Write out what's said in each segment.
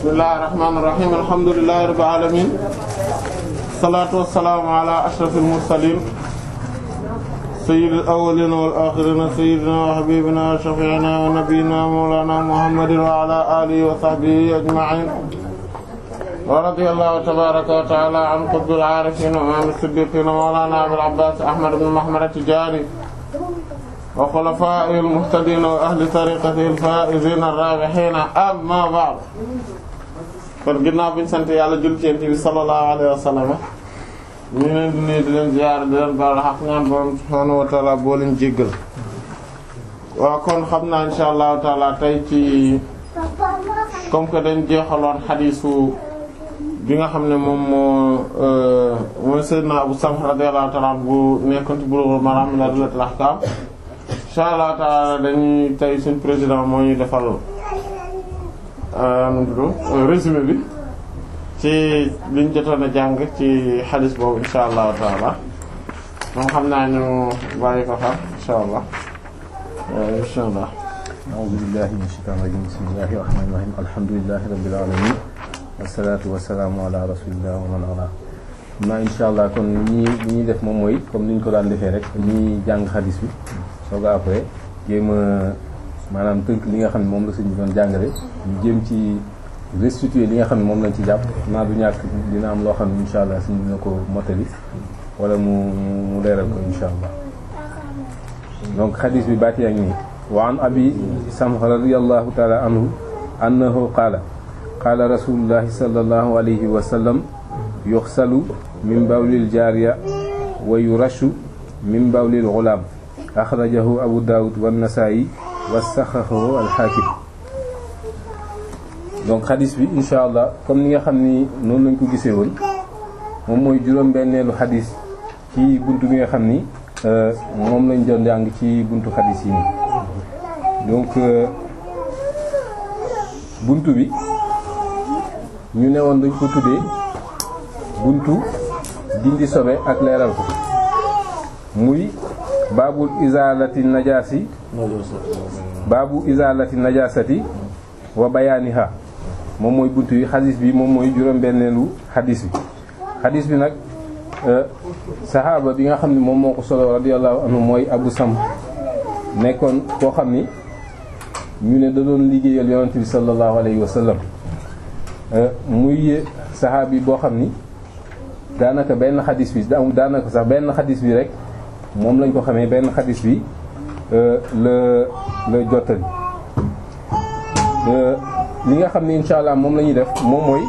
bismillahir rahmanir rahim alhamdulillahi rabbil alamin salatu wassalamu ala ashrafil mursalin sayyidil awwalin wal akhirin sayyidina wa habibina wa shafi'ina wa nabiyyina mawlana muhammadin wa ala alihi wa sahbihi ajma'in wa radiyallahu tabaraka wa ta'ala an qutbil arifin wa imam as-siddiqin mawlana abil abbas ahmad ibn muhammad at-tijani wa xulafaa'ihi al-muhtadiina wa ahli tariiqatihi al-faa'iziina ar-raabihiina amma ba'd kon ginnaaw bi ñu sant yàlla jul ci Yonent bi sallallahu alayhi wa sallam ñu leen di nuyu di leen ziyaar di leen baal xaq ñaan Boroom subhaanahu wa ta'aala boo leen jéggal waaw kon xam naa insha allahu taala tey ci comme que dañ jeexaloon xadiisu bi nga xam ne moom moo mooy Seydina Abu Samh radiyallahu ta'ala bu nekkoon ci Bulughul Maram min adillatil ahkam insha allah taala dañuy tey suñ président moo ñu defal résumé bi ci liñ jotoon a jàng ci xadis boobu insha allahu taala moom xam naa ñu bàyyi ko fa insha allah insha allah a'uuzu billahi minash shaytaanir rajiim bismillahir rahmaanir rahiim alhamdulillahi rabbil aalamiin wassalaatu wassalaamu ala rasulillah wa man wala xam naa insha allah kon ñi li ñuy def moom mooy comme ni ñu ko daan defee rek ñuy jàng xadis bi sooga après jéem a maanaam tënk li nga xam ne moom la sëñ bi doon jàngale ñu jéem ci restituer li nga xam ne moom lañ ci jàpp naa du ñàkk dina am loo xam ne insha allah sëñ dina ko mottali wala mu mu leeral ko insha allah donc xadis bi baati ak nii wa an abi samh radiyallahu taala anhu annahu qaala qaala rasulullahi sallallahu alayhi wa sallam yuxsalu min bawlil jaariya wa yurashu min bawlil gulaam axrajahu abu daawud wa nasaayi wa saxaxahu alxaakim donc xadis bi insha allah comme ni nga xam ni noonu lañ ko gisee woon moom mooy juróom-benneelu xadis ci buntu bi nga xam ni moom lañ doon jàng ci buntu xadis yi nii donc buntu bi ñu ne woon dañ ko tuddee buntu dindi sobe ak leeral ko muy baabul izaalati najaasi baabu izaalati najaasati wa bayaaniha moom mooy buntu yi xadis bi moom mooy juróom-benneelu xadis bi xadis bi nag saxaaba bi nga xam ne moom moo ko solo radiyallahu anhu mooy abu sam nekkoon koo xam ni ñu ne da doon liggéeyal yonent bi sallallahu alayhi wa sallam muy saxaabi boo xam ni daanaka benn xadis bi daanaka sax benn xadis bi rek moom lañ ko xamee benn xadis bi la la jottali li nga xam ne insha allah moom la ñuy def moom mooy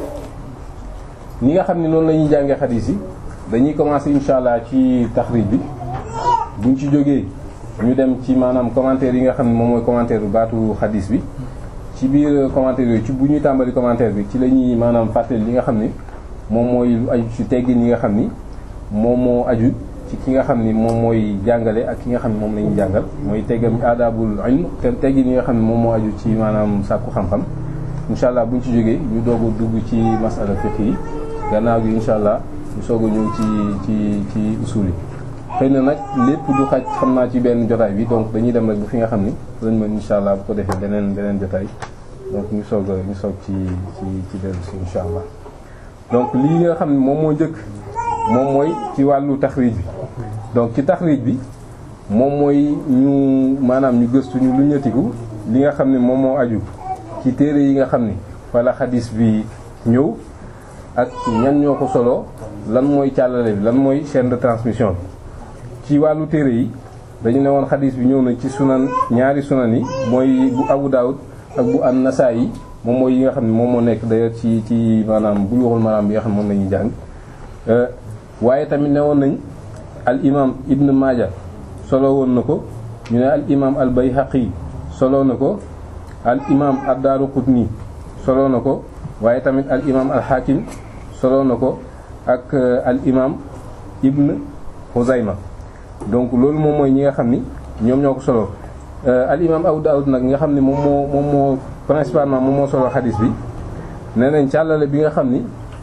ñi nga xam ne noonu la ñuy jàngee xadis yi dañuy commencer insha allah ci taxrij bi buñ ci jógee ñu dem ci maanaam commentaire yi nga xam ne moom mooy commentaire bu baatu xadis bi ci biir commentaire yooyu ci bu ñuy tàmbali commentaire bi ci la ñuy maanaam fàttali li nga xam ni moom mooy lu aju ci teggin yi nga xam ni moom moo aju ci ki nga xam ni moom mooy jàngale ak ki nga xam ne moom la ñuy jàngal mooy teggam aadaabul ilm te teggin yi nga xam ne moom moo aju ci maanaam sàkku xam-xam insha allah buñ ci jógee ñu doog a dugg ci masala fiqh yi gannaaw gi insha allah ñu soog a ñëw ci ci ci usul yi xëy na nag lépp du xaj xam naa ci benn jotaay bi donc dañuy dem rek bu fi nga xam ni lañ mën insha allah bu ko defee beneen beneen jotaay donc ñu soog a ñu soog ci ci ci dellu si insha allah donc lii nga xam ne moom moo njëkk moom mooy ci wàllu taxriij bi donc ci taxriij bi moom mooy ñu maanaam ñu gëstu ñu lu ñëtiku li nga xam ne moom moo aju ci téere yi nga xam ni wala xadis bi ñëw ak ñan ñoo ko solo lan mooy càllale bi lan mooy chaîne de transmission bi ci wàllu téere yi dañu ne woon xadis bi ñëw na ci sunan ñaari sunan yi mooy bu Abu Dawud ak bu an-Nasa'i moom mooy yi nga xam ne moom moo nekk d'ailleurs ci ci maanaam bu ñu waxul maanaam bi nga xam ne moom la ñuy jàng waaye tamit ne woon nañ al imam Ibn Maaja solo woon na ko ñu ne al imam al Bayhaqi solo na ko al imam ad-Daaraqutni solo na ko waaye tamit al imam al Hakim solo na ko ak al imam Ibn Xuzayma donc loolu moom mooy ñi nga xam ni ñoom ñoo ko solo al imam Abu Dawud nag nga xam ni moom moo moom moo principalement moom moo solo xadis bi nee nañ càllale bi nga xam ni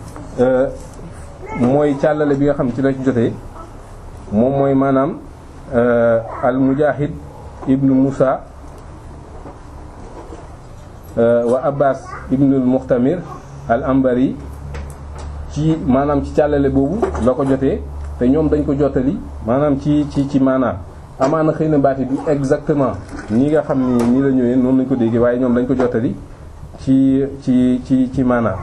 mooy càllale bi nga xam ci la ci jotee moom mooy maanaam al Mujahid ibnu Musa wa Abbas ibnul Muxtamir al Ambari ci maanaam ci càllale boobu la ko jotee te ñoom dañ ko jottali maanaam ci ci ci maanaam amaana xëy na baati du exactement ñi nga xam ni nii la ñëwee noonu lañ ko déggee waaye ñoom dañ ko jottali ci ci ci ci maanaam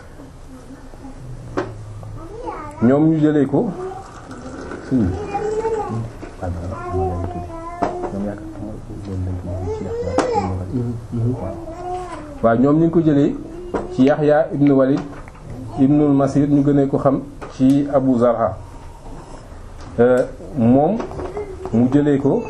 ñoom ñu jëlee ko waaw ñoom ñu ngi ko jëlee ci Yaxya ibnu Walid ibnul Masir ñu gënee ko xam ci Abu Zarha moom mu jëlee ko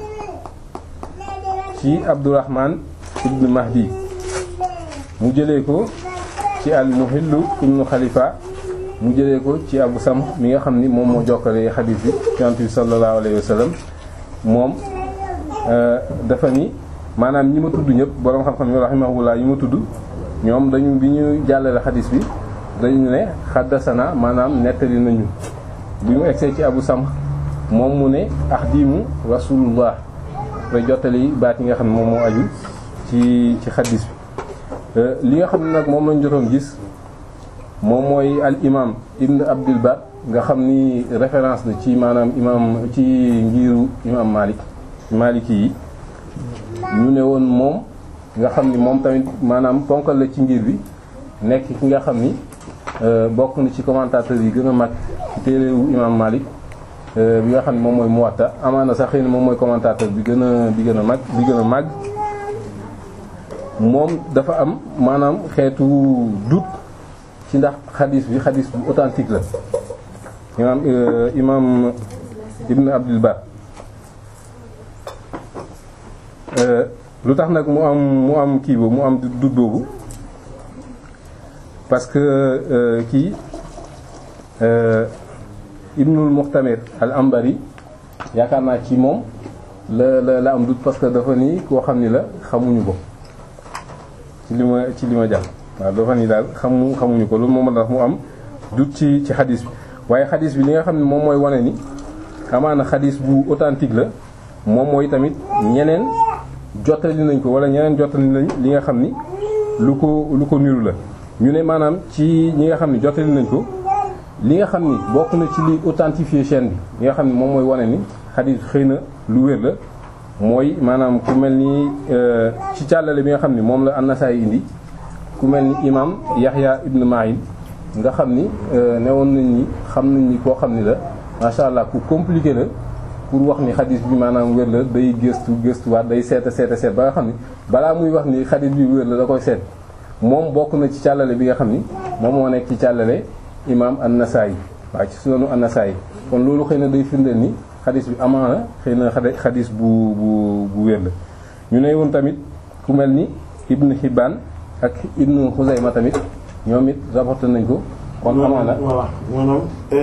ci Abdurrahman ibnu Mahdi mu jëlee ko ci al-Muhillu ibnu Khalifa mu jëlee ko ci Abu Sam mi nga xam ni moom moo jokkale xadiis bi yonent bi sallallahu alayhi wa sallam moom dafa ni maanaam ñi ma tudd ñëpp boroom xam-xam yi rahimahullah yi ma tudd ñoom dañu bi ñu jàllale xadiis bi dañu ne xaddasana maanaam nettali nañu bi mu egsee ci Abu Sam moom mu ne ahdimu rasulullah koy jottali baat yi nga xam ne moom moo aju ci ci xadiis bi li nga xam ne nag moom lañ jotoon gis moom mooy al imam ibn abdul bar nga xam ni référence la ci maanaam imam ci ngiru imam malik maliki yi ñu ne woon moom nga xam ni moom tamit maanaam ponkal la ci ngir bi nekk ki nga xam ni bokk na ci commentateur yi gën a mag ci téerewu imam malik bi nga xam ne moom mooy muwatta amaana sax xëy na moom mooy commentateur bi gën a bi gën a mag bi gën a mag moom dafa am maanaam xeetu doute ci ndax xadis bi xadis bu authentique la imam imam ibn abdul bar lu tax nag mu am mu am kii boobu mu am doute boobu parce que kii ibnul muxtamir al ambari yaakaar naa ci moom la la la am doute parce que dafa nii koo xam ni la xamuñu ko ci li ma ci li ma jàll waaw dafa ni daal xamu xamuñu ko loolu moom tax mu am doute ci ci xadis bi waaye xadis bi li nga xam ne moom mooy wane ni amaana xadis bu authentique la moom mooy tamit ñeneen jottali nañ ko wala ñeneen jottali nañ li nga xam ni lu ko lu ko niru la ñu ne maanaam ci ñi nga xam ne jottali nañ ko li nga xam ni bokk na ci li authentifier chaîne bi li nga xam ne moom mooy wane ni xadis xëy na lu wér la mooy maanaam ku mel ni ci càllale bi nga xam ni moom la An-Nasa'i indi ku mel ni imam Yahya ibn Ma'in nga xam ni newoon nañ ni xam nañ ni koo xam ni la macha allah ku compliqué la pour wax ni xadis bi maanaam wér la day gëstu gëstuwaat day seeta seeta seet ba nga xam ni balaa muy wax ni xadis bi wér la da koy seet moom bokk na ci càllale bi nga xam ni moom moo nekk ci càllale imam An-Nasa'i waaw ci sunanu An-Nasa'i kon loolu xëy na day firndeel ni xadis bi amaana xëy na xadis bu bu bu wér la ñu ne woon tamit ku mel ni Ibn Hibban ak Ibn Xuzayma tamit ñoom it rapporté nañ ko kon amaana voilà maanaam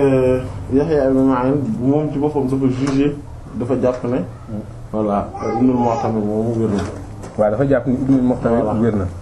Yahya ibn Ma'in moom ci boppam dafa jugé dafa jàpp ne voilà Ibnul Mu'tamir moomu wér na waaw dafa jàpp ni Ibnul Mu'tamir wér na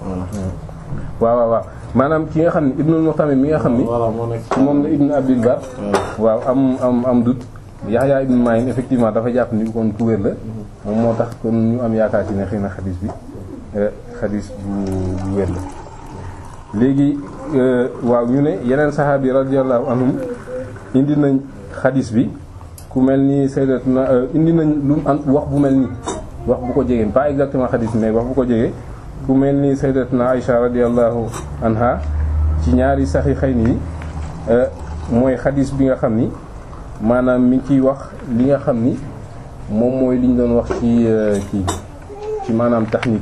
waaw waaw waaw maanaam ki nga xam ne Ibnul Mu'tamir mi nga xam ni voilà moo nekk moom la Ibn Abdul Bar waaw am am am doute Yahya ibn Ma'in effectivement dafa jàpp ni kon ku wér la moom moo tax kon ñu am yaakaar ci ne xëy na xadis bi xadis bu bu wér la léegi waaw ñu ne yeneen saxaabi radiyallahu anhum indi nañ xadis bi ku mel ni sayyidatuna indi nañ lu am wax bu mel ni wax bu ko jegee pas exactement xadis bi mais wax bu ko jegee ku mel ni sayyidatuna Aisha radiyallahu anha ci ñaari saxiixayni yi mooy xadis bi nga xam ni maanaam mi ngi ciy wax li nga xam ni moom mooy li ñu doon wax ci kii ci maanaam technique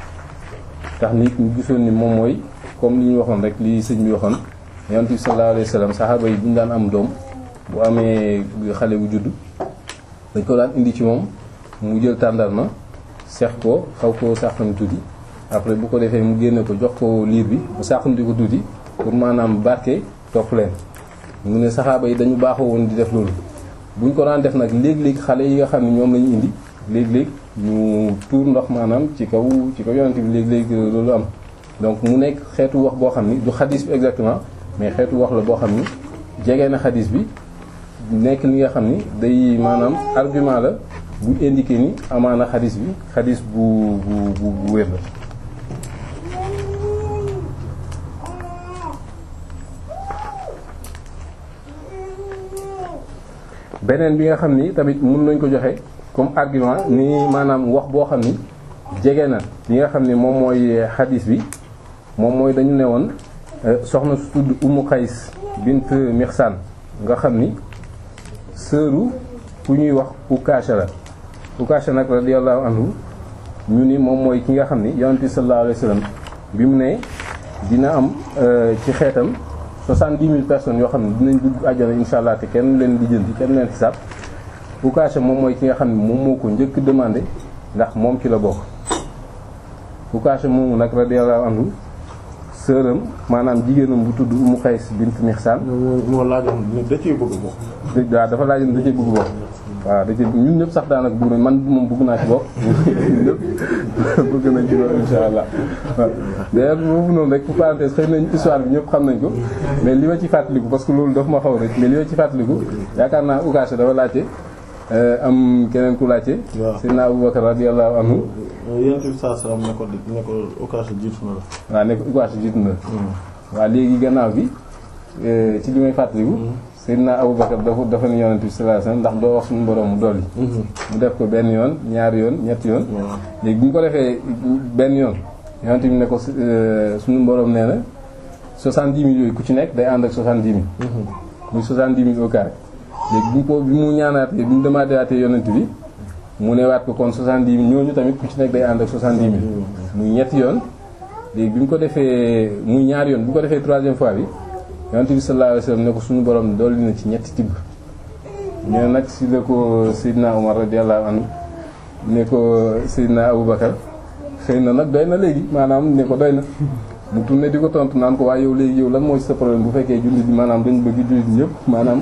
technique ñu gisoon ni moom mooy comme li ñu waxoon rek li sëñ bi waxoon yonent bi sallallahu alayhi wasallam saxaaba yi bu ñu daan am doom bu amee xale bu judd dañ ko daan indi ci moom mu jël tàndarma seex ko xaw ko sàqam tuuti après bu ko defee mu génne ko jox ko liir bi mu sàqamti ko tuuti pour maanaam barke topp leen mu ne saxaaba yi dañu baaxoo woon di def loolu buñ ko daan def nag léeg-léeg xale yi nga xam ne ñoom lañu indi léeg-léeg ñu tuur ndox maanaam ci kaw ci kaw yonent bi léeg-léeg loolu am donc mu nekk xeetu wax boo xam ni du xadis bi exactement mais xeetu wax la boo xam ni jege na xadis bi nekk li nga xam ni day maanaam argument la bu indiqué ni amaana xadis bi xadis bu bu bu bu wér la beneen bi nga xam ni tamit mën nañ ko joxe comme argument ni maanaam wax boo xam ni jege na li nga xam ni moom mooy xadis bi moom mooy dañu ne woon soxna su tudd Umu Qays bint Mihsan nga xam ni sëru ku ñuy wax Ukaasha la Ukaasha nag radiyallahu anhu ñu ni moom mooy ki nga xam ni yonent bi sallallahu alayhi wasallam bi mu ne dina am ci xeetam soixante-dix mille personnes yoo xam ne dinañ dugg àjjana insha allah te kenn leen lijjanti kenn leen xisaab Ukaasha moom mooy ki nga xam ne moom moo ko njëkk demandé ndax moom ci la bokk Ukaasha moomu nag radiyallahu anhu sëram maanaam jigéenam bu tudd Umu Qays bint Mihsan moo laajoon ne da ciy bëgg bokk. waaw dafa laajoon da cee bëgg bokk waaw da cee ñun ñëpp sax daanaka bëgg nañ man moom bëgg naa ci bokk ñun ñëpp bëgg nañ ci bokk insha allah waaw d'ailleurs boobu noonu rek pour parenthèse xëy nañ histoire bi ñëpp xam nañ ko mais li ma ci fàttaliku parce que loolu dafa ma xaw rek mais li ma ci fàttaliku yaakaar naa Ukaasha dafa laajte am keneen ku laajte waaw Seydina Abubakar radiyallahu anhu yonent bi saa salaam ne ko ne ko Ukaasha jiitu na la. waaw nekk Ukaasha jiitu na waaw léegi gannaaw bi ci li may fàttaliku Seydina Abubakar dafa dafa ni yonent bi sallallahu alayhi wasallam ndax doo wax suñu borom mu dolli mu def ko benn yoon ñaari yoon ñetti yoon léegi bi ñu ko defee benn yoon yonent bi ne ko suñu borom nee na soixante-dix mille yooyu ku ci nekk day ànd ak soixante-dix mille muy soixante-dix mille au carré léegi bi mu ko bi mu ñaanaatee bi mu demaatewaatee yonent bi mu newaat ko kon soixante-dix mille ñooñu tamit ku ci nekk day ànd ak soixante-dix mille muy ñetti yoon léegi bi mu ko defee muy ñaari yoon bi mu ko defee troisième fois bi yonent bi sallallahu alayhi wasallam ne ko suñu borom dolli na ci ñetti tibb ñu ne nag si la ko Seydina Omar radiyallahu anhu ne ko Seydina Aboubacar xëy na nag doy na léegi maanaam ne ko doy na mu tourné di ko tontu naan ko waaye yow léegi yow lan mooy sa problème bu fekkee jullit bi maanaam dañu bëgg jullit ñëpp maanaam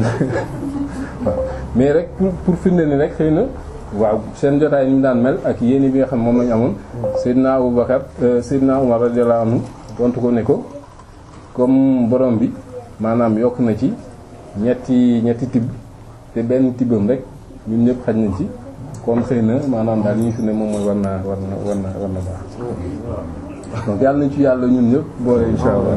waaw mais rek pour pour firnde ni rek xëy na waaw seen jotaay ni mu daan mel ak yéene bi nga xam moom lañu amoon Seydina Aboubacar Seydina Omar radiyallahu anhu tontu ko ne ko comme borom bi maanaam yokk na ci ñetti ñetti tibb te benn tibbam rek ñun ñëpp xaj nañ ci kon xëy na maanaam daal li ñu fi ne moom mooy war naa war na war na war na baax donc yàlla nañ ci yàlla ñun ñëpp boole insha allah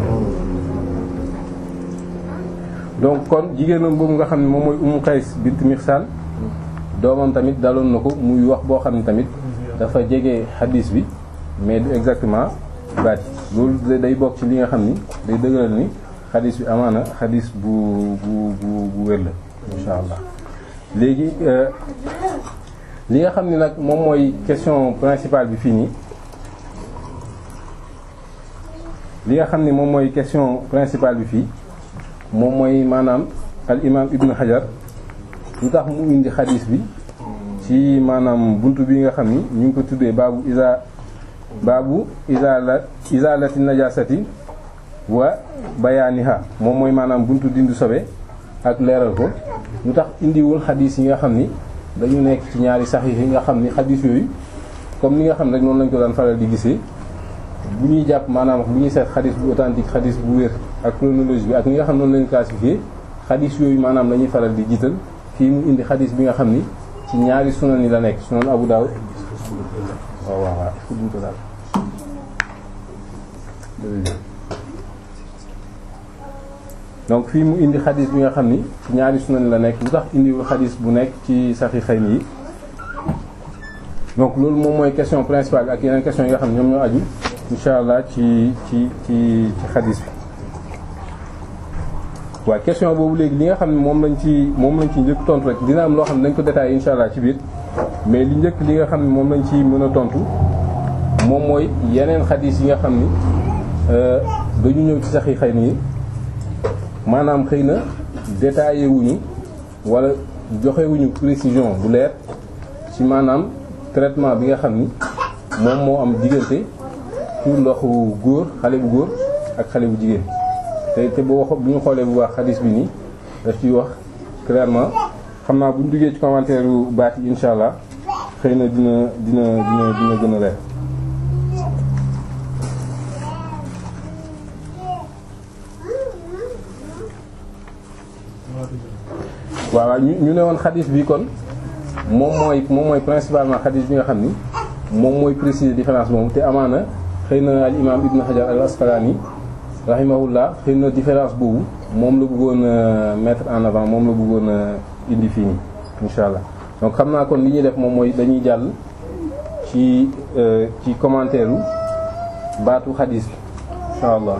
donc kon jigéenam boobu nga xam ne moom mooy Umu Qays bint Mihsan doomam tamit daloon na ko muy wax boo xam ne tamit dafa jege xadiis bi mais du exactement baat yi loolu day bokk ci li nga xam ni day dëgëral ni xadiis bi amaana xadiis bu bu bu bu wér la insha allah léegi li nga xam ni nag moom mooy question principale bi fii nii li nga xam ni moom mooy question principale bi fii moom mooy maanaam al imam ibnu hajar lu tax mu indi xadiis bi ci maanaam buntu bi nga xam ni ñu ngi ko tuddee baabu isa baabu izala izalati najasati wa bayaaniha moom mooy maanaam buntu dindi sobe ak leeral ko lu tax indiwul xadiis yi nga xam ni dañu nekk ci ñaari saxiix yi nga xam ni xadiis yooyu comme ni nga xam rek noonu lañ ko daan faral di gisee bu ñuy jàpp maanaam bu ñuy seet xadiis bu authentique xadiis bu wér ak chronologie bi ak ni nga xam noonu lañu classifié xadiis yooyu maanaam la ñuy faral di jiital fii mu indi xadiis bi nga xam ni ci ñaari sunan yi la nekk sunan Abu Dawud waaw waaw waaw fu duñ ko daal donc fii mu indi xadis bi nga xam ni ci ñaari sunan la nekk lu tax indiwul xadis bu nekk ci saxiixayn yi donc loolu moom mooy question principale ak yeneen question yi nga xam ne ñoom ñoo aju insha allah ci ci ci ci xadis bi waaw question boobu léegi li nga xam ne moom lañ ci moom lañ ci njëkk tontu rek dina am loo xam ne dañ ko détaillé insha allah ci biir mais li njëkk li nga xam ne moom lañ ci mën a tontu moom mooy yeneen xadis yi nga xam ni dañu ñëw ci saxiixayn yi maanaam xëy na détaillé wuñu wala joxewuñu précision bu leer ci maanaam traitement bi nga xam ni moom moo am diggante pour ndoxu góor xale bu góor ak xale bu jigéen te te bu wax bu ñu xoolee bu baax xadis bi nii daf ciy wax clairement xam naa bu ñu duggee ci commentaire yu baat yi insha allah xëy na dina dina dina dina gën a leer waaw waaw ñu ñu ne woon xadis bi kon moom mooy moom mooy principalement xadis bi nga xam ni moom mooy préciser différence moom te amaana xëy na al imam ibn hajar al asqalani rahimahullah xëy na différence boobu moom la bëggoon a mettre en avant moom la bëggoon a indi fii nii insha allah donc xam naa kon li ñuy def moom mooy dañuy jàll ci ci commentaire u baatu xadis bi insha allah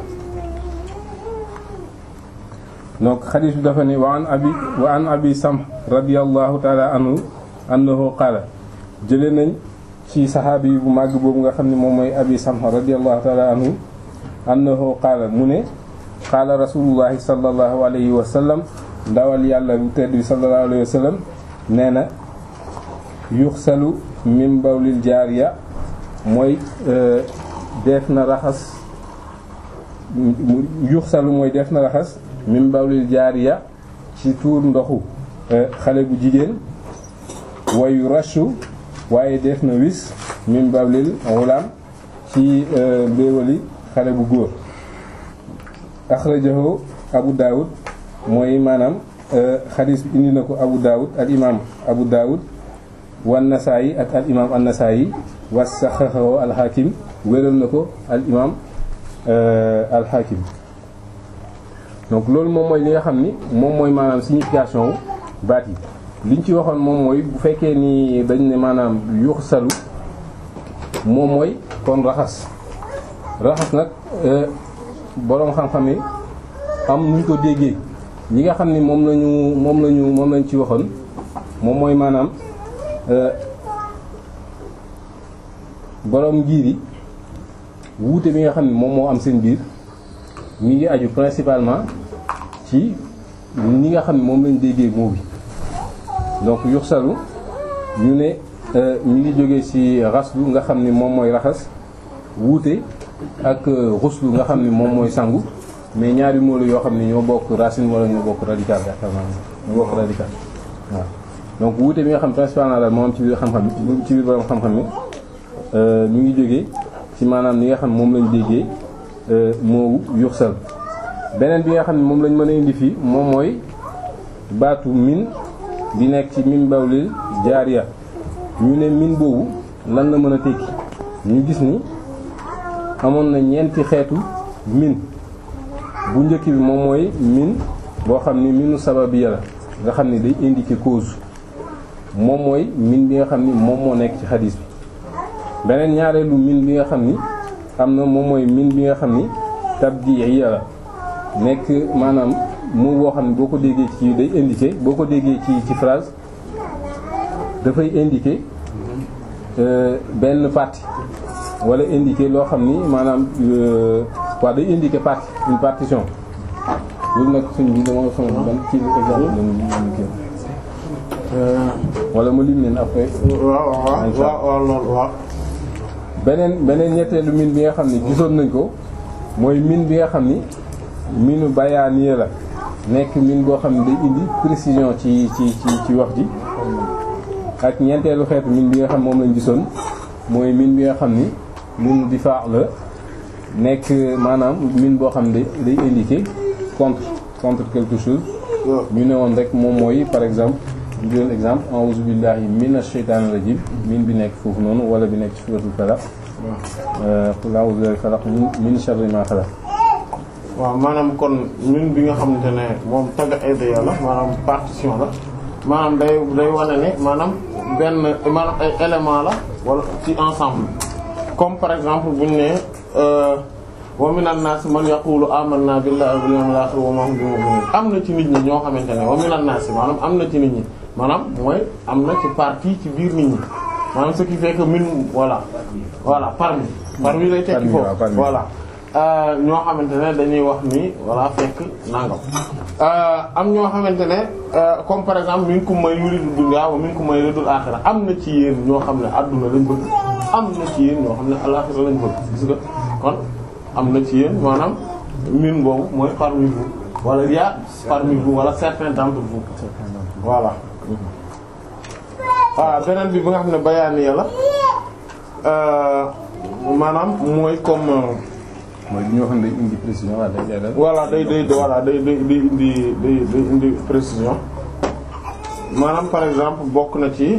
donc xadis bi dafa ni wa an abi wa an abi sam radiyallahu taala anhu annahu qaala jële nañ ci saxaabi bu màgg boobu nga xam ne moom mooy abi sam radiyallahu taala anhu annahu qaala mu ne qaala rasulullahi sallallahu alayhi wa sallam ndawal yàlla bu tedd bi sallallahu alayhi wa sallam nee na yuxsalu min bawlil jaariya mooy def na raxas yuxsalu mooy def na raxas min bawlil jaariya ci tuur ndoxu xale bu jigéen wayu rashu waaye def na wis min bawlil gulaam ci mbéewali xale bu góor axrajahu abu daawud mooy maanaam xadis bi indi na ko abu daawud al imaam abu daawud wan nasaayi ak al imaam an nasaayi wa saxaxahu al hakim wéral na ko al imaam al hakim donc loolu moom mooy li nga xam ni moom mooy maanaam signification wu baat yi liñ ci waxoon moom mooy bu fekkee ni dañ ne maanaam yuxsalu moom mooy kon raxas raxas nag boroom xam-xam yi am nuñ ko déggee ñi nga xam ni moom lañu moom lañu moom lañ ci waxoon moom mooy maanaam boroom ngir yi wuute bi nga xam ni moom moo am seen biir mi ngi aju principalement ci ñi nga xam ne moom lañ déggee moo bi donc yuxsalu ñu ne ñu ngi jógee ci raslu nga xam ni moom mooy raxas wuute ak ruslu nga xam ni moom mooy sangu mais ñaari moolu yoo xam ne ñoo bokk racine wala ñoo bokk radical yaakaar naa ñoo bokk radical waaw donc wuute bi nga xam principalement daal moo am ci biir xam-xam ci biir borom xam-xam ni ñu ngi jógee ci maanaam li nga xam moom lañ déggee moowu yuxsal beneen bi nga xam ne moom lañ mën a indi fii moom mooy baatu min di nekk ci min bawlil jaariya ñu ne min boobu lan la mën a tekki ñu gis ni amoon na ñeenti xeetu min bu njëkk bi moom mooy min boo xam ni minu sababiya la nga xam ni day indiquer cause moom mooy min bi nga xam ni moom moo nekk ci xadis bi beneen ñaareelu min bi nga xam ni am na moom mooy min bi nga xam ni tabdiiya la nekk maanaam mu boo xam ne boo ko déggee ci day indiquer boo ko déggee ci ci phrase dafay indiquer benn partie wala indiquer loo xam ni maanaam waaw day indiquer partie une partition loolu nag suñ bi dama son ban ci exemple lañu kii wala ma lim leen après waaw waaw waaw loolu waaw beneen beneen ñetteelu min bi nga xam ni gisoon nañ ko mooy min bi nga xam ni minu bayaaniya la nekk min boo xam ne day indi précision ci ci ci ci wax ji ak ñeenteelu xeetu min bi nga xam moom lañ gisoon mooy min bi nga xam ni minu difaa la nekk maanaam min boo xam ne day indiquer contre contre quelque chose ñu ne woon rek moom mooy par exemple ñu jël exemple a'uuzu billahi minash shaytaanir rajiim min bi nekk foofu noonu wala bi nekk ci suuratul falaq qul a'uuzu billahi falaq min sharri ma xalaq waaw maanaam kon min bi nga xamante ne moom tagg ay daya la maanaam partition la maanaam day day wane ne maanaam benn maanaam ay élément la wala ci ensemble comme par exemple buñu ne wa minan nas man yaqulu amanna billahi wal yawmil akhir wa ma hum bimu'minin am na ci nit ñi ñoo xamante ne wa minan nas maanaam am na ci nit ñi maanaam mooy am na ci partie ci biir nit ñi maanaam ce qui fait que min voilà voilà parmi parmi lay tekki foofu voilà ñoo xamante ne dañuy wax ni voilà fekk nangam am ñoo xamante ne comme par exemple minkum man yuridu dunya wa minkum man yuridul akhirah am na ci yéen ñoo xam ne adduna lañ bëgg am na ci yéen ñoo xam ne al-akhirah lañ bëgg gis nga kon am na ci yéen maanaam min boobu mooy parmi vous wala il y a parmi vous wala certains d'entre vous voilà waaw beneen bi bi nga xam ne bayaani la maanaam mooy comme mooy li ñoo xam ne day indi précision waaw day leeral. voilà day day voilà day day day indi day day indi précision maanaam par exemple bokk na ci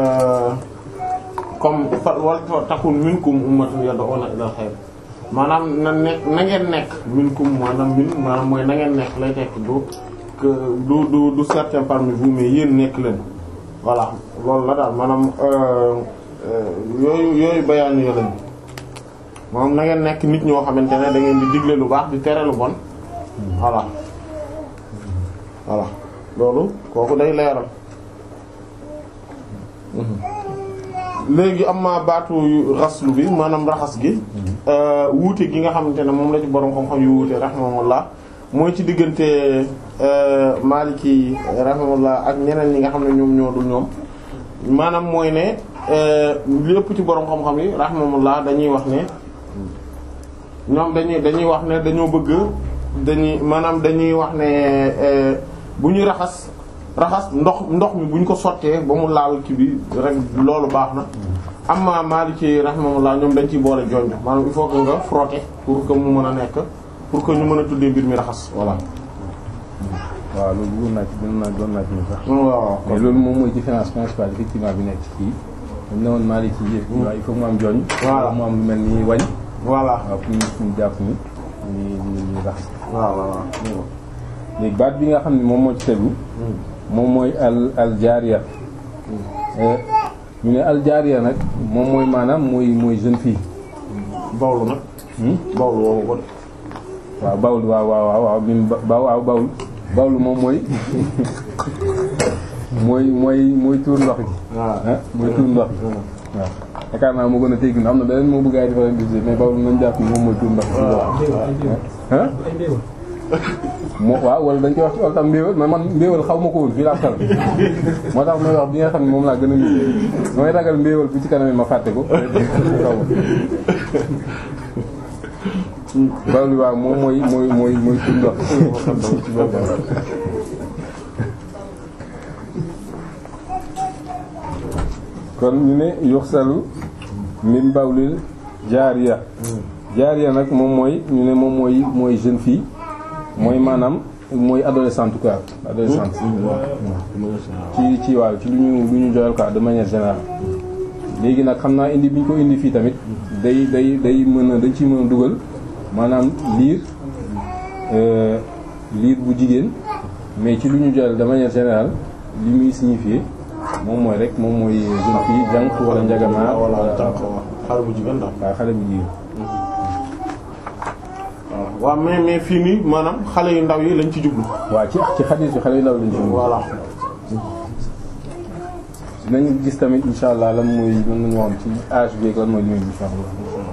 comme wal takun minkum ummatun yad'una ila khayr maanaam na nekk na ngeen nekk minkum maanaam min maanaam mooy na ngeen nekk lay tekk du que du du du certain parmi vous mais yéen nekk leen voilà loolu la daal maanaam yooyu yooyu bayaan yo lañ moom na ngeen nekk nit ñoo xamante ne da ngeen di digle lu baax di tere lu bon voilà voilà loolu kooku day leeral léegi am ma baatu raslu bi maanaam raxas gi wuute gi nga xamante ne moom la ci borom xam-xam yu wuute rahimahullah mooy ci diggante Maliki rahimahullah ak ñeneen ñi nga xam ne ñoom ñoo dul ñoom maanaam mooy ne lépp ci borom xam-xam yi rahimahullah dañuy wax ne ñoom dañuy dañuy wax ne dañoo bëgg dañuy maanaam dañuy wax ne bu ñuy raxas raxas ndox ndox mi bu ñu ko sottee ba mu laal ki bi rek loolu baax na amma Maliki rahimahullah ñoom dañ ciy boole jonj maanaam il faut que nga frotter pour que mu mën a nekk pour que ñu mën a tuddee mbir mi raxas voilà. waaw loolu bëggoon naa ci doon naa doon naa ci ñu sax. waaw mais loolu moom mooy différence principale effectivement bi nekk ci kii dañ ne woon Maliki yi waaw il faut mu am jonj. Voilà mu am lu mel ni wañ. voilà waaw pour ñu pour ñu jàpp ni ni ni ni raxas. waaw waaw. léegi baat bi nga xam ne moom moo ci tegu. moom mooy al al jaariya. ñu ne al jaariya nag moom mooy maanaam mooy mooy jeune fille. bawlu nag. bawlu woowu ko. waaw bawlu waaw waaw waaw waaw min ba waaw bawlu bawlu moom mooy mooy mooy mooy tuur ndox gi. waaw ah mooy tuur ndox gi. waaw yaakaar naa moo gën a teggi am na beneen moo bëgg a defal gis mais bawlu nañ jàpp ni moom mooy tuur ndox gi. ah moo waaw wala dañ koy wax ci ol tam mbéewal mais man mbéewal xaw ma ko woon fii laa xal moo tax may wax bi nga xam ne moom laa gën a mi mooy ragal mbéewal bu ci kanam ma fàtte ko xaw ma bawlu waaw moom mooy mooy mooy mooy tuur ndox ci boppam kon ñu ne yuxsalu min bawlil jaariya jaariya nag moom mooy ñu ne moom mooy mooy jeune fille mooy maanaam mooy adolescente quoi adolescente ci ci waaw ci lu ñu lu ñu joyal quoi de manière générale léegi nag xam naa indi bi ñu ko indi fii tamit day day day mën a dañ ciy mën a dugal maanaam liir liir bu jigéen mais ci lu ñu joyal de manière générale li muy signifier moom mooy rek moom mooy jeune fille jànq wala njagamaar wala jànq xale bu jigéen daal. waaw xale bu jigéen waaw mais mais fii nii maanaam xale yu ndaw yi lañ ci jublu. waaw ci ci xadiis bi xale yu ndaw lañ ci voilà. dinañ gis tamit insha allah lan mooy lan lañu wax ci âge bi ak lan mooy ñoom insha allah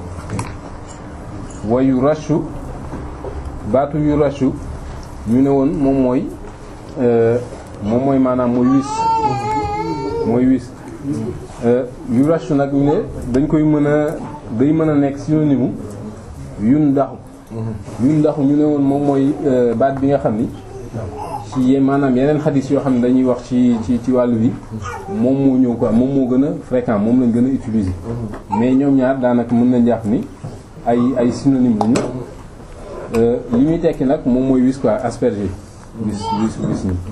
wa yu rashu baatu yu rashu ñu ne woon moom mooy moom mooy maanaam mooy wis mooy wis yu rashu nag ñu ne dañ koy mën a day mën a nekk synonyme yun ndaxu yun ndaxu ñu ne woon moom mooy baat bi nga xam ni ci ye maanaam yeneen xadis yoo xam ne dañuy wax ci ci ci wàllu bi moom moo ñëw quoi moom moo gën a fréquent moom lañ gën a utiliser mais ñoom ñaar daanaka mën nañ jàpp ni ay ay synonyme lañu li muy tekki nag moom mooy wis quoi asperger wis wis wis ni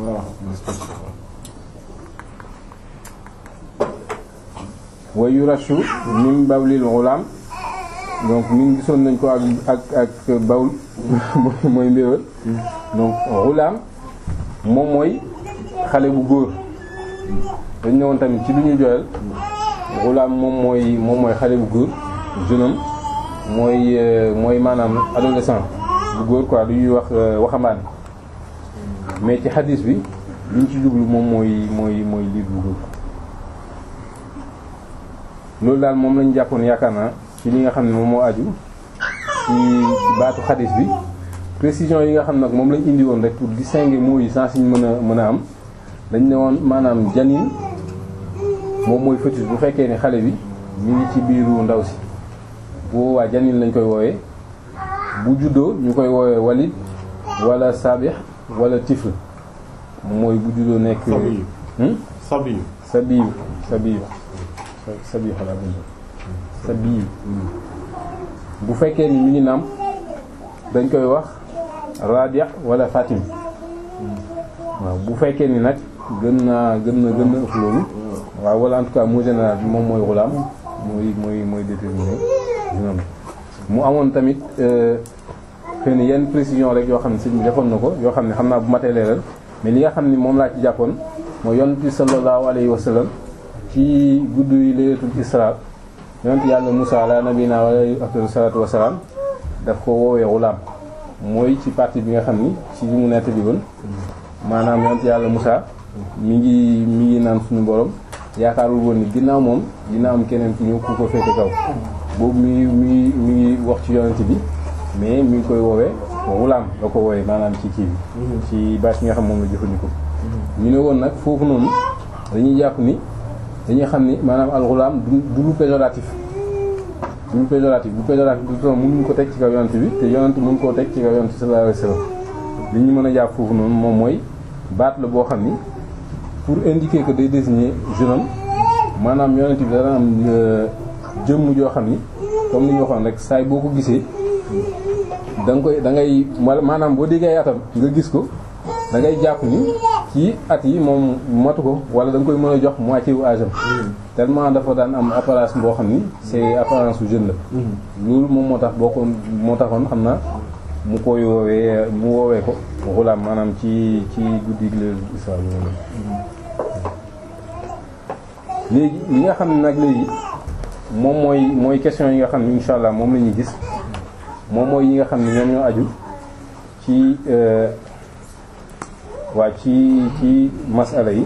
wa yurashu min bawlil ghulam donc min gisoon nañ ko ak ak ak bawl mooy mbéwal donc ghulam moom mooy xale bu góor dañ ne woon tamit ci lu ñu joyal ghulam moom mooy moom mooy xale bu góor jeune homme mooy mooy maanaam adolescent bu góor quoi lu ñuy wax waxambaane mais ci xadis bi liñ ci jublu moom mooy mooy mooy liir bu góor loolu daal moom lañu jàppoon yaakaar naa ci li nga xam ne moom moo aju ci baatu xadis bi précision yi nga xam nag moom lañ indi woon rek pour distinguer mots yi sans ñu mën a mën a am dañ ne woon maanaam janin moom mooy fœtus bu fekkee ni xale bi ñu ngi ci biiru ndaw si bu boobaa janin lañ koy woowee bu juddoo ñu koy woowee walid wala sabih wala tifl mooy bu juddoo nekk sabiyu sabiyu sabiyu sabiyu sabiyu xalaat sabiyu bu fekkee ni mi ngi nàmp dañ koy wax radia wala fatim waaw bu fekkee ni nag gën naa gën na gën na ëpp loolu waaw wala en tout cas mot général bi moom mooy xulaam mooy mooy mooy déterminé dina mu amoon tamit xëy na yenn précision rek yoo xam ne sëñ bi defoon na ko yoo xam ne xam naa bu matee leeral mais li nga xam ni moom laa ci jàppoon mooy yonent bi sallallahu alayhi wa sallam ci guddi yi laylatul isra yonent yàlla Musaa ala nabina wa afdalu salaatu wa salaam daf ko woowee xulaam mooy ci partie bi nga xam ni ci li mu nett bi woon maanaam yonent yàlla Musaa mi ngi mi ngi naan suñu borom yaakaarul woon ni ginnaaw moom dina am keneen ku ñëw ku ko féete kaw boobu mi mi mi ngi wax ci yonent bi mais mi ngi koy woowee xulaam la ko woowee maanaam ci kii bi ci baat yi nga xam moom la jëfandikoo ñu ne woon nag foofu noonu dañuy jàpp ni dañuy xam ni maanaam alxulaam du du lu péjoratif du lu péjoratif bu péjoratif du toon mënuñu ko teg ci kaw yonent bi te yonent mënu koo teg ci kaw yonent sallallahu alayhi wasallam li ñu mën a jàpp foofu noonu moom mooy baat la boo xam ni pour indiquer que day désigner jeune homme maanaam yonent bi dana am jëmm joo xam ni comme ni ñu waxoon rek saay boo ko gisee da nga koy da ngay maanaam boo déggee atam nga gis ko da ngay jàpp ni ci at yi moom matu ko wala da nga koy mën a jox moitié wu âge am tellement dafa daan am apparence boo xam ni c'est apparence su jeune la loolu moom moo tax boo ko moo taxoon xam na mu koy woowee mu woowee ko xulaam maanaam ci ci guddi gi la Isra léegi li nga xam ne nag léegi moom mooy mooy question yi nga xam ne insha allah moom la ñuy gis moom mooy yi nga xam ne ñoom ñoo aju ci waa ci ci masala yi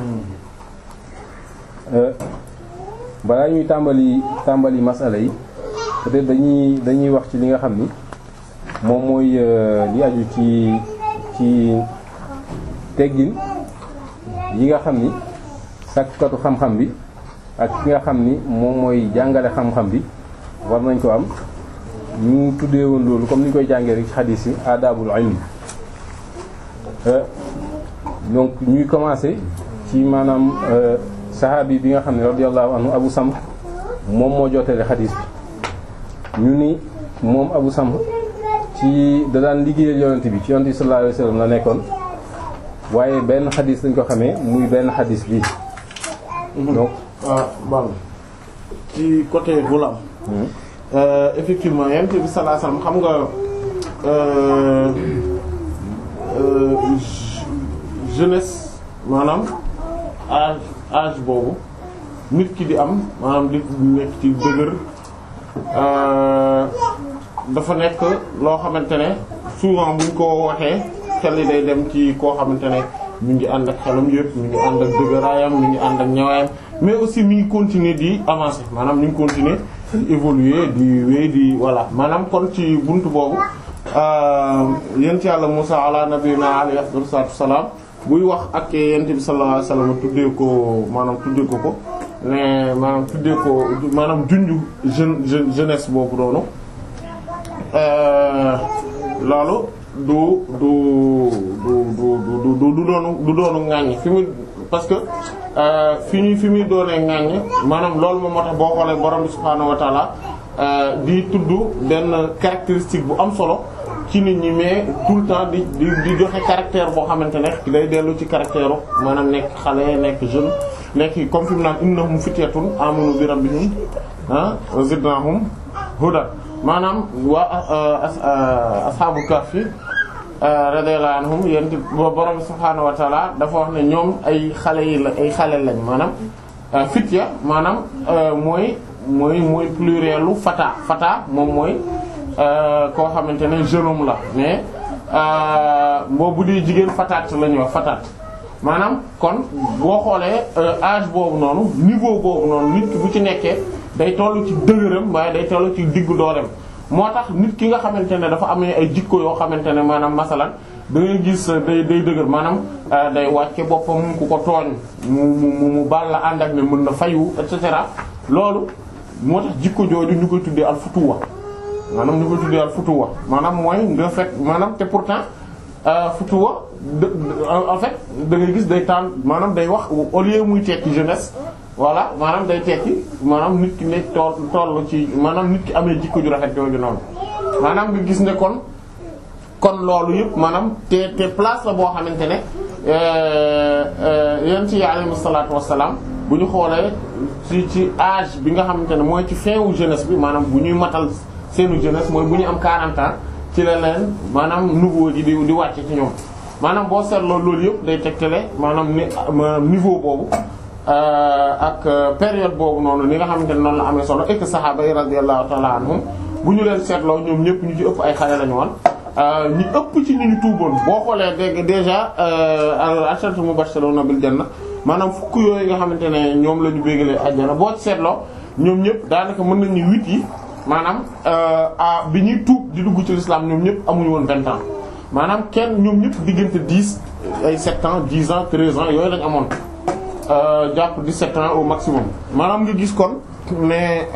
balaa ñuy tàmbali tàmbali masala yi peut-être dañuy dañuy wax ci li nga xam ni moom mooy li aju ci ci teggin yi nga xam ni sàkkatu xam-xam bi ak ki nga xam ni moom mooy jàngale xam-xam bi war nañ ko am ñu tuddee woon loolu comme ni ñu koy jàngee rek ci xadiis yi adabul ilm donc ñuy commencer ci maanaam saxaabi bi nga xam ne radiyallahu anhu Abu Samh moom moo jootale xadiis bi ñu ni moom Abu Samh ci da daan liggéeyal yonent bi ci yonent bi sallallahu alayhi wasallam la nekkoon waaye benn xadiis lañ ko xamee muy benn xadiis bi donc bal ci côté Ghulam effectivement yonent bi sallallahu alayhi wasallam xam nga jeunesse maanaam âge âge boobu nit ki di am maanaam di nekk ci dëgër dafa nekk loo xamante ne souvent buñ ko waxee xel yi day dem ci koo xamante ne mi ngi ànd ak xelam yëpp mi ngi ànd ak dëgëraayam mi ngi ànd ak ñawaayam mais aussi mi ngi continuer di avancer maanaam mi ngi continuer di évoluer di wéy di voilà maanaam kon ci buntu boobu yent yàlla Musa ala nabiyina alayhi afdalu salaatu wassalaam buy wax ak yent bi sallallahu alayhi wasallam tuddee ko maanaam tuddee ko ko mais maanaam tuddee ko maanaam junju jeune jeunesse boobu doonu loolu du du du du du du du doonu du doonu ŋàññ fi mu parce que fi ñu fi muy doonee ŋàññ maanaam loolu moom moo tax boo xoolee borom bi subhaanahu wa taala di tudd benn caractéristique bu am solo ci nit ñi mais tout le temps di di di joxe caractère boo xamante ne day dellu ci caractère maanaam nekk xale nekk jeune nekk comme fi mu naan innahum fityatun amanu bi rabbihim ah zidnahum huda maanaam waa ashabul kahfi radiyallahu anhum yent borom subhaanahu wa ta'ala dafa wax ne ñoom ay xale yi la ay xale lañ maanaam fitya maanaam mooy mooy mooy plurielu fata fata moom mooy koo xamante ne jeune homme la mais boobu di jigéen fataat la ñuy wax fataat maanaam kon boo xoolee âge boobu noonu niveau boobu noonu nit ki bu ci nekkee day toll ci dëgëram waaye day toll ci diggu dooleem moo tax nit ki nga xamante ne dafa amee ay jikko yoo xamante ne maanaam masalan da ngay gis day day dëgër maanaam day wàcce boppam ku ko tooñ mu mu mu baal la ànd ak ne mën na fayu et cetera loolu moo tax jikko jooju ñu koy tuddee al futuwa maanaam ñu koy tuddee al futuwa maanaam mooy nga fekk maanaam te pourtant futuwa en fait da ngay gis day tànn maanaam day wax au lieu muy tekki jeunesse voilà maanaam day tekki maanaam nit ki ne tool toll ci maanaam nit ki amee jikko ju rafet jooju noonu maanaam nga gis ne kon kon loolu yëpp maanaam te te place la boo xamante ne yéen ci alayhi salaatu wassalaam bu ñu xoolee ci ci âge bi nga xamante ne mooy ci fin wu jeunesse bi maanaam bu ñuy matal seenu jeunesse mooy bu ñu am 40 ans ci la leen maanaam nouveau ji di di wàcce ci ñoom maanaam boo seetloo loolu yëpp day tegtale maanaam ni maanaam niveau boobu ak période boobu noonu ni nga xamante ne noonu la amee solo et que saxaaba yi radiyallahu ta'ala anhum bu ñu leen seetloo ñoom ñëpp ñu ci ëpp ay xale lañu woon ñi ëpp ci ni ñu tuuboon boo xoolee dégg déjà al-asharatu mubashshiruna bil janna maanaam fukk yooyu nga xamante ne ñoom la ñu bégalee àjjana boo seetloo ñoom ñëpp daanaka mën nañu huit yi maanaam a bi ñuy tuub di dugg ci l'islam ñoom ñëpp amuñu woon vingt ans maanaam kenn ñoom ñëpp diggante dix ay sept ans dix ans treize ans yooyu lañ amoon jàpp dix-sept ans au maximum maanaam nga gis kon mais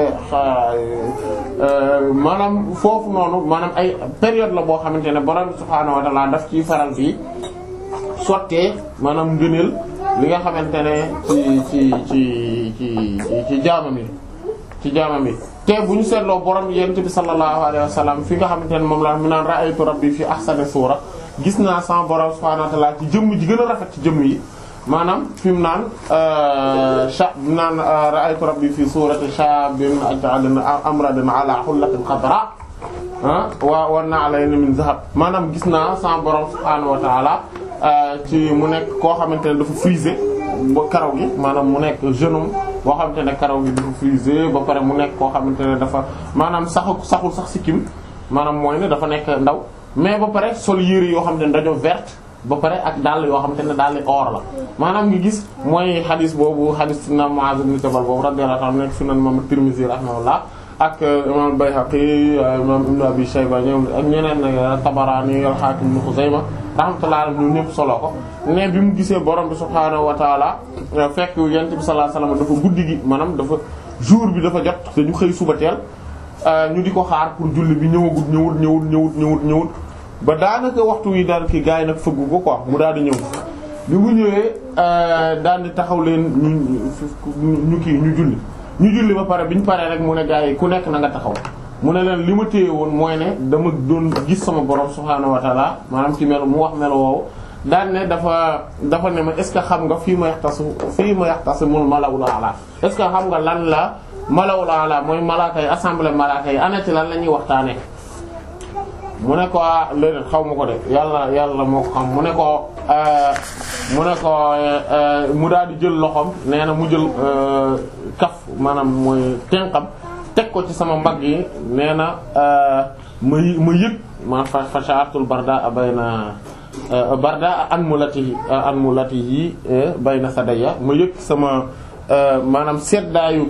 maanaam foofu noonu maanaam ay période la boo xamante ne borom subhaanahu wa ta'ala daf ciy faral bi sottee maanaam ngëneel li nga xamante ne ci ci ci ci ci jaamam yi ci jaamam yi te bu ñu seetloo borom yent bi sallallahu alayhi wa sallam fi nga xamante ne moom la mu naan ra'aytu rabbi fi ahsani suura gis naa sama borom subhaanahu wa ta'ala ci jëmm ji gën a rafet ci jëmm yi maanaam fi mu naan sha naan ra'aytu rabbi fi surati shabin aj'alna amradin ala hullatin khadra wa wa na'layn min zahab maanaam gis naa sama borom subhaanahu wa ta'ala ci mu nekk koo xamante ne dafa frisé ba karaw gi maanaam mu nekk jeune homme boo xamante ne karaw gi dafa frisé ba pare mu nekk koo xamante ne dafa maanaam saxu saxul sax sikkim maanaam mooy ne dafa nekk ndaw mais ba pare sol yére yoo xamante ne dañoo verte ba pare ak dàll yoo xamante ne dàll or la maanaam nga gis mooy xadis boobu xadis na Muaz ibn Jabal boobu radiyallahu anhu nekk sunan imam Tirmidhi rahimahullah ak imam Bayhaqi imam Ibn Abi Shayba ñoom ak ñeneen Tabarani al-Hakim ibn Khuzaymah rahmatullahi alayhim ñoom ñëpp solo ko ne bi mu gisee borom bi subhaanahu wa taala fekk yent bi sallallahu alayhi wasallam dafa guddi gi maanaam dafa jour bi dafa jot te ñu xëy suba teel ñu di ko xaar pour julli bi ñëwagut ñëwut ñëwut ñëwut ñëwut ñëwut ba daanaka waxtu wi daal ki gars yi nag fëggu ko quoi mu daal di ñëw bi mu ñëwee daal di taxaw leen ñu ñu kii ñu julli ñu julli ba pare bi ñu paree rek mu ne gars yi ku nekk na nga taxaw mu ne leen li ma téye woon mooy ne dama doon gis sama borom subhaanahu wa taala maanaam ci melo mu wax melo woowu daan ne dafa dafa ne ma est ce que xam nga fii ma yaxtasu fii ma yaxtasimul malawul ala est ce que xam nga lan la malawul ala mooy malaaka yi assemblée malaaka yi ana ci lan la ñuy waxtaanee. mu ne ko léegi xaw ma ko de yàlla yàlla moo ko xam mu ne ko mu ne ko mu daal di jël loxoom nee na mu jël kaf maanaam mooy tenqam teg ko ci sama mbagg yi nee na ma ma yëg ma fa fa sha'artul barda bayna barda anmulatihi anmulatihi bayna sadaya ma yëg sama maanaam seddaayu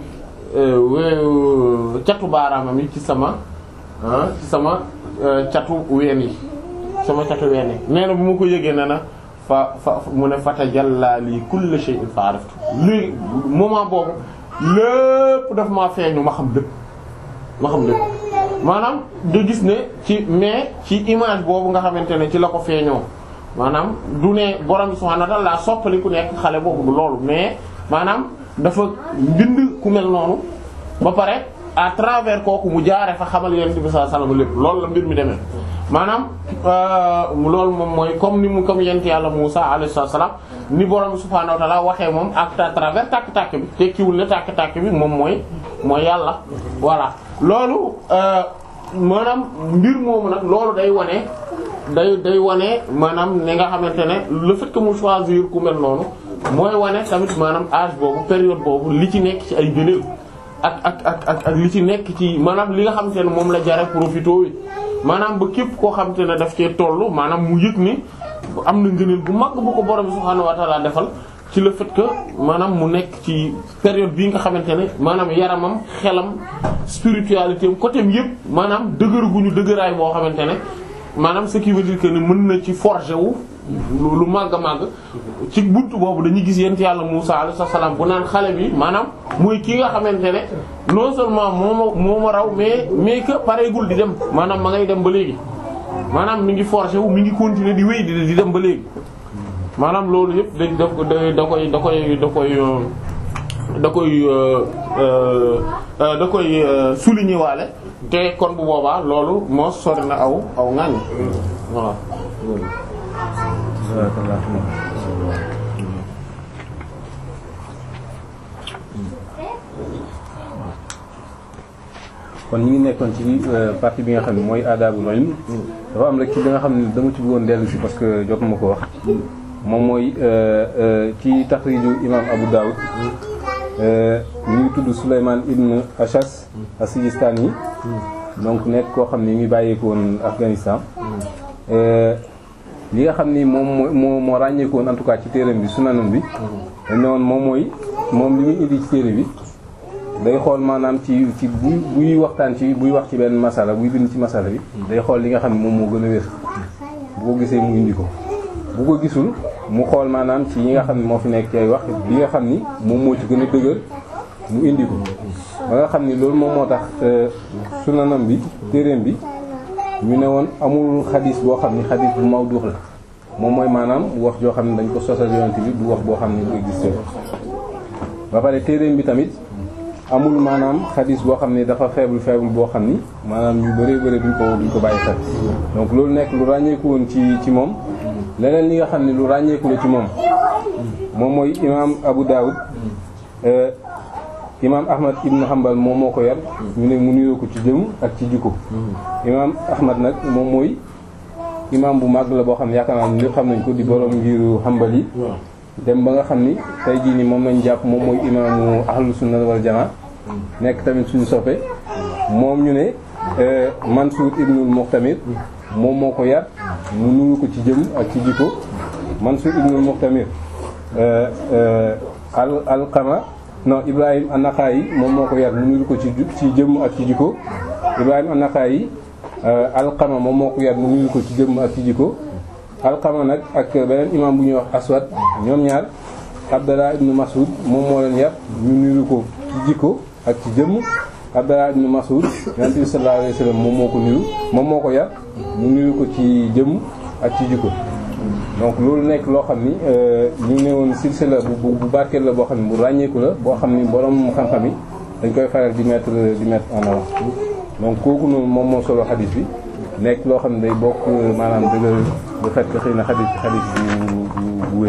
catu baaraamam yi ci sama ci sama catu ween yi sama catu ween yi nee na bu ma ko yëgee ne na fa fa mu ne fatajalla li kulli shay'in fa araftu léegi moment boobu lépp daf maa feeñu ma xam lépp ma xam lépp maanaam nga gis ne ci mais ci image boobu nga xamante ne ci la ko feeñoo maanaam du ne borom bi subhanahu wa ta'ala soppali ku nekk xale boobu du loolu mais maanaam dafa bind ku mel noonu ba pare à travers kooku mu jaare fa xamal yonent bi sallallahu alayhi wasallam lépp loolu la mbir mi demee maanaam loolu moom mooy comme ni mu comme yonent yàlla Musa alayhi salaam ni borom bi subhaanahu wa ta'ala waxee moom ak à travers tàkk-tàkk bi tekkiwul ne tàkk-tàkk bi moom mooy mooy yàlla voilà loolu maanaam mbir moomu nag loolu day wane day day wane maanaam ni nga xamante ne le fait que mu choisir ku mel noonu mooy wane tamit maanaam âge boobu période boobu li ci nekk ci ay gëneel ak ak ak ak ak li ci nekk ci maanaam li nga xamante ne moom la jare profité wi maanaam ba képp koo xamante ne daf cee toll maanaam mu yëg ni am na ngëneel bu mag bu ko borom subhaanahu wa ta'ala defal ci le fait que maanaam mu nekk ci période bii nga xamante ne maanaam yaramam xelam spiritualité am côté yëpp maanaam dëgër gu ñu dëgëraay boo xamante ne maanaam ce qui veut dire que ni mën na ci forger wu lu màgg a màgg ci buntu boobu dañuy gis yent yàlla Musa alayhi salaam bu naan xale bi maanaam muy kii nga xamante ne non seulement moo ma moo ma raw mais mais que pareegul di dem maanaam ma ngay dem ba léegi maanaam mi ngi forger wu mi ngi continuer di wéy di di dem ba léegi maanaam loolu yëpp da da da koy da koy da koy da koy da koy souligner waale te kon bu boobaa loolu moo sori na aw aw ŋañ voilà kon ñu ngi nekkoon ci partie bi nga xam ne mooy aadaabul ilm dafa am rek ci li nga xam ne dama ci bëggoon dellu si parce que jotuma ko wax moom mooy ci taxriju imam Abu Dawud ñu ngi tudd Souleymane ibn Ashas as-Sijistani yi donc nekk koo xam ne ñu ngi bàyyeeko woon Afghanistan li nga xam ni moom moo moo ràññeeku woon en tout cas ci téereem bi sunanam bi dañ ne woon moom mooy moom li muy indi ci téere bi day xool maanaam ci ci buy buy waxtaan ci buy wax ci benn masala buy bind ci masala bi day xool li nga xam ne moom moo gën a wér bu ko gisee mu indi ko bu ko gisul mu xool maanaam ci yi nga xam ne moo fi nekk ci ay wax li nga xam ni moom moo ci gën a dëgër mu indi ko ba nga xam ni loolu moom moo tax sunanam bi téereem bi ñu ne woon amul xadis boo xam ni xadis bu mawdu la moom mooy maanaam wax joo xam ne dañ ko sosal yonent bi du wax boo xam ne bu existé ba pare téereem bi tamit amul maanaam xadis boo xam ne dafa faible faible boo xam ni maanaam ñu bëree bëri duñ ko duñ ko bàyyi xel donc loolu nekk lu ràññeeku woon ci ci moom leneen li nga xam ne lu ràññeeku la ci moom moom mooy imaam Abu Dawud imaam Ahmad ibn Hanbal moom moo ko yar ñu ne mu nuyoo ko ci jëm ak ci jikko imaam Ahmad nag moom mooy imaam bu màgg la boo xam ne yaakaar naa ñëpp xam nañ ko di borom ngiru Hanbal yi dem ba nga xam ni tey jii nii moom lañ jàpp moom mooy imaamu ahlu sunna wal jamaa nekk tamit suñu soppe moom ñu ne Mansour ibnul Muqtamir moom moo ko yar mu nuyu ko ci jëm ak ci jikko Mansour ibnul Muqtamir al alqama non Ibrahim an-Naxa'i moom moo ko yar mu nuyu ko ci ci jëm ak ci jikko Ibrahim an-Naxa'i alqama moom moo ko yar mu nuyu ko ci jëm ak ci jikko alqama nag ak beneen imam bu ñuy wax aswad ñoom ñaar Abdallah ibn Mas'ud moom moo leen yar ñu nuyu ko ci jikko ak ci jëmm Abdallah ibn Mas'ud yonent bi sallallahu alayhi wasallam moom moo ko nuyu moom moo ko yar mu nuyu ko ci jëmm ak ci jikko donc loolu nekk loo xam ni ñu ne woon silsila bu bu barkeel la boo xam ne bu ràññeeku la boo xam ni borom xam-xam yi dañ koy faral di mettre di mettre en avant donc kooku noonu moom moo solo xadis bi nekk loo xam ne day bokk maanaam dëgg bu fekk xëy na xadis xadis bu bu bu wér.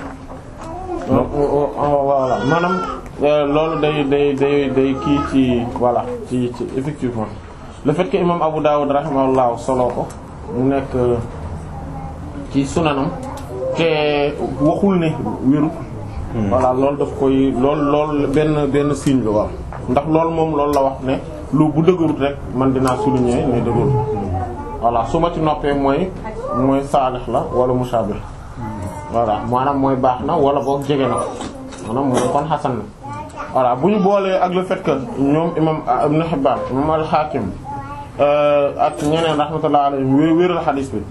voilà maanaam loolu day day day day kii ci voilà ci ci effectivement le fait que imam Abu Dawud rahimahullah solo ko mu nekk ci sunanam te waxul ne wéru voilà loolu daf koy lool lool benn benn signe la waaw ndax loolu moom loolu la wax ne lu bu dëgërut rek man dinaa souligner ne dëgërut voilà su ma ci noppee mooy mooy saalix la wala mushabih voilà maanaam mooy baax na wala boog jege na maanaam mooy kon xasan na voilà bu ñu boolee ak le fait que ñoom imam Ibn Hibban imam al-Hakim ak ñeneen rahmatullah alayhim wé wéeral xadiis bi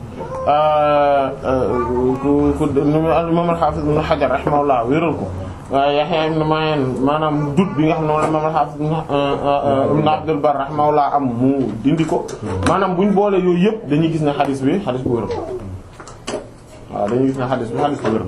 ku ku imam al-Hafiz Ibn Hajar rahimahullah wéeral ko Yahya ibn Ma'in maanaam dut bi nga xam ne moom imam al-Hafiz Ibn Abdul Barr rahimahullah am mu dindi ko maanaam bu ñu boolee yooyu yëpp dañuy gis ne xadiis bi xadiis bu wér waaw dañuy gis ne xadiis bi xadiis bu wér na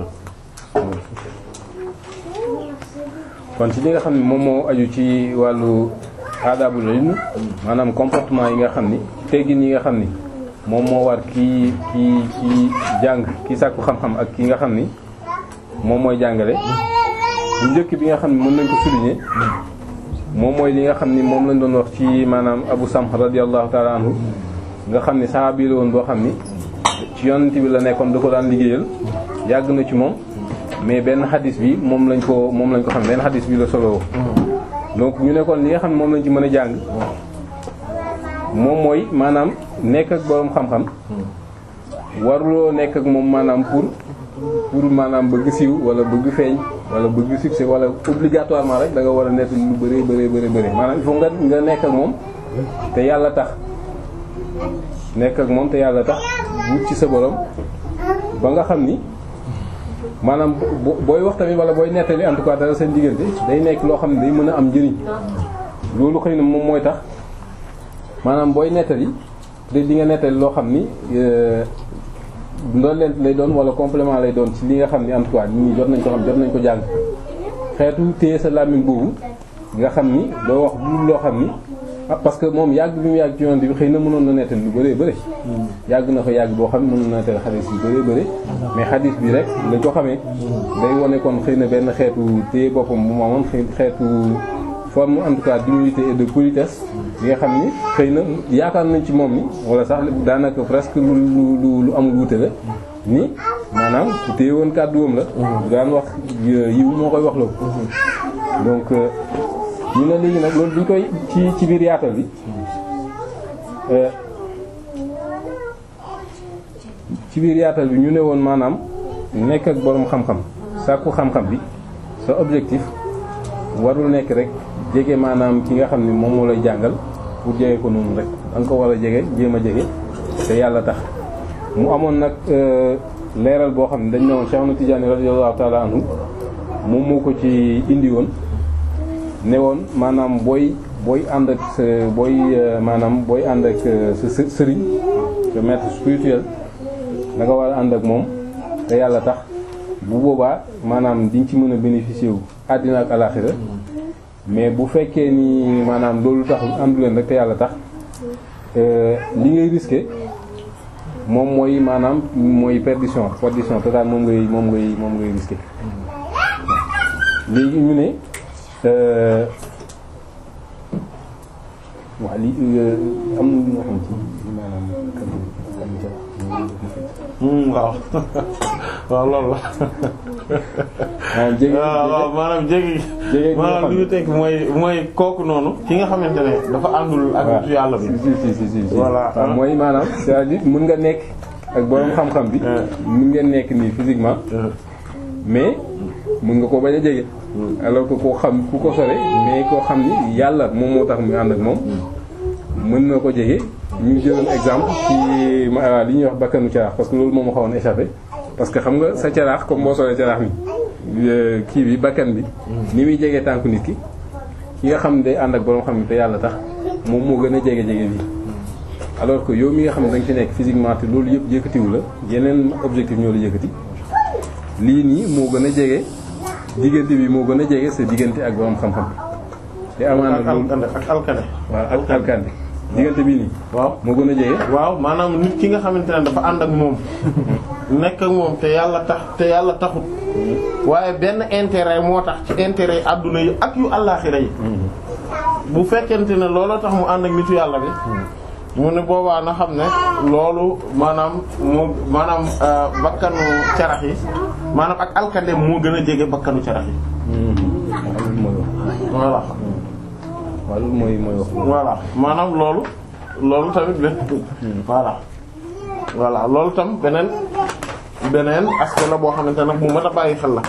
kon ci li nga xam ne moom moo aju ci wàllu aadaabul ilm maanaam comportement yi nga xam ni teggin yi nga xam ni moom moo war kii kii kii jàng kii sàkku xam-xam ak ki nga xam ni moom mooy jàngale bu njëkk bi nga xam ne mën nañ ko souligner moom mooy li nga xam ni moom lañ doon wax ci maanaam Abu Samh radiyallahu ta'ala anhu nga xam ni sahabi la woon boo xam ni ci yonent bi la nekkoon da ko daan liggéeyal yàgg na ci moom mais benn xadis bi moom lañ ko moom lañ ko xam benn xadis bi la solo donc ñu nekkoon li nga xam ne moom lañ ci mën a jàng moom mooy maanaam nekk ak boroom xam-xam waruloo nekk ak moom maanaam pour pour maanaam bëgg siiw wala bëgg feeñ wala bëgg succès wala obligatoirement rek da nga war a nekk lu bëree bëree bëri bëri maanaam il faut nga nga nekk ak moom te yàlla tax nekk ak moom te yàlla tax wut ci sa borom ba nga xam ni maanaam booy wax tamit wala booy nettali en tout cas dara seen diggante day nekk loo xam ne day mën a am njëriñ loolu xëy na moom mooy tax maanaam booy nettali de di nga nettali loo xam ni ndoon leen lay doon wala complément lay doon ci li nga xam ni en tout cas nit ñi jot nañ ko xam jot nañ ko jàng xeetu téye sa làmmiñ boobu nga xam ni doo wax lu loo xam ni parce que moom yàgg bi mu yàgg ci yoon bi xëy na mënoon na nettali lu bëree bëri yàgg na fa yàgg boo xam ne mënoon na nettali xadis yu bëree bëri mais xadis bi rek lañ ko xamee day wane kon xëy na benn xeetu téye boppam bu mu amoon xeetu forme en tout cas d'humilité et de politesse bi nga xam ni xëy na yaakaar nañ ci moom ni wala sax daanaka presque lu lu lu amul wuute la ni maanaam ku téye woon kàdduwam la daan wax yiw moo koy wax loo donc ñu ne léegi nag loolu duñ koy ci ci biir yaatal bi ci biir yaatal bi ñu ne woon maanaam nekk ak boroom xam-xam sàkku xam-xam bi sa objectif warul nekk rek jege maanaam ki nga xam ni moom moo lay jàngal pour jege ko noonu rek da nga ko war a jege jéem a jege te yàlla tax mu amoon nag leeral boo xam ne dañ ne woon Cheikh Ahmad Tidiane radiyallahu ta'ala anhu moom moo ko ci indi woon ne woon maanaam booy booy ànd ak sa booy maanaam booy ànd ak sa sëriñ sa maître spirituel da nga war a ànd ak moom te yàlla tax bu boobaa maanaam diñ ci mën a bénéficier wu àddina ak alaxira mais bu fekkee ni maanaam loolu taxul àndu leen rek te yàlla tax li ngay risqué moom mooy maanaam mooy perdition perdition totale moom ngay moom ngay moom ngay risqué léegi ñu ne waa li am na ñoo xam ci maanaam waaw waaw loolu la. ah jege waaw maanaam jege. jege maanaam li ñu teg mooy mooy kooku noonu. ki nga xamante ne dafa àndul ak nitu yàlla bi. si si si si si Voilà. waaw mooy maanaam c'est-à-dire mën nga nekk ak boroom xam-xam bi. mën ngeen nekk nii physiquement. mais mën nga ko bañ a jege. alors que koo xam ku ko sore mais koo xam ni yàlla moom moo tax mu ànd ak moom. mën na ko jege ñu jëloon exemple ci ma li ñuy wax bakkanu caraax parce que loolu moom ma xawoon échappé parce que xam nga sa caraax comme boo solee caraax mi kii bi bakkan bi ni muy jege tànku nit ki ki nga xam ne day ànd ak boroom xam ne te yàlla tax moom moo gën a jege jege bi alors que yow mi nga xam ne da nga ci nekk physiquement te loolu yëpp yëkkatiwu la yeneen objectif ñoo la yëkkati lii nii moo gën a jege diggante bi moo gën a jege sa diggante ak boroom xam-xam bi te amaana ak loolu alkande ak alkande. waaw ak alkande diggante bii nii waaw. moo gën a jege waaw maanaam nit ki nga xamante ne dafa ànd ak moom nekk ak moom te yàlla tax te yàlla taxut waaye benn intérêt moo tax ci intérêt adduna yi ak yu àllaaxira yi bu fekkente ne looloo tax mu ànd ak nitu yàlla bi mu ne boobaa na xam ne loolu maanaam moo maanaam euh, bakkanu carax yi maanaam ak alkande moo gën a jege bakkanu carax yi waaw loolu mooy wax voilà waaw loolu mooy mooy wax voilà maanaam loolu loolu tamit benn voilà voilà loolu tam beneen beneen aspect la boo xamante ne bu mat a bàyyi xel la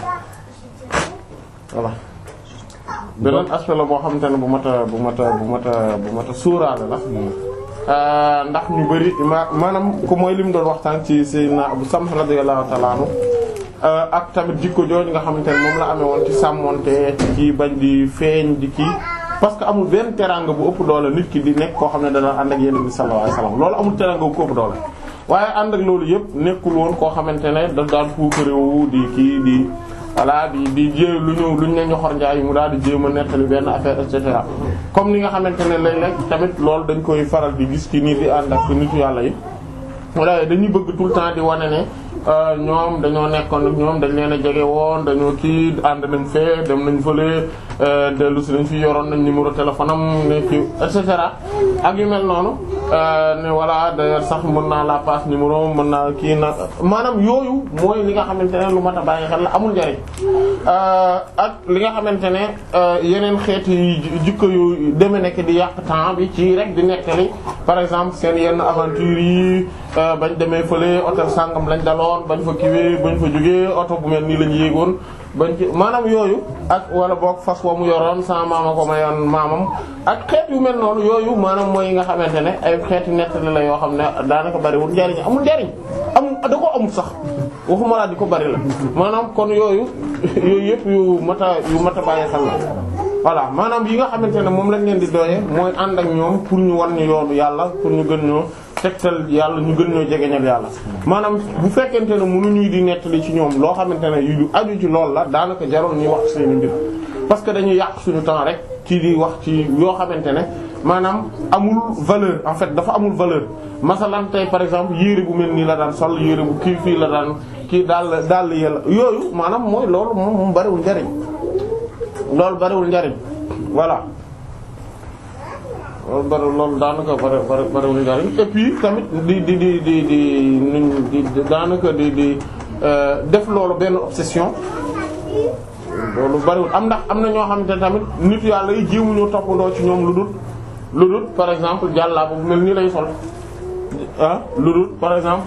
voilà beneen aspect la boo xamante ne bu mat a bu mat a bu mat a bu mat a suuraale la Euh, ndax ñu bari ma maanaam ko mooy li mu doon waxtaan ci Seydina Abu Samh radiyallahu ta'ala anhu euh, ak tamit jikko jooju nga xamante ne moom la amee woon ci sàmmonte ci bañ di feeñ di kii parce que amul benn teraanga bu ëpp doole nit ki di nekk koo xam ne dana ànd ak Yonent bi sallallahu alayhi wasallam loolu amul teraanga bu ko ëpp doole waaye ànd ak loolu yëpp nekkul woon koo xamante ne daf daan puukarewu di kii di voilà di di jé lu ñëw lu ñu ne ñoxor njaay mu daal di jéem a nettali benn affaire et cetera comme ni nga xamante ne léeg-léeg tamit loolu dañ koy faral di gis ci nii di ànd ak nitu yàlla yi wala dañuy bëgg tout le temps di wane ne ñoom dañoo nekkoon ak ñoom dañ leen a jege woon dañoo kii ànd nañ fee dem nañ fële dellu si nañ fi yoroon nañ numéro téléphone am ne kii et cetera ak yu mel noonu ne voilà d'ailleurs sax mën naa la passe numéro mën naa kii na maanaam yooyu mooy li nga xamante ne lu mat a bàyyi xel la amul njariñ ak li nga xamante ne yeneen xeeti jikko yu deme nekk di yàq temps bi ci rek di nettali par exemple seen yenn aventure yi bañ demee fële hôtel sangam lañ daloon bañ fa kiwee bañ fa jógee oto bu mel nii lañ yéegoon bañ ci maanaam yooyu ak wala boog fas wa mu yoroon sama maama ko mayoon maamam ak xeet yu mel noonu yooyu maanaam mooy yi nga xamante ne ay xeeti nettali la yoo xam ne daanaka bariwul njariñ amul njariñ amul da ko amul sax waxuma laa di ko bari la maanaam kon yooyu yooyu yëpp yu mat a yu mat a bàyyi xel la voilà maanaam yi nga xamante ne moom lañ leen di doyee mooy ànd ak ñoom pour ñu wan ñu yoonu yàlla pour ñu gën ñoo tegtal yàlla ñu gën ñoo jegeñal yàlla maanaam bu fekkente ne mënuñuy di nettali ci ñoom loo xamante ne yu aju ci lool la daanaka jarul ñuy wax seeni mbir parce que dañuy yàq suñu temps rek ci di wax ci yoo xamante ne maanaam amul valeur en fait dafa amul valeur masalan tey par exemple yére bu mel nii la daan sol yére bu kii fii la daan kii daal daal yàlla yooyu maanaam mooy loolu moom moom bariwul njariñ loolu bariwul njariñ voilà loolu bari loolu daanaka bari bari bariwul njariñ et puis tamit di di di di di nuñ di daanaka di di def loolu benn obsession loolu bariwul am ndax am na ñoo xamante ne tamit nit yàlla yi jéemuñoo toppandoo ci ñoom lu dul lu dul par exemple jàllaa bu mel nii lay sol ah lu dul par exemple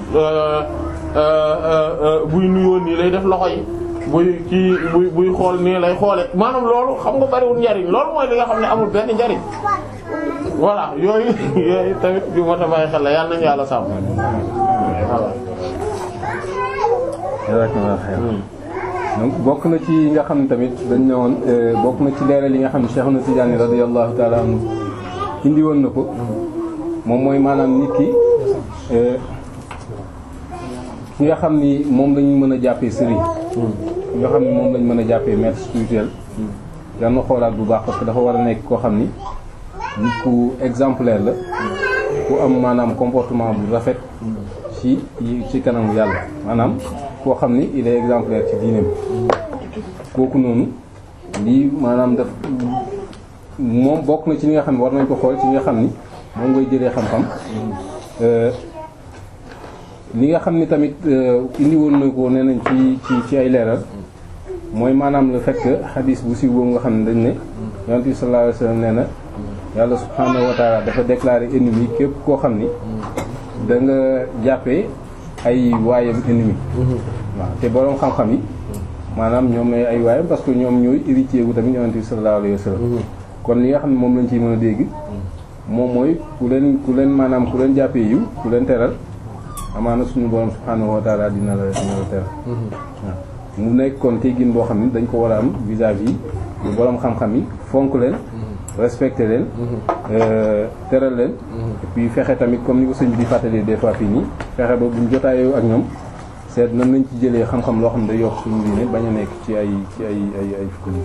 buy nuyoo nii lay def loxo yi buy kii buy buy xool nii lay xoole maanaam loolu xam nga bariwul njariñ loolu mooy li nga xam ne amul benn njariñ voilà yooyu yooyu tamit bi moo tax bàyyi xel la yàlla nañu yàlla sàmm voilà. donc bokk na ci nga xam ne tamit dañ ne woon bokk na ci leeral yi nga xam ne Cheikh na Tidiane radiyallahu ta'ala anhu indi woon na ko moom mooy maanaam nit ki ki nga xam ni moom lañu mën a jàppee sëriñ ki nga xam ni moom lañ mën a jàppee maître spirituel daan na xoolaat bu baax parce que dafa war a nekk koo xam ni nit ku exemplaire la ku am maanaam comportement bu rafet ci ci kanamu yàlla maanaam koo xam ni il est exemplaire ci diineem kooku noonu lii maanaam daf moom bokk na ci li nga xam ne war nañ ko xool ci li nga xam ni moom ngay jëlee xam-xam li nga xam ni tamit indi woon na ko nee nañ ci ci ci ay leeral mooy maanaam le fait que xadis bu siiw boobu nga xam ne dañ ne yonent bi sallallahu alayhi wasallam nee na yàlla subhanahu wa ta'ala dafa déclarer ennemi képp koo xam ni da nga jàppee ay waayam ennemi waaw te boroom xam-xam yi maanaam ñoom ay waayam parce que ñoom ñooy héritier wu tamit yonent bi sallallahu alayhi wasallam kon li nga xam ne moom lañ ciy mën a dégg moom mooy ku leen ku leen maanaam ku leen jàppee yiw ku leen teral amaana suñu borom subhanahu wa ta'ala dina la dina la teral waaw mu nekk kon teggin boo xam ne dañ ko war a am vis-à-vis yu boroom xam-xam yi fonk leen respecter leen teral leen et puis fexe tamit comme ni ko sëñ bi di fàttalee des fois fii nii fexe ba buñ jotaayoo ak ñoom seet nan lañ ci jëlee xam-xam loo xam ne day yokk suñu diine bañ a nekk ci ay ci ay ay ay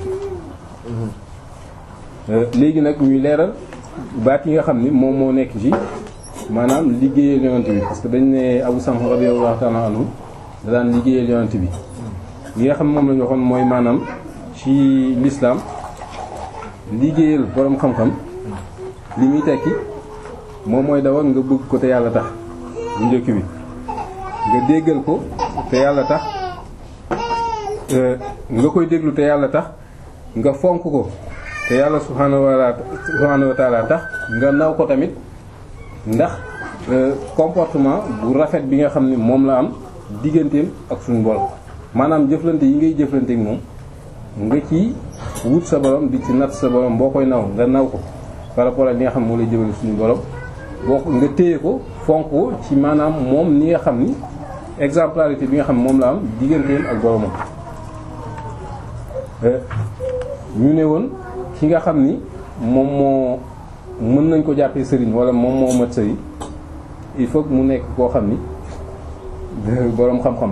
fukki léegi nag ñuy leeral baat yi nga xam ni moom moo nekk ci maanaam liggéeyal yonent bi parce que dañ ne Abu Samh radiyallahu ta'ala anhu da daan liggéeyal yonent bi li nga xam moom la ñu waxoon mooy maanaam ci l'islam liggéeyal boroom xam-xam li muy tekki moom mooy dawal nga bëgg ko te yàlla tax bu njëkk bi nga déggal ko te yàlla tax nga koy déglu te yàlla tax nga fonk ko te yàlla subhaanahu wa subhaanahu wa ta'ala tax nga naw ko tamit ndax comportement bu rafet bi nga xam ne moom la am digganteem ak suñu borom maanaam jëflante yi ngay jëflante ak moom nga ci wut sa borom di ci natt sa borom boo koy naw nga naw ko par rapport ak li nga xam moo lay jëmale suñu borom boo ko nga téye ko fonk ko ci maanaam moom ni nga xam ni exemplarité bi nga xam moom la am digganteem ak boromam. ñu ne woon ki nga xam ni moom moo mën nañ ko jàppee sëriñ wala moom moo mat sëriñ il faut que mu nekk koo xam ni boroom xam-xam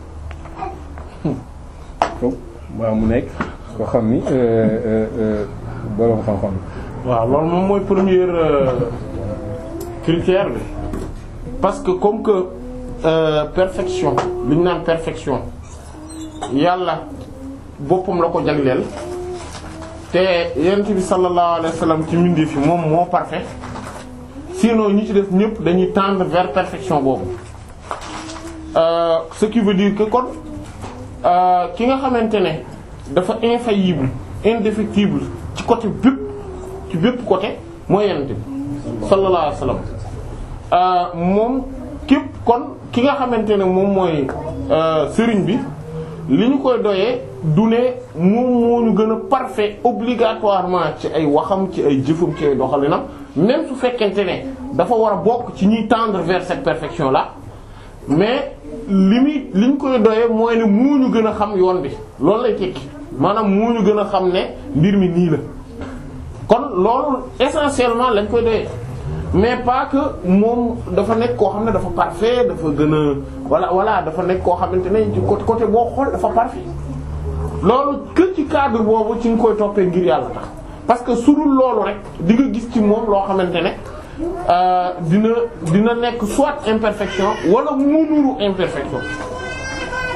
waaw mu nekk koo xam ni boroom xam-xam waaw loolu moom mooy premier critère bi parce que comme que euh, perfection li ñu naan perfection yàlla boppam la ko jagleel te yonent bi sallallahu alayhi wa sallam ci mbindee fi moom moo parfait sinon ñi ci def ñëpp dañuy tendre vers perfection boobu euh, ce qui veut dire que kon ki nga xamante ne dafa infaillible indéfectible ci côté bépp ci bépp côté mooy yonent bi sallallahu alayhi wa sallam moom képp kon ki nga xamante ne moom mooy sëriñ bi li ñu koy doyee du ne moom moo ñu gën a parfait obligatoirement ci ay waxam ci ay jëfam ci ay doxalinam même su fekkente ne dafa war a bokk ci ñuy tendre vers cette perfection là mais li muy li ñu koy doyee mooy ne moo ñu gën a xam yoon bi loolu lay tekki maanaam moo ñu gën a xam ne mbir mi nii la kon loolu essentiellement lañ koy doyee mais pas que moom dafa nekk koo xam ne dafa parfait dafa gën a voilà voilà dafa nekk koo xamante ne ci côté côté boo xool dafa parfait loolu que ci cadre boobu ci nga koy toppee ngir yàlla tax parce que su dul loolu rek di nga gis ci moom loo xamante ne dina dina nekk soit imperfection wala mu nuru imperfection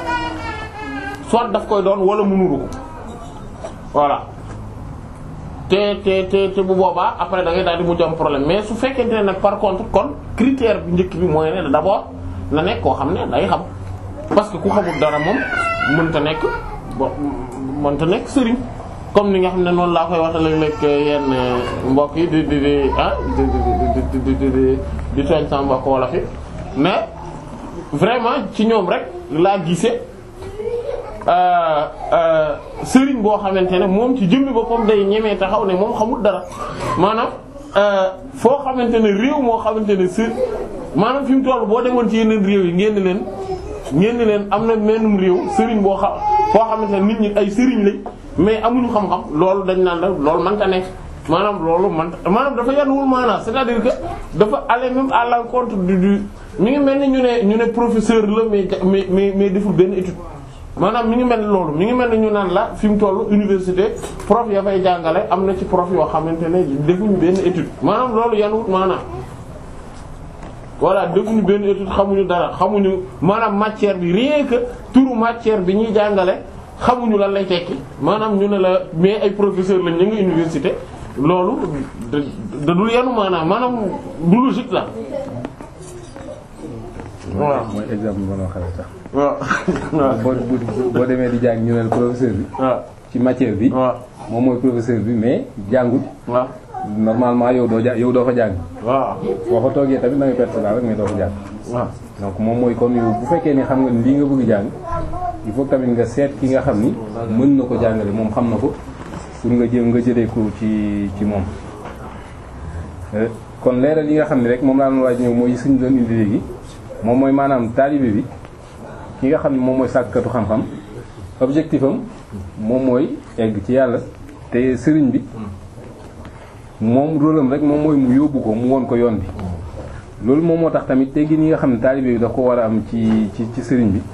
soit daf koy doon wala mu nuru ko voilà te te te te bu boobaa après da ngay daal di mujj am problème mais su fekkente ne nag par contre kon critère bi njëkk bi mooy ne d'abord na nekk koo xam ne day xam parce que ku xamul dara moom mënta nekk bo mënta nekk sëriñ comme ni nga xam ne noonu laa koy wax léeg-léeg yenn mbokk yi di di di ah di di di di di di tooñ sama mbokk wala fi mais vraiment ci ñoom rek laa gisee sëriñ boo xamante ne moom ci jëmmi boppam day ñemee taxaw ne moom xamul dara maanaam foo xamante ne réew moo xamante ne së maanaam fi mu toll boo demoon ci yeneen réew yi ngeen leen ngeen leen am na mennum réew sëriñ boo xam foo xamante ne nit ñi ay sëriñ lañ mais amuñu xam-xam loolu dañ naan la loolu mënta nekk maanaam loolu man maanaam dafa yanuwul maanaam c'est-à-dire que dafa aller même à l'encontre du du mi ngi mel ni ñu ne ñu ne professeur la mais mais mais mais deful benn étude maanaam mi ngi mel ni loolu mi ngi mel ni ñu naan la fi mu toll université prof ya fay jàngale am na ci prof yoo xamante ne defuñu benn étude maanaam loolu yanuwut maanaam voilà defuñu benn étude xamuñu dara xamuñu maanaam matière bi rien que turu matière bi ñuy jàngale xamuñu lan lay tekki maanaam ñu ne la mais ay professeur lañ ñu ngi université loolu da da dul yanu maanaam maanaam du logique la waaw mooy exemple bi ma doon xamee sax. waaw boo boo demee di jàng ñu ne professeur bi. waaw ci matière bi. waaw moom mooy professeur bi mais jàngut. waaw normalement yow doo ja yow doo fa jàng. waaw boo fa toogee tamit da ngay perte sa rek mais doo fa jàng. waaw donc moom mooy kon yow bu fekkee ni xam nga ni lii nga bëgg jàng il faut tamit nga seet ki nga xam ni mën na ko jàngale moom xam na ko pour nga jëm nga jëlee ko ci ci moom. Euh, kon leeral yi nga xam ne rek moom laa doon waaj ñëw mooy suñu doon indi léegi moom mooy maanaam taalibe bi ki nga xam ne moom mooy sàkkatu xam-xam objectif am moom mooy egg ci yàlla te sëriñ bi moom rôle am rek moom mooy mu yóbbu ko mu won ko yoon bi. loolu moom moo tax tamit teggin yi nga xam ne taalibe bi da ko war a am ci ci ci sëriñ bi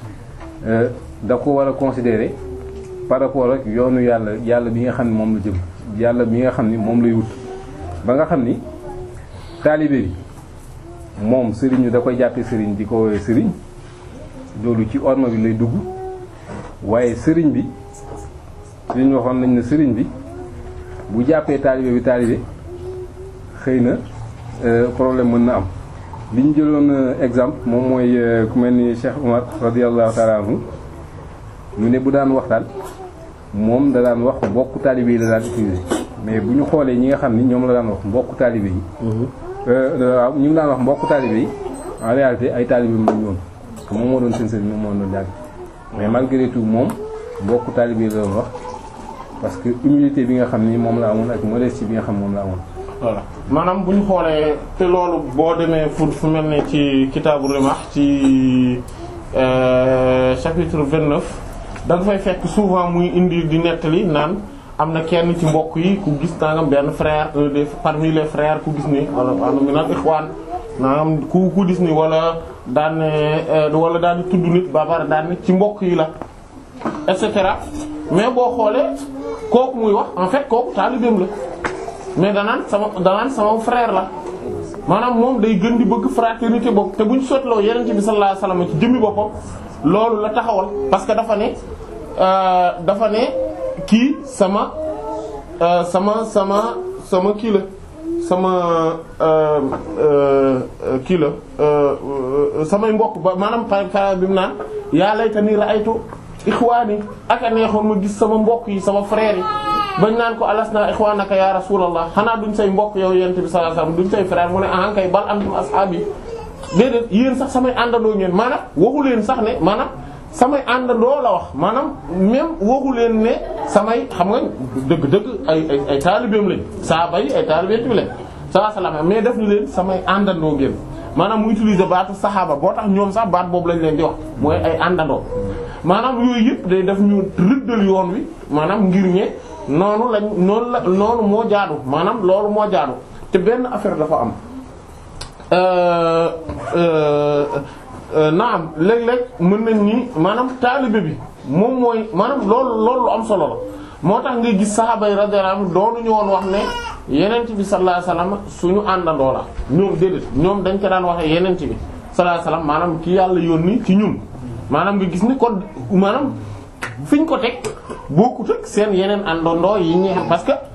da ko war a considérer par rapport ak yoonu yàlla yàlla bi nga xam ne moom la jëm yàlla bi nga xam ni moom lay wut ba nga xam ni taalibe bi moom sëriñ bi da koy jàppee sëriñ di ko woowee sëriñ loolu ci orma bi lay dugg waaye sëriñ bi sëriñ waxoon nañ ne sëriñ bi bu jàppee taalibe bi taalibe xëy na problème mën na am li ñu jëloon exemple moom mooy ku mel ni Cheikh Omar radiyallahu ta'ala anhu mu ne bu daan waxtaan moom da daan wax mbokku taalibe yi la daan utiliser mais bu ñu xoolee ñi nga xam ni ñoom la daan wax mbokku taalibe yi. waaw ñu ngi daan wax mbokku taalibe yi en réalité ay taalibe mu lañu woon moom moo doon seen sëriñ moom moo doon jàng mais malgré tout moom mbokku taalibe yi la doon wax parce que humilité bi nga xam ni moom la amoon ak modestie bi nga xam moom la amoon. voilà maanaam bu ñu xoolee te loolu boo demee fu fu mel ne ci kitaabu Rimah ci chapitre 29 da nga fay fekk souvent muy indi di nettali naan am na kenn ci mbokk yi ku gis nangam benn frère un des parmi les frères ku gis ni wala am na naan ixwaan nangam ku ku gis ni wala daan ne wala daan di tudd nit ba pare daan ne ci mbokk yi la et cetera mais boo xoolee kooku muy wax en fait kooku taalibeem la. mais danaan sama danaan sama frère la maanaam moom day gën di bëgg fraternité boobu te bu ñu sotloo yeneen bi sallallahu alayhi wasallam ci jëmmi boppam loolu la taxawal parce que dafa ne dafa ne kii sama sama sama sama kii la sama kii la samay mbokk ba maanaam par bi mu naan yaa laytani ra'aytu ikhwani aka neexoon ma gis sama mbokk yi sama frère yi bañ naan ko alasna ikhwanaka ya rasulallah xanaa duñ say mbokk yow yent bi sallallahu alayhi wasallam duñ say frère mu ne ah kay bal antum ashaabi déedéet yéen sax samay àndandoo ngeen maanaam waxu leen sax ne maanaam samay àndandoo la wax maanaam même waxu leen ne samay xam nga dëgg-dëgg ay ay ay taalibeem lañ saaba yi ay taalibeem bi lañ sallallahu alayhi wasallam mais def ni leen samay àndandoo ngeen maanaam mu utiliser baatu saxaaba boo tax ñoom sax baat boobu lañ leen di wax mooy ay àndandoo maanaam yooyu yëpp day def ñu rëddal yoon wi maanaam ngir ñe noonu lañ noonu la noonu moo jaadu maanaam loolu moo jaadu te benn affaire dafa am naam léeg-léeg mën nañ ni maanaam taalibe bi moom mooy maanaam loolu loolu lu am solo la moo tax nga gis saxaaba yi radiyallahu anhum doonuñu woon wax ne yenent bi sallallahu alayhi wasallam suñu àndandoo la ñoom déedéet ñoom dañ ko daan waxee yenent bi sallallahu alayhi wasallam maanaam ki yàlla yónni ci ñun maanaam nga gis ni kon maanaam fiñ ko teg bokkut ak seen yeneen àndandoo yi ñi xam parce que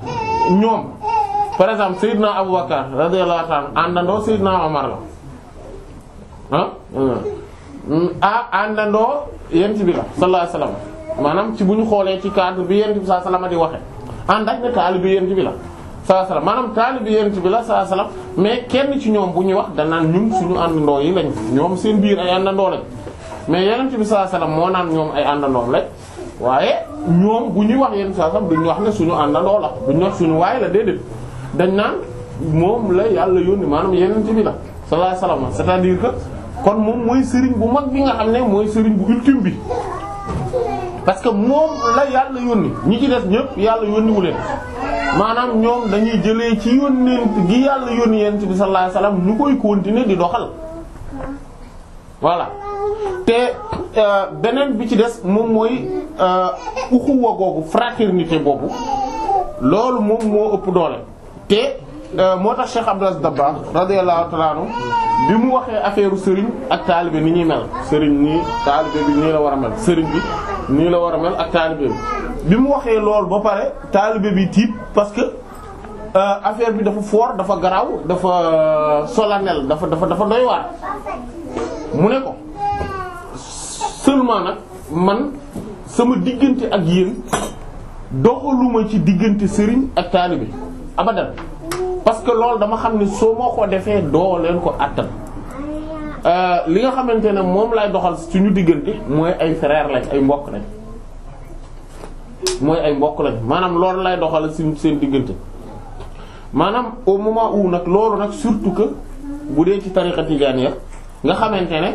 ñoom par exemple Seydina Aboubacar radiyallahu ta'ala àndandoo Seydina Omar la ah ah àndandoo yent bi la sallallahu alayhi wasallam maanaam ci bu ñu xoolee ci cadre bi yent bi sallallahu alayhi wasallam di waxe ànd ak ne taalibe yent bi la sallallahu alayhi wasallam maanaam taalibe yent bi la sallallahu alayhi wasallam mais kenn ci ñoom bu ñuy wax danaan ñun suñu àndandoo yi lañ ñoom seen biir ay àndandoo lañ mais yent bi sallallahu alayhi wasallam moo naan ñoom ay àndandoom lañ waaye ñoom bu ñuy wax yent sallallahu alayhi wasallam duñu wax ne suñu àndandoo la duñu wax suñu waay la déedéet dañ naan moom la yàlla yónni maanaam yenent bi la sallallahu alayhi wasallam c'est-à-dire que kon moom mooy sëriñ bu mag bi nga xam ne mooy sëriñ bu ultime bi parce que moom la yàlla yónni ñi ci des ñëpp yàlla yónniwu leen maanaam ñoom dañuy jëlee ci yónnent gi yàlla yónni yent bi sallallahu alayhi wasallam ñu koy continuer di doxal voilà te beneen bi ci des moom mooy uxuwa googu fraternité boobu loolu moom moo ëpp doole te moo tax Cheikh Abdou Aziz Dabakh radiyallahu ta'ala anhu bi mu waxee affaire sëriñ ak taalibe ni ñuy mel sëriñ nii taalibe bi nii la war a mel sëriñ bi nii la war a mel ak taalibe bi bi mu waxee loolu ba pare taalibe bi tiit parce que affaire bi dafa fort dafa garaaw dafa solennel dafa dafa dafa doy waar mu ne ko seulement nag man sama diggante ak yéen doxaluma ci diggante sëriñ ak taalibe abadan parce que loolu dama xam ne soo moo ko defee doo leen ko àttan li nga xamante ne moom lay doxal suñu diggante mooy ay frère lañ ay mbokk lañ mooy ay mbokk lañ maanaam loolu lay doxal suñ seen diggante maanaam au moment où nag loolu nag surtout que bu dee ci tariqa tijaaniyya nga xamante ne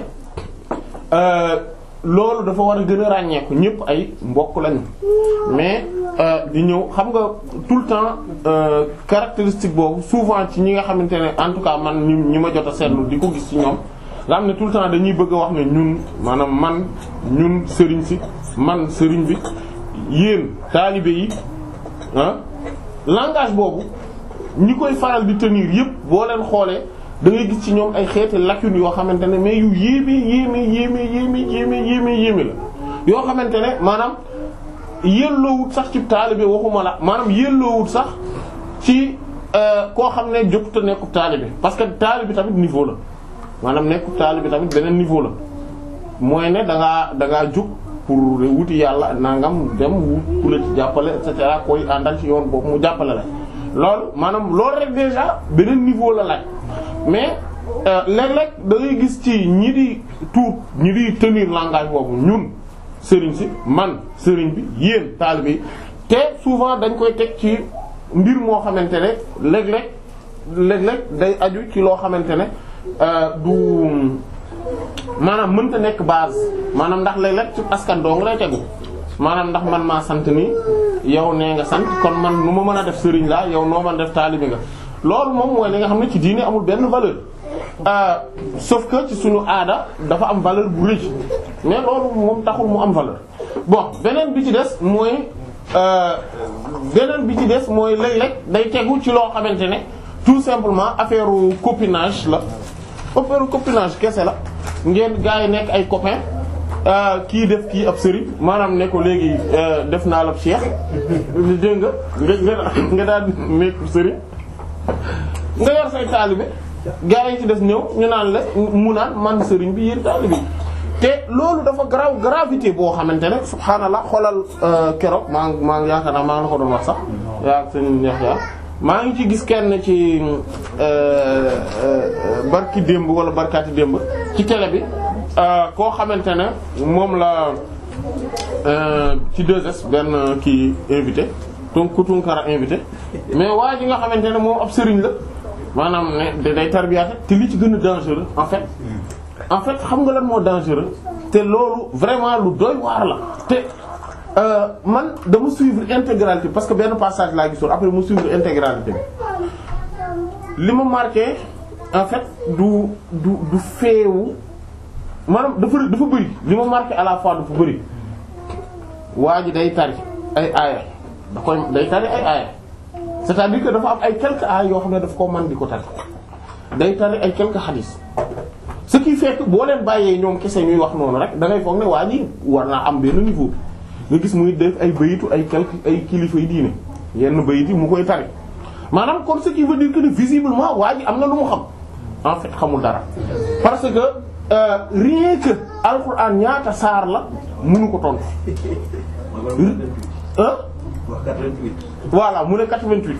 loolu dafa war a gën a ràññeeku ñëpp ay mbokk lañu mais di ñëw xam nga tout le temps caractéristique boobu souvent ci ñi nga xamante ne en tout cas man ñi ñi ma jot a seetlu di ko gis ci ñoom nga xam ne tout le temps dañuy bëgg a wax ne ñun maanaam man ñun sëriñ si man sëriñ bi yéen taalibe yi ah langage boobu ñi koy faral di tenir yëpp boo leen xoolee da ngay gis ci ñoom ay xeeti lacunes yoo xamante ne mais yu yéeme yéeme yéeme yéeme yéeme yéeme yéeme la yoo xamante ne maanaam yelloowut sax ci taalibe waxuma la maanaam yelloowut sax ci koo xam ne jotuta nekkub taalibe parce que taalibe tamit niveau la maanaam nekkub taalibe tamit beneen niveau la mooy ne da ngaa da ngaa jóg pour wuti yàlla nangam dem wut ku la ci jàppale et cetera koy àndal ci yoon boobu mu jàppale la loolu maanaam loolu rek déjà beneen niveau la laaj mais léeg-léeg da ngay gis ci ñi di tuut ñi di tenir langage boobu ñun sëriñ si man sëriñ bi yéen taalibe yi te souvent dañ koy teg ci mbir moo xamante ne léeg-léeg léeg-léeg day aju ci loo xamante ne du maanaam mënta nekk base maanaam ndax léeg-léeg ci askan dong lay tegu maanaam ndax man maa sant nii yow nee nga sant kon man nu ma mën a def sëriñ laa yow noo mën a def taalibe nga loolu moom mooy li nga xam ne ci diine amul benn valeur sauf que ci suñu aada dafa am valeur bu rëy mais loolu moom taxul mu am valeur bon beneen bi ci des mooy beneen bi ci des mooy léeg-léeg day tegu ci loo xamante ne tout simplement affaire copinage la affaire copinage kese la ngeen gaa yi nekk ay copains kii def kii ab sëriñ maanaam ne ko léegi def naa la ab cheikh dégg nga nga nga daal nekk sëriñ nga yor say taalibe gaa yi ci des ñëw ñu naan la mu naan man sëriñ bi yéen taalibe te loolu dafa graw gravité boo xamante ne subhaanallah xoolal keroog maa ngi maa ngi yaakaar naa maa ngi la ko doon wax sax yaa seen Yaxya maa ngi ci gis kenn ci barki démb wala barkaati démb ci télé bi koo xamante ne moom la ci 2S benn kii invité donc ku Tunkara invité mais waa ji nga xamante ne moom ab sëriñ la maanaam ne day tarbiyaate te li ci gën a dangereux en fait en fait xam nga lan moo dangereux te loolu vraiment lu doy waar la te man dama suivre intégralité parce que benn passage laa gisoon après mu suivre intégralité bi li ma marqué en fait du du du feewu maanaam dafa dafa bëri li ma marqué à la fois dafa bëri waa ji day tari ay aaya da koy day tari ay aaya c'est-à-dire que dafa am ay quelques aaya yoo xam ne daf koo mën di ko tari day tari ay quelques hadith ce qui fait que boo leen bàyyee ñoom kese ñuy wax noonu rek da ngay foog ne waa ji war naa am benn niveau nga gis muy def ay bayitu ay quelques ay kilifa yi diine yenn bayit yi mu koy tari maanaam kon ce qui veut dire que visiblement waa ji am na lu mu xam en fait xamul dara parce que euh, rien que alxuraan ñaata saar la mënu ko tontu. ah. voilà mu ne 88.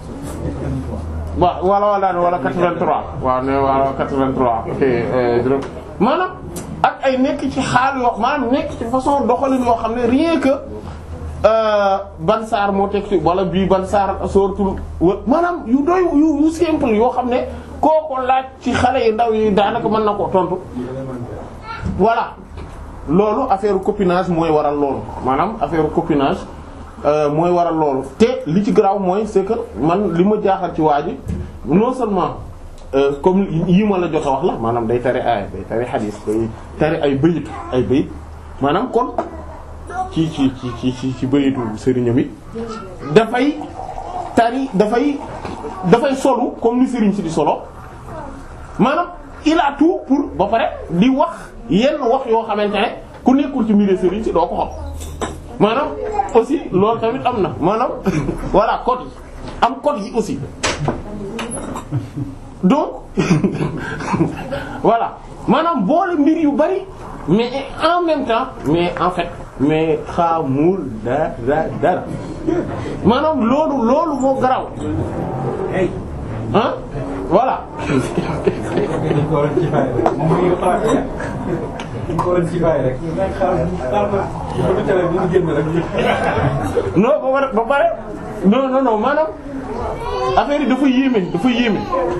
waaw wala wala wala 83 waaw ne wala 83 ok juróom maanaam ak ay nekk ci xaal yoo maanaam nekk ci façon doxalin yoo xam ne rien que ban saar moo teg ci wala bii ban saar sóoratul maanaam yu doy yu yu simple yoo xam ne kooko laaj ci xale yi ndaw yi daanaka mën na ko tontu voilà loolu affaire copinage mooy waral loolu maanaam affaire copinage mooy waral loolu te li ci garaaw mooy c'est que man li ma jaaxal ci waa ji non seulement comme yi ma la jot a wax la maanaam day tari ay day tari xadiis day tari ay bëyit ay bëyit maanaam kon ci ci ci ci ci ci bëyitu sëriñam yi dafay tari dafay dafay solu comme ni sëriñ si di solo maanaam il a tout pour ba pare di wax yenn wax yoo xamante ne ku nekkul ci mbiri sëriñ si doo ko xam maanaam aussi loolu tamit am na maanaam voilà code yi am code yi aussi donc voilà maanaam boole mbir yu bari mais en même temps mais en fait mais xamul dara dara maanaam loolu loolu moo garaw ah voilà non ba pare ba pare non non non maanaam affaire yi dafa yéeme dafa yéeme.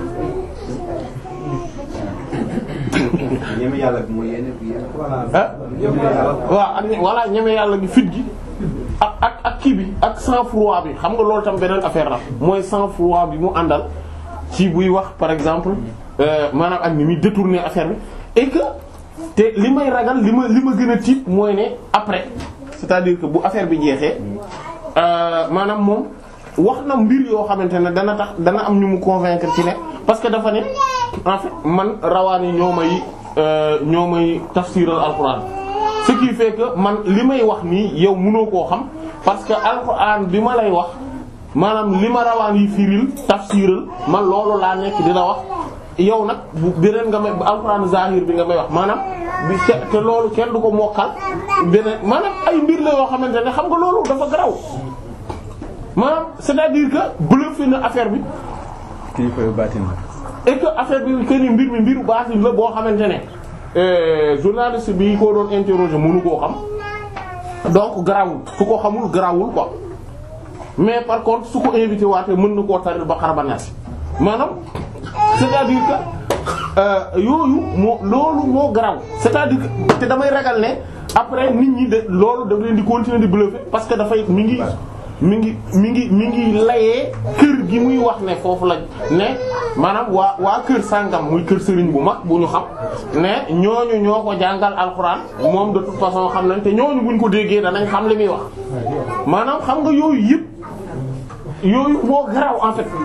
ñeme yàlla bi mooy yenn yenn. ah waaw ak voilà ñeme yàlla gi fit gi ak ak ak kii bi ak sang-froid bi xam nga loolu tam beneen affaire la mooy sang-froid bi mu àndal ci buy wax par exemple maanaam ak ni muy détourner affaire bi et que te li may ragal li ma li ma gën a tiit mooy ne après c'est-à-dire que bu affaire bi jeexee maanaam moom wax na mbir yoo xamante ne dana tax dana am ñu mu convaincre ci ne parce que dafa ne en fait man rawaan yi ñoo may ñoo may tafsiral alxuraan ce qui fait que man li may wax nii yow mënoo koo xam parce que alxuraan bi ma lay wax maanaam li ma rawaan yi firil tafsiral man loolu laa nekk di la wax yow nag bu beneen nga may alxuraan zahir bi nga may wax maanaam bi te te loolu kenn du ko mokkal beneen maanaam ay mbir la yoo xamante ne xam nga loolu dafa garaw maanaam c'est-à-dire que bluffé na affaire bi. kilifa yu baatin et que affaire bi que ni mbir mi mbiru baatin la boo xamante ne journaliste bi ko doon interroger mënu koo xam donc garawul su ko xamul garawul quoi mais par contre su ko invité waatee mën na koo taril ba xaraba naasi maanaam c'est-à-dire que yooyu moo loolu moo garaw c'est-à-dire que te damay ragal ne après nit ñi de loolu daf leen di continuer di bluffer parce que dafay mi ngi mi ngi mi ngi mi ngi layee kër gi muy wax ne foofu la ne maanaam waa waa kër sàngam muy kër sëriñ bu mag bu ñu xam ne ñooñu ñoo ko jàngal alxuraan moom de toute façon xam nañ te ñooñu buñ ko déggee danañ xam li muy wax maanaam xam nga yooyu yëpp yooyu moo garaaw en fait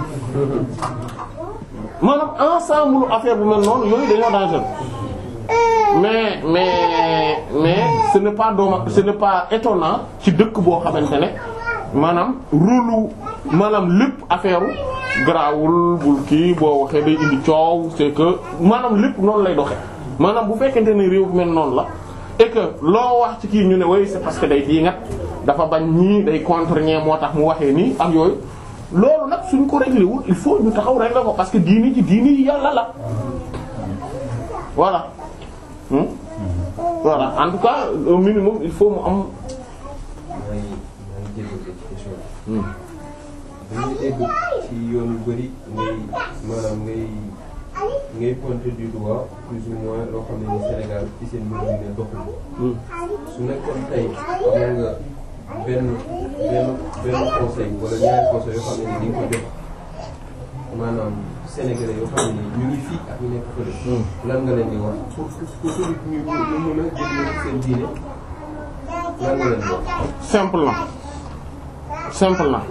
maanaam ensemble affaire bu mel noonu yooyu dañoo dangereux mais mais mais ce n'est pas dommage ce n'est pas étonnant ci dëkk boo xamante ne maanaam rôlu maanaam lépp affaire garaawul bul kii boo waxee day indi coow c'est que maanaam lépp noonu lay doxe maanaam bu fekkente ne réew mel noonu la et que loo wax ci kii ñu ne way c'est parce que day dii ngat dafa bañ ñii day contre ñee moo tax mu waxee nii ak yooyu loolu nag suñ ko réglé wul il faut ñu taxaw régler ko parce que diini ci diini yi yàlla la voilà hmm? voilà en tout cas au minimum il faut mu am maa ngi maa ngi jégalu ci question bi. dañuy dégg ci yoon yu bari ngay maanaam ngay ngay pointer du doigt plus ou moins loo xam ne ni Sénégal ci seen mbir mi ne doxul. Hmm. su nekkoon tey am nga benn benn benn conseil wala ñaari conseil yoo xam ne ni di nga ko jox maanaam sénégalais yoo xam ne ni ñu ngi fii ak ñu nekk fële. Hmm. lan nga leen di wax pour pour pour ñu ñu mën a jël seen diine lan nga leen di wax. simple na simple na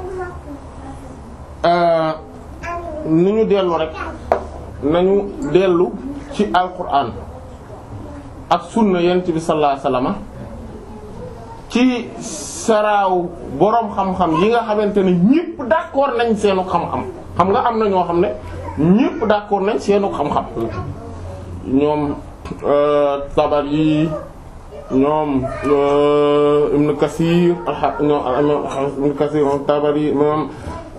euh ni ñu dellu rek nañu dellu ci alquran ak sunna yonent bi sallallahu alayhi wasallam ci saraaw boroom xam-xam yi nga xamante ne ñépp d'accord nañ seenu xam-xam xam nga am na ñoo xam ne ñépp d'accord nañ seenu xam-xam ñoom Tabari ñoom Ibn Kathir ñoom Ibn Kathir moom Tabari moom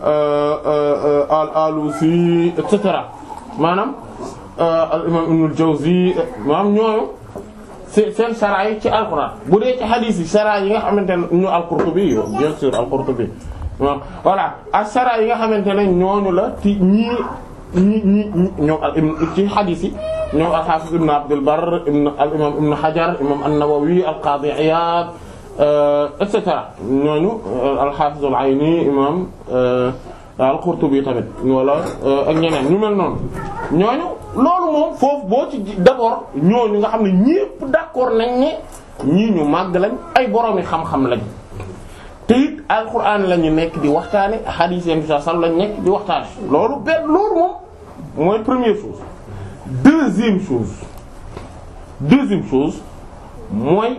al-Alusi et cetera maanaam al imam Ibn al-Jawzi maanaam ñooñu seen sara yi ci alquran bu dee ci hadith yi sara yi nga xamante ne ñu al-Qurtubi yo bien sûr al-Qurtubi voilà ak sara yi nga xamante ne ñooñu la ci ñii ñi ñi ñoom al ci hadith yi ñoom al-Hafiz Ibn Abdul Barr ibn al imam Ibn Hajar imam an-Nawawi al-Qadi Iyad et cetera ñooñu al-Hafiz al-Ayni imam al-Qurtubi tamit wala ak ñeneen ñu mel noonu ñooñu loolu moom foofu boo ci d'abord ñooñu nga xam ne ñépp d'accord nañ ne ñii ñu màgg lañ ay boroomi xam-xam lañ te it alquran la ñu nekk di waxtaane hadith yi sallallahu alayhi wasallam lañ nekk di waxtaane loolu benn loolu moom mooy première chose deuxième chose deuxième chose mooy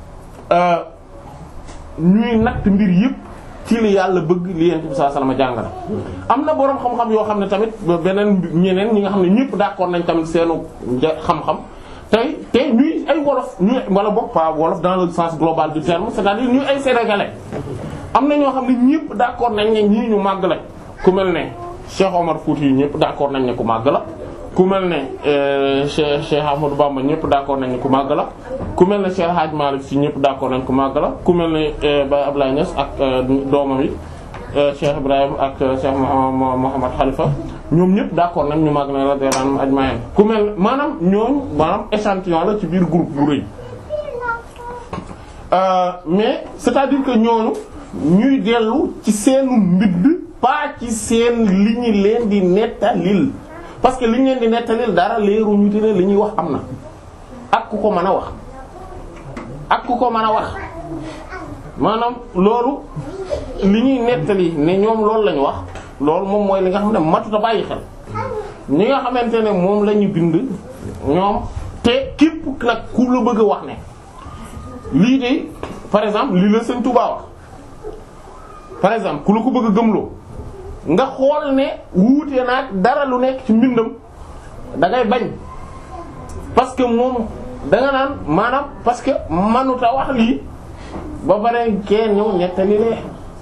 ñuy natt mbir yépp ci li yàlla bëgg li yent bi sallallahu alayhi wasallam jàngale am na boroom xam-xam yoo xam ne tamit beneen ñeneen ñi nga xam ne ñépp d'accord nañ tamit seenu xam-xam tey te ñuy ay wolof ñuy wala bokk pas wolof dans le sens global du terme c'est-à-dire ñuy ay sénégalais am na ñoo xam ne ñépp d'accord nañ ne ñii ñu màgg la ku mel ne Cheikh Omar Fouti yi ñépp d'accord nañ ne ku màgg la ku mel ne Cheikh Cheikh Ahmadou Bamba ñépp d'accord nañ ne ku màgg la ku mel ne Cheikh Hadj Malick Sy ñépp d'accord nañ ku màgg la ku mel ne Baye Ablaye Niass ak doomam yi Cheikh Ibrahim ak Cheikh Mouhamad Khalifa ñoom ñépp d'accord nañ ñu màgg na radiyallahu anhum ajma'in ku mel maanaam ñooñu maanaam échantillon la ci biir groupe bu rëy mais c'est-à-dire que ñooñu ñuy dellu ci seenu mbidd pas ci seen li ñu leen di nettalil parce que li ñu leen di nettalil dara leeru ñu te ne li ñuy wax am na ak ku ko mën a wax ak ku ko mën a wax maanaam loolu li ñuy nettali ne ñoom loolu lañu wax loolu moom mooy li nga xam ne matuta bàyyi xel ñi nga xamante ne moom la ñu bind ñoom te képp nag ku la bëgg a wax ne lii de par exemple lii la Sëriñ Tuubaa wax par exemple ku la ko bëgg a gëmloo nga xool ne wuute naag dara lu nekk ci mbindam da ngay bañ parce que moom da nga naan maanaam parce que manuta wax lii ba pare kenn ñëw nettali lee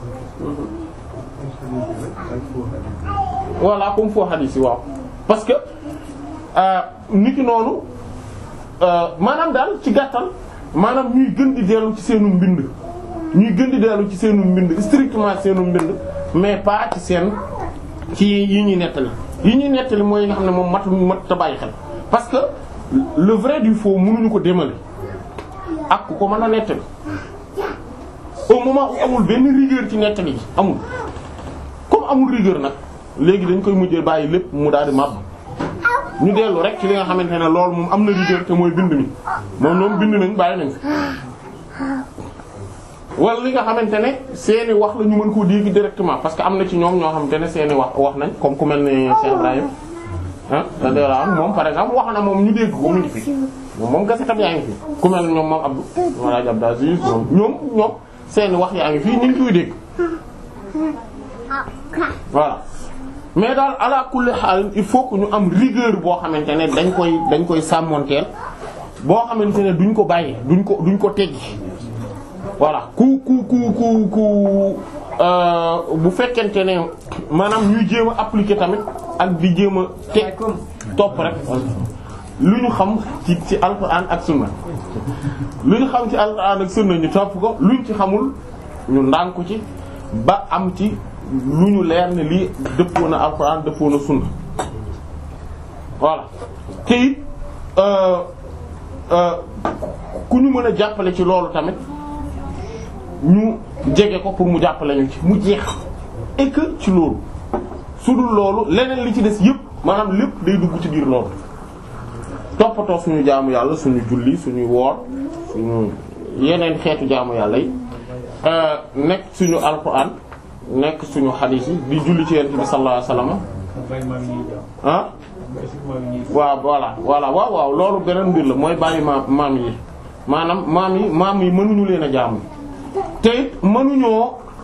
voilà comme foo xadiis yi waaw parce que nit ki noonu maanaam daal ci gàttal maanaam ñuy gën di dellu ci seenu mbind ñuy gën di dellu ci seenu mbind strictement seenu mbind mais pas ci seen ci yi ñuy nettali yi ñuy nettali mooy yi nga xam ne moom mat mat ta bàyyi xel parce que le vrai du faux mënuñu ko démale ak ku ko mën a nettali au moment où amul benn rigueur ci nettali gi amul comme amul rigueur nag léegi dañ koy mujjee bàyyi lépp mu daal di màbb ñu dellu rek ci li nga xamante ne loolu moom am na rigueur te mooy bind mi moom ñoom bind nañ bàyyi nañ wala li nga xamante ne seeni wax la ñu mën koo dégg directement parce que am na ci ñoom ñoo xamante ne seeni wax wax nañ comme ku mel ne Cheikh Ibrahim ah da moom par exemple wax na moom ñu dégg ko mu ngi fi moom moom kese tam yaa ngi fi ku mel ne ñoom moom Abdou wala Abdou Aziz ñoom ñoom ñoom seeni wax yaa ngi fii ñu ngi koy dégg voilà mais daal ala kulli xaal il faut que ñu am rigueur boo xamante ne dañ koy dañ koy sàmmonteel boo xamante ne duñ ko bàyyi duñ ko duñ ko teggi voilà ku ku ku ku ku bu fekkente ne maanaam ñuy jéem a appliquer tamit ak di jéem a teg topp rek lu ñu xam ci ci alxuraan ak sunna lu ñu xam ci alxuraan ak sunna ñu topp ko luñ ci xamul ñu ndànku ci ba am ci lu ñu leer ne lii dëppoo na alxuraan dëppoo na sunna voilà te it ku ñu mën a jàppale ci loolu tamit ñu jege ko pour mu jàppale ñu ci mu jeex et que ci loolu su dul loolu leneen li ci des yëpp maanaam lépp day dugg ci biir loolu toppatoo suñu jaamu yàlla suñu julli suñu woor suñu yeneen xeetu jaamu yàlla yi nekk suñu alxuraan nekk suñu xadiis yi di julli ci yonent bi sallallahu alayhi wasallam ah waaw voilà voilà waaw waaw loolu beneen mbir la mooy bàyyi maam maam yi maanaam maam yi maam yi mënuñu leen a jaamu te it mënuñoo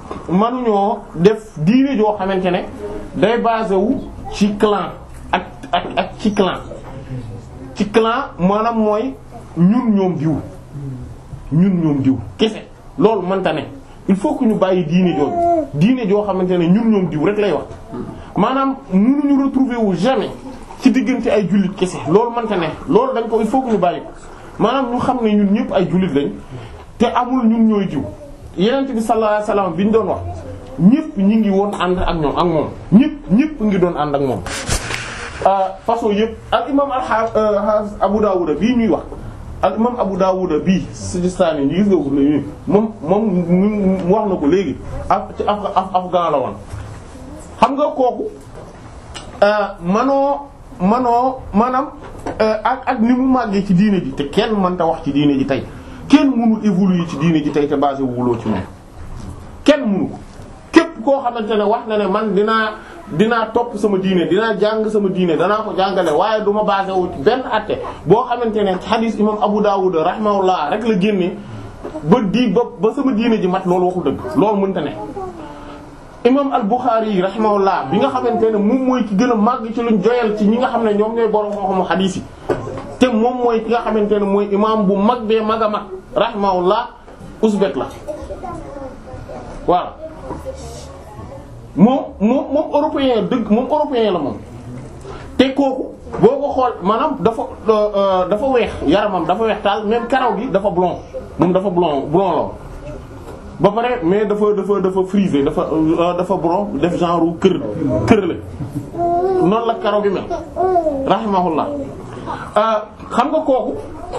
mënuñoo def diine joo xamante ne day basé wu ci clan ak ak ak ci clan ci clan maanaam mooy ñun ñoom diw ñun ñoom diw kese loolu mënta ne il faut que ñu bàyyi diine jooju diine joo xamante ne ñun ñoom diw rek lay wax maanaam mënuñu retrouver wu jamais ci diggante ay jullit kese loolu mënta ne loolu dañ ko il faut que ñu bàyyi ko maanaam ñu xam ne ñun ñëpp ay jullit lañ te amul ñun ñooy diw yenent bi sallallahu alayhi wasallam bi ñu doon wax ñëpp ñi ngi woon ànd ak ñoom ak moom ñëpp ñëpp ngi doon ànd ak moom façon yëpp al imam al Abu Dawud bii ñuy wax al imam Abu Dawud bii Sijistani ñi gis nga ko léegi moom moom wax na ko léegi af ci af afghan la woon xam nga kooku manoo manoo maanaam ak ak ni mu màggee ci diine ji te kenn mënta wax ci diine ji tey kenn mënul évoluer ci diine ji tey te basé wuloo ci moom kenn mënu ko képp koo xamante ne wax na ne man dinaa dinaa topp sama diine dinaa jàng sama diine danaa ko jàngale waaye du ma basé wu ci benn atte boo xamante ne hadis imam Abu Dawud rahimahullah rek la génne ba di ba ba sama diine ji mat loolu waxu dëgg loolu mënta ne. imam al-Bukhari rahimahullah bi nga xamante ne moom mooy ki gën a màgg ci luñ joyal ci ñi nga xam ne ñoom ñooy borom xam-xamu hadis yi te moom mooy ki nga xamante ne mooy imam bu mag bee mag a mag rahimahullah uzbek la waaw. moom moom moom européen dëgg moom européen la moom te kooku boo ko xool maanaam dafa dafa weex yaramam dafa weex taal même karaw gi dafa blond moom dafa blond blond la ba pare mais dafa dafa dafa frisé dafa dafa blond def genre kër kër la noonu la karaw gi mel rahimahullah xam nga kooku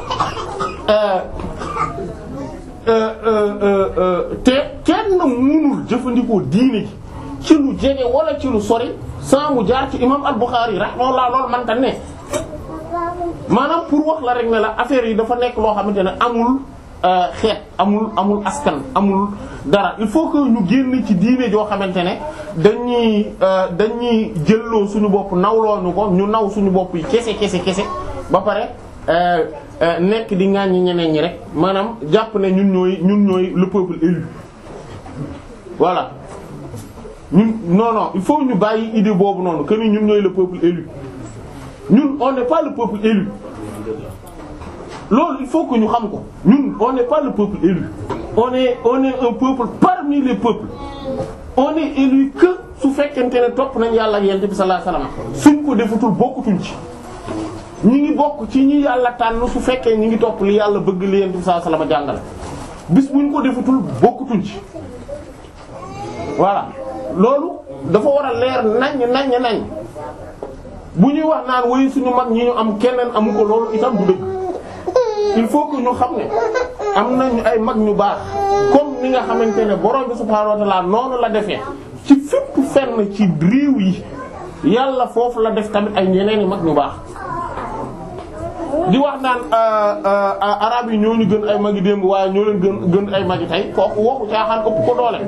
te kenn mënul jëfandikoo diine ji ci lu jege wala ci lu sori sans mu jaar ci imam al-Bukhari rahimahullah loolu man ta ne maanaam pour wax la rek ne la affaire yi dafa nekk loo xamante ne amul xeet amul amul askan amul dara il faut que ñu génn ci diine joo xamante ne dañuy dañuy jëlloo suñu bopp nawloo ñu ko ñu naw suñu bopp yi kese kese kese ba pare nekk di ŋàññi ñeneen ñi rek maanaam jàpp ne ñun ñooy ñun ñooy le peuple élu voilà ñun non non il faut ñu bàyyi idée boobu noonu que ni ñun ñooy le peuple élu ñun on n'est pas le peuple élu loolu il faut que ñu xam ko ñun on n'est pas le peuple élu on est on est un peuple parmi les peuples on est élu que su fekkente ne topp nañ yàlla ak yonent bi sallallahu alayhi wasallam suñ ko defutul bokkutuñ ci ñi ngi bokk ci ñi yàlla tànn su fekkee ñi ngi topp li yàlla bëgg li yonent bi sallallahu alayhi wasallam jàngale bis buñ ko defutul bokkutuñ ci voilà loolu dafa war a leer naññ naññ nañ bu ñuy wax naan woy suñu mag ñi ñu am keneen amu ko loolu itam du dëgg il faut que ñu xam ne am nañu ay mag ñu baax comme ni nga xamante ne borom bi subhaanahu wa ta'ala noonu la defee ci fépp fenn ci réew yi yàlla foofu la def tamit ay ñeneen i mag ñu baax di wax naan arab yi ñoo ñu gën ay magi démb waaye ñoo leen gën gën ay magi tey kooku waxu caaxaan ëpp ko doole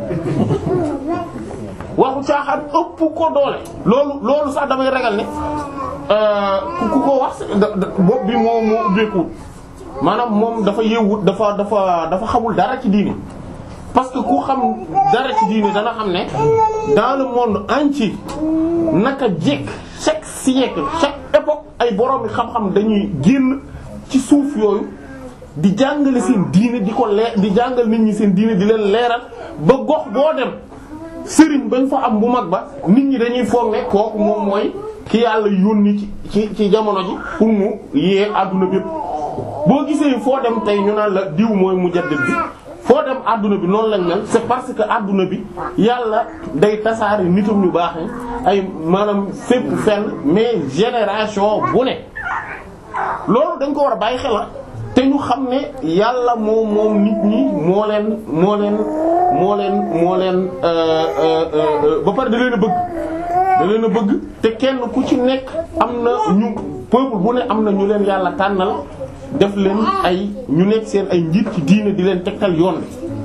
waxu caaxaan ëpp ko doole loolu loolu sax damay ragal ne ku ko wax bopp bi moo moo ubbeekuwut maanaam moom dafa yewwut dafa dafa dafa xamul dara ci diini parce que ku xam dara ci diini dana xam ne dans le monde entier naka jekk chaque siècle chaque époque ay borom xam-xam dañuy génn ci suuf yooyu di jàngale seen diine di ko leer di jàngal nit ñi seen diine di leen leeral ba gox boo dem sëriñ bañ fa am bu mag ba nit ñi dañuy foog ne kooku moom mooy ki yàlla yónni ci ci ci jamono ji pour mu yee àdduna bépp boo gisee foo dem tey ñu naan la diw mooy mujaddid bi foo dem àdduna bi noonu lañ mel c'est parce que àdduna bi yàlla day tasaare nitam ñu baax ay maanaam fépp fenn mais génération bu ne loolu dañ ko war a bàyyi xel te ñu xam ne yàlla moom moom nit ñi moo leen moo leen moo leen moo leen ba pare da leen a bëgg da leen a bëgg te kenn ku ci nekk am na ñu peuple bu ne am na ñu leen yàlla tànnal def leen ay ñu nekk seen ay njiit ci diine di leen tegtal yoon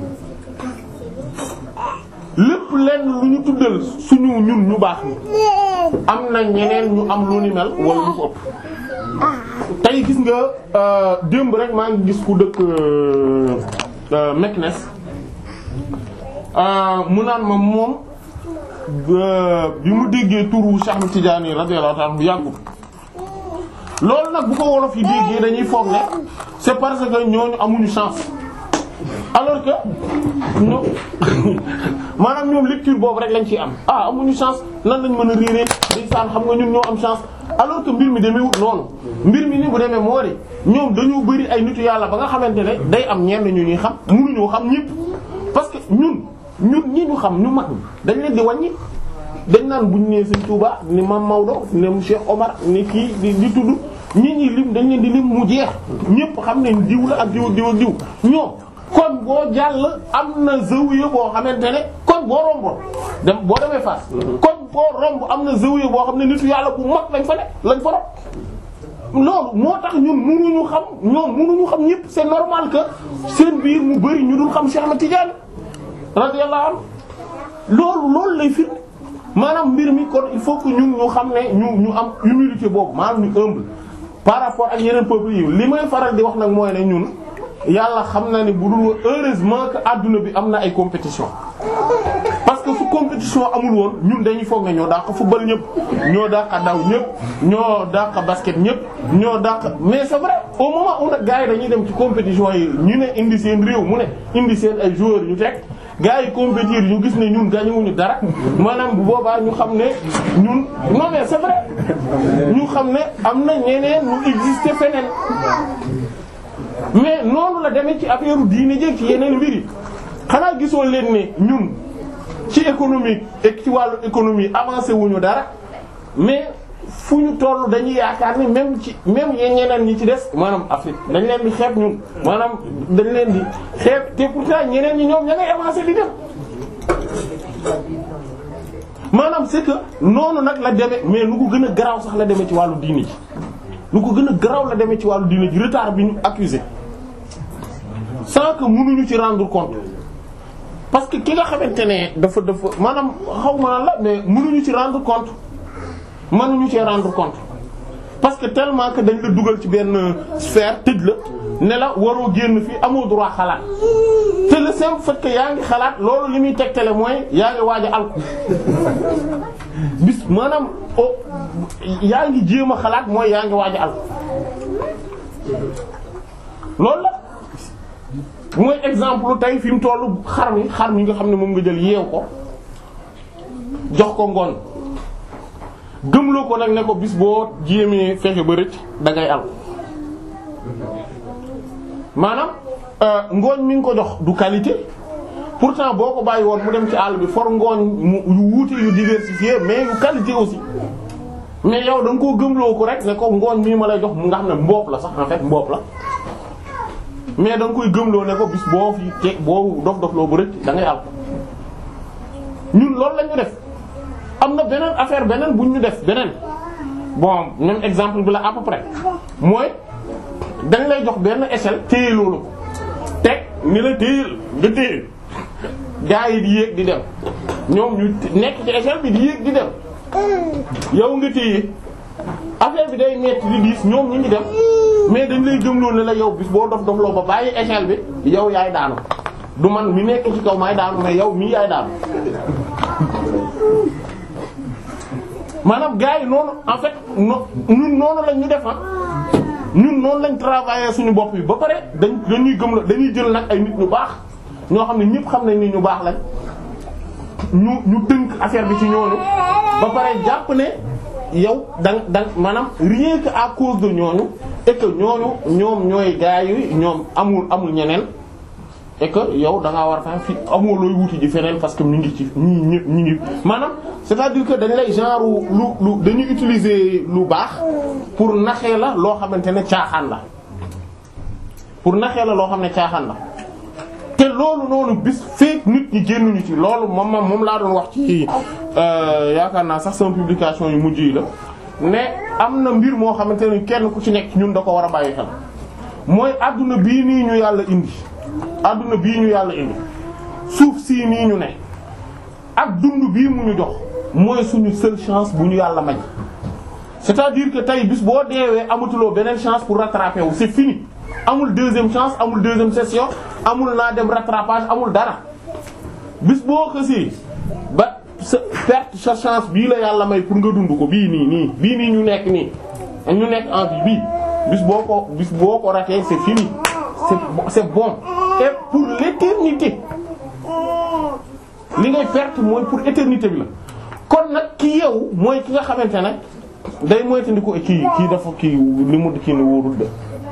lépp lenn lu ñu tuddal suñu ñun ñu baax ni am na ñeneen ñu am lu ni mel wala lu ko ëpp tey gis nga démb rek maa ngi gis ku dëkk Meknes mu naan ma moom bi mu déggee turu Cheikh Ahmed Tidiane radiyallahu ta'ala bu yàggul loolu nag bu ko wolof yi déggee dañuy foog ne c'est parce que ñooñu amuñu chance alors que ño maanaam ñoom lecture boobu rek lañ ciy am ah amuñu chance nan lañ mën a réeree ndeysaan xam nga ñun ñoo am chance alors que mbir mi demeewut noonu mbir mi ni bu demee moo di ñoom dañoo bëri ay nitu yàlla ba nga xamante ne day am ñenn ñu ñuy xam mënuñoo xam ñëpp parce que ñun ñun ñi ñu xam ñu mag dañ leen di wàññi dañ naan buñ nee Sëriñ Tuuba ni Mam Maodo ni Cheikh Omar ni kii di di tudd ñi ñi lim dañ leen di lim mu jeex ñëpp xam ne diw la ak diw ak diw ak diw ñoom kon boo jàll am na zawiya boo xamante ne kon boo romboon dem boo demee Fass kon boo romb am na zawiya boo xam ne nitu yàlla bu mag lañ fa ne lañ fa rob loolu moo tax ñun mënuñu xam ñoom mënuñu xam ñëpp c'est normal que seen biir mu bari ñu dul xam Cheikh Ahmed Tidiane radiyallahu anhu loolu loolu lay firnde maanaam mbir mi kon il faut que ñun ñu xam ne ñu ñu am humilité boobu maanaam ñu humble par rapport ak yeneen peuples yi li may faral di wax nag mooy ne ñun yàlla xam na ne bu dul heureusement que adduna bi am na ay compétition parce que su compétition amul woon ñun dañuy foog ne ñoo dàq football ñëpp ñoo dàq daw ñëpp ñoo dàq basket ñëpp ñoo dàq mais c'est vrai au moment où nag gars yi dañuy dem ci compétition yi ñu ne indi seen réew mu ne indi seen ay joueurs ñu teg gars yi compétir ñu gis ne ñun gañuwuñu dara maanaam bu boobaa ñu xam ne ñun non mais c'est vrai ñu xam ne am na ñeneen ñu exister feneen mais noonu la demee ci affaire diine jéeg ci yeneen mbir yi xanaa gisoo leen ne ñun ci économique et ci wàllu économie avancé wuñu dara mais fu ñu toll dañuy yaakaar ni même ci même yeen ñeneen ñi ci des maanaam Afrique dañ leen di xeeb ñun maanaam dañ leen di xeeb te pourtant ñeneen ñi ñoom ña ngay avancé di dem maanaam c'est que noonu nag la demee mais lu ko gën a garaaw sax la demee ci wàllu diine ji lu ko gën a garaaw la demee ci wàllu diine ji retard bi ñu accusé sans que mënuñu ci rendre compte parce que ki nga xamante ne dafa dafa maanaam xaw ma la mais mënuñu ci rendre compte mënuñu ci rendre compte parce que tellement que dañ la dugal ci benn sphère tëj la ne la waroo génn fii amoo droit xalaat te le simple fait que yaa ngi xalaat loolu li muy tegtale mooy yaa ngi waaj a alku bis maanaam oh yaa ngi jéem a xalaat mooy yaa ngi waaj a alku loolu la mooy exemple tey fi mu tollu xar mi xar mi nga xam ne moom nga jël yeew ko jox ko ngoon gëmloo ko nag ne ko bis boo jéemee fexe ba rëcc da ngay al maanaam ngooñ mi ngi ko jox du qualité pourtant boo ko bàyyi woon mu dem ci àll bi for ngooñ mu yu wuute yu diversifié mais yu qualité aussi mais yow da nga koo gëmloo ko rek ne ko ngooñ mii ma lay jox mu nga xam ne mboop la sax en fait mboop la mais da nga koy gëmloo ne ko bis boo fi te boo dof dof loo bu rëcc da ngay al ñun loolu la ñu def am na beneen affaire beneen bu ñu def beneen bon même exemple bi la à peu près mooy dañ lay jox benn échelle téye loolu teg ni la téyel nga téye gaa yi di yéeg di dem ñoom ñu nekk ci échelle bi di yéeg di dem yow nga téye affaire bi day metti di diis ñoom ñu ngi dem mais dañ lay gëmloo ne la yow bis boo dof dof loo ba bàyyi échelle bi yow yaay daanu du man mi nekk ci kaw maay daanu mais yow mii yaay daanu maanaam gars yi noonu en fait no ñun noonu lañ ñu def ñun noonu lañ travailler suñu bopp yi ba pare dañ dañuy gëm la dañuy jël nag ay nit ñu baax ñoo xam ne ñëpp xam nañ ni ñu baax lañ ñu ñu tënk affaire bi ci ñooñu ba pare jàpp ne yow dang dang maanaam rien que à cause de ñooñu et que ñooñu ñoom ñooy gars yi ñoom amul amul ñeneen et que yow da ngaa war a fi amoo looy wuti ji feneen parce que ñu ngi ci ñi ñi ñi ngi maanaam c'est-à-dire que dañ lay genre lu lu dañuy utiliser lu baax pour naxee la loo xamante ne caaxaan la pour naxee la loo xam ne caaxaan la te loolu noonu bis feek nit ñi génnuñu ci loolu moom moom moom laa doon wax ci yaakaar naa sax sama publication yu mujj yi la ne am na mbir moo xamante ne kenn ku ci nekk ñun da ko war a bàyyi xel mooy adduna bii nii ñu yàlla indi adduna bii ñu yàlla indi suuf sii nii ñu ne ak dund bii mu ñu jox mooy suñu seule chance bu ñu yàlla may c'est-à-dire que tey bis boo deewee amatuloo beneen chance pour rattraper wu c'est fini amul deuxième chance amul deuxième session amul naa dem rattrapage amul dara bis boo xësee ba sa perte sa chance bii la yàlla may pour nga dund ko bii nii nii bii nii ñu nekk nii ñu nekk en vie bii bis boo ko bis boo ko ratee c'est fini c'est c'est bon et pour l'éternité li ngay perte mooy pour éternité bi la kon nag ki yeewu mooy ki nga xamante ne day moytandiku kii kii dafa kii li mu kii ne wóorul de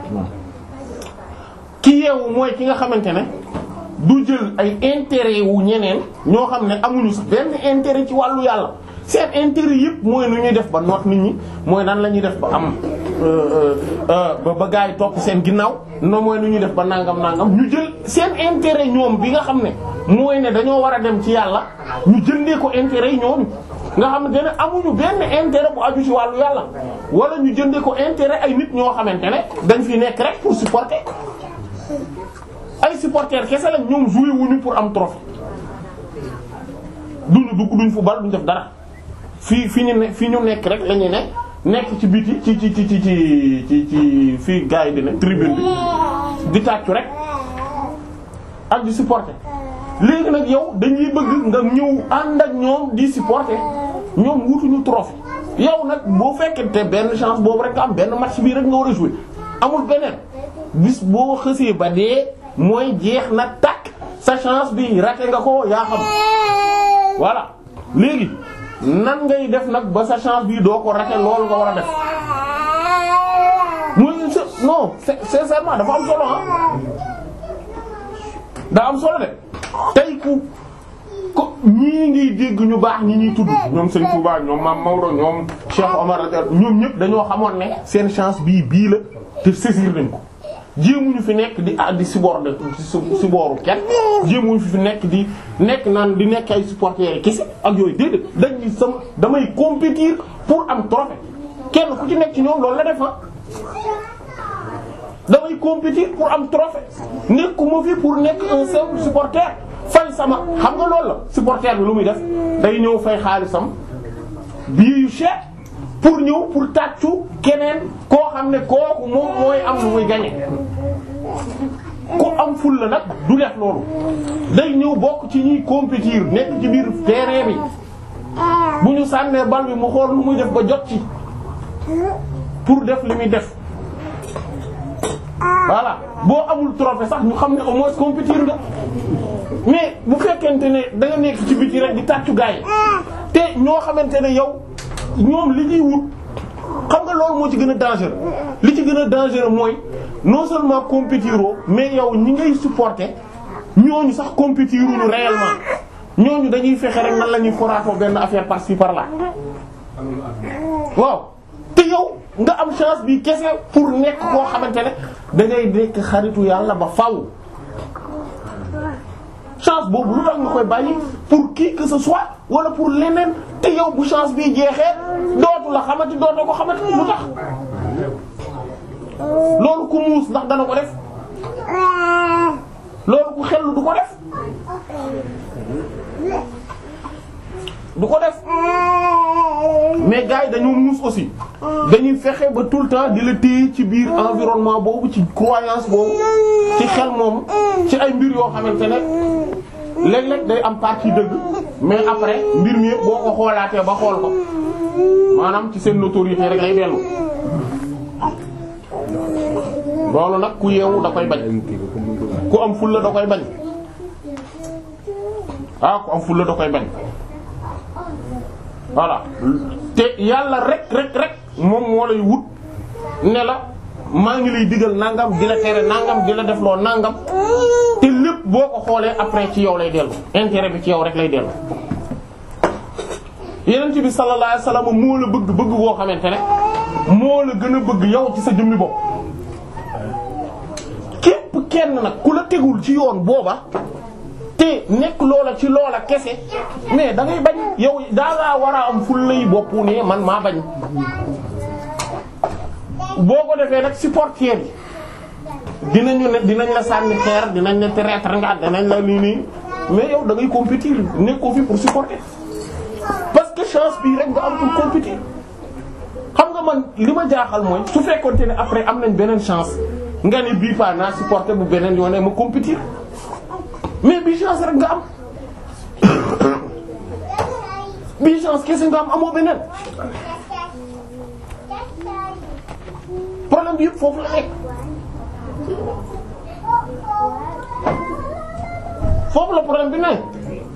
ki yeewu mooy ki nga xamante ne du jël ay intérêt wu ñeneen ñoo xam ne amuñu sax benn intérêt ci wàllu yàlla seen intérêt yëpp mooy nu ñuy def ba noot nit ñi mooy nan la ñuy def ba am ba ba gaa yi topp seen ginnaaw no mooy nu ñuy def ba nangam nangam ñu jël seen intérêt ñoom bi nga xam ne mooy ne dañoo war a dem ci yàlla ñu jëndee ko intérêt yi ñooñu nga xam ne amuñu benn intérêt bu aju ci wàllu yàlla wala ñu jëndee ko intérêt ay nit ñoo xamante ne dañ fi nekk rek pour supporter ay supporters kese lañ ñoom joué wuñu pour am trophée duñu dugg duñ fu bal duñ def dara fii fi ñu ne fi ñu nekk rek la ñuy ne nekk ci biti ci ci ci ci ci ci ci fii gars yi di ne tribune bi di tàccu rek ak di supporter léegi nag yow dañuy bëgg nga ñëw ànd ak ñoom di supporter ñoom wutuñu trophée yow nag boo fekkente benn chance boobu rek nga am benn match bii rek nga war a jouer amul beneen bis boo xësee ba dee mooy jeex na takk sa chance bi raté nga ko yaa xam voilà léegi nan ngay def nag ba sa chance bi doo ko raté loolu nga war a def muy non sincèrement dafa am solo ah daa am solo de tey ku ko ñii ngiy dégg ñu baax ñi ñuy tudd ñoom Sëriñ Touba ñoom Mame Maodo ñoom Cheikh Omar ñoom ñëpp dañoo xamoon ne seen chance bii bii la te saisir nañ ko jéemuñu fi nekk di ah di supporter si booru kenn jéemuñu fi fi nekk di nekk naan di nekk ay supporters kese ak yooyu déedéet dañuy sam damay compétir pour am trophée kenn ku ci nekk ci ñoom loolu la def damay compétir pour am trophée nekkuma fi pour nekk un simple supporter fay sama xam nga loolu la supporter bi lu muy def day ñëw fay xaalisam billet yu cher pour ñëw pour tàccu keneen koo xam ne kooku moom mooy am lu muy gagner ku am ful la nag du def loolu day ñëw bokk ci ñuy compétir nekk ci biir terrain bi bu ñu sànnee bal bi mu xool lu muy def ba jot ci pour def li muy def voilà boo amul trophée sax ñu xam ne au moins compétir nga mais bu fekkente ne da nga nekk ci biti rek di tàccu gaay te ñoo xamante ne yow ñoom li ñuy wut xam nga loolu moo ci gën a dangereux li ci gën a dangereux mooy non seulement compétiroo mais yow ñi ngay supporter ñooñu sax compétiruñu réellement ñooñu dañuy fexe rek nan la ñuy foraatoo benn affaire par-ci par-là waaw te yow nga am chance bi kese pour nekk koo xamante ne da ngay nekk xaritu yàlla ba faw chance boobu lu tax nga koy bàyyi pour qui que ce soit wala pour leneen te yow bu chance bi jeexee dootu la xamati dootu ko xamati lu tax loolu ku muus ndax dana ko def loolu ku xellu du ko def du ko def mais gars yi dañoo muus aussi dañuy fexe ba tout le temps di la téye ci biir environnement boobu ci croyance boobu ci xel moom ci ay mbir yoo xamante ne léeg-léeg day am partie dëgg mais après mbir mi yëpp boo ko xoolaatee ba xool ko maanaam ci seen notoriété rek lay dellu loolu nag ku yeewu da koy bañ ku am fulla da koy bañ ah ku am fulla da koy bañ voilà te yàlla rek rek rek moom moo lay wut ne la maa ngi lay digal nangam di la tere nangam di la def loo nangam te lépp boo ko xoolee après ci yow lay dellu intérêt bi ci yow rek lay dellu. yeneen bi sallallahu alayhi wasallam moo la bëgg bëgg boo xamante ne moo la gën a bëgg yow ci sa jëmmi bopp képp kenn nag ku la tegul ci yoon booba. te nekk loola ci loola kese mais da ngay bañ yow daa ngaa war a am ful lay bopp ne man maa bañ boo ko defee nag supporter yi dinañu ne dinañ la sànni xeer dinañ la traître nga dinañ la lii nii mais yow da ngay compétir nekkoo fi pour supporter parce que chance bii rek nga am pour compétir xam nga man li ma jaaxal mooy su fekkoonte ne après am nañ beneen chance nga ne bii pas naa supporter bu beneen yoon ma compétir mais bi chance rek nga am bii chance kese nga am amoo beneen problème bi yëpp foofu la nekk foofu la problème bi nekk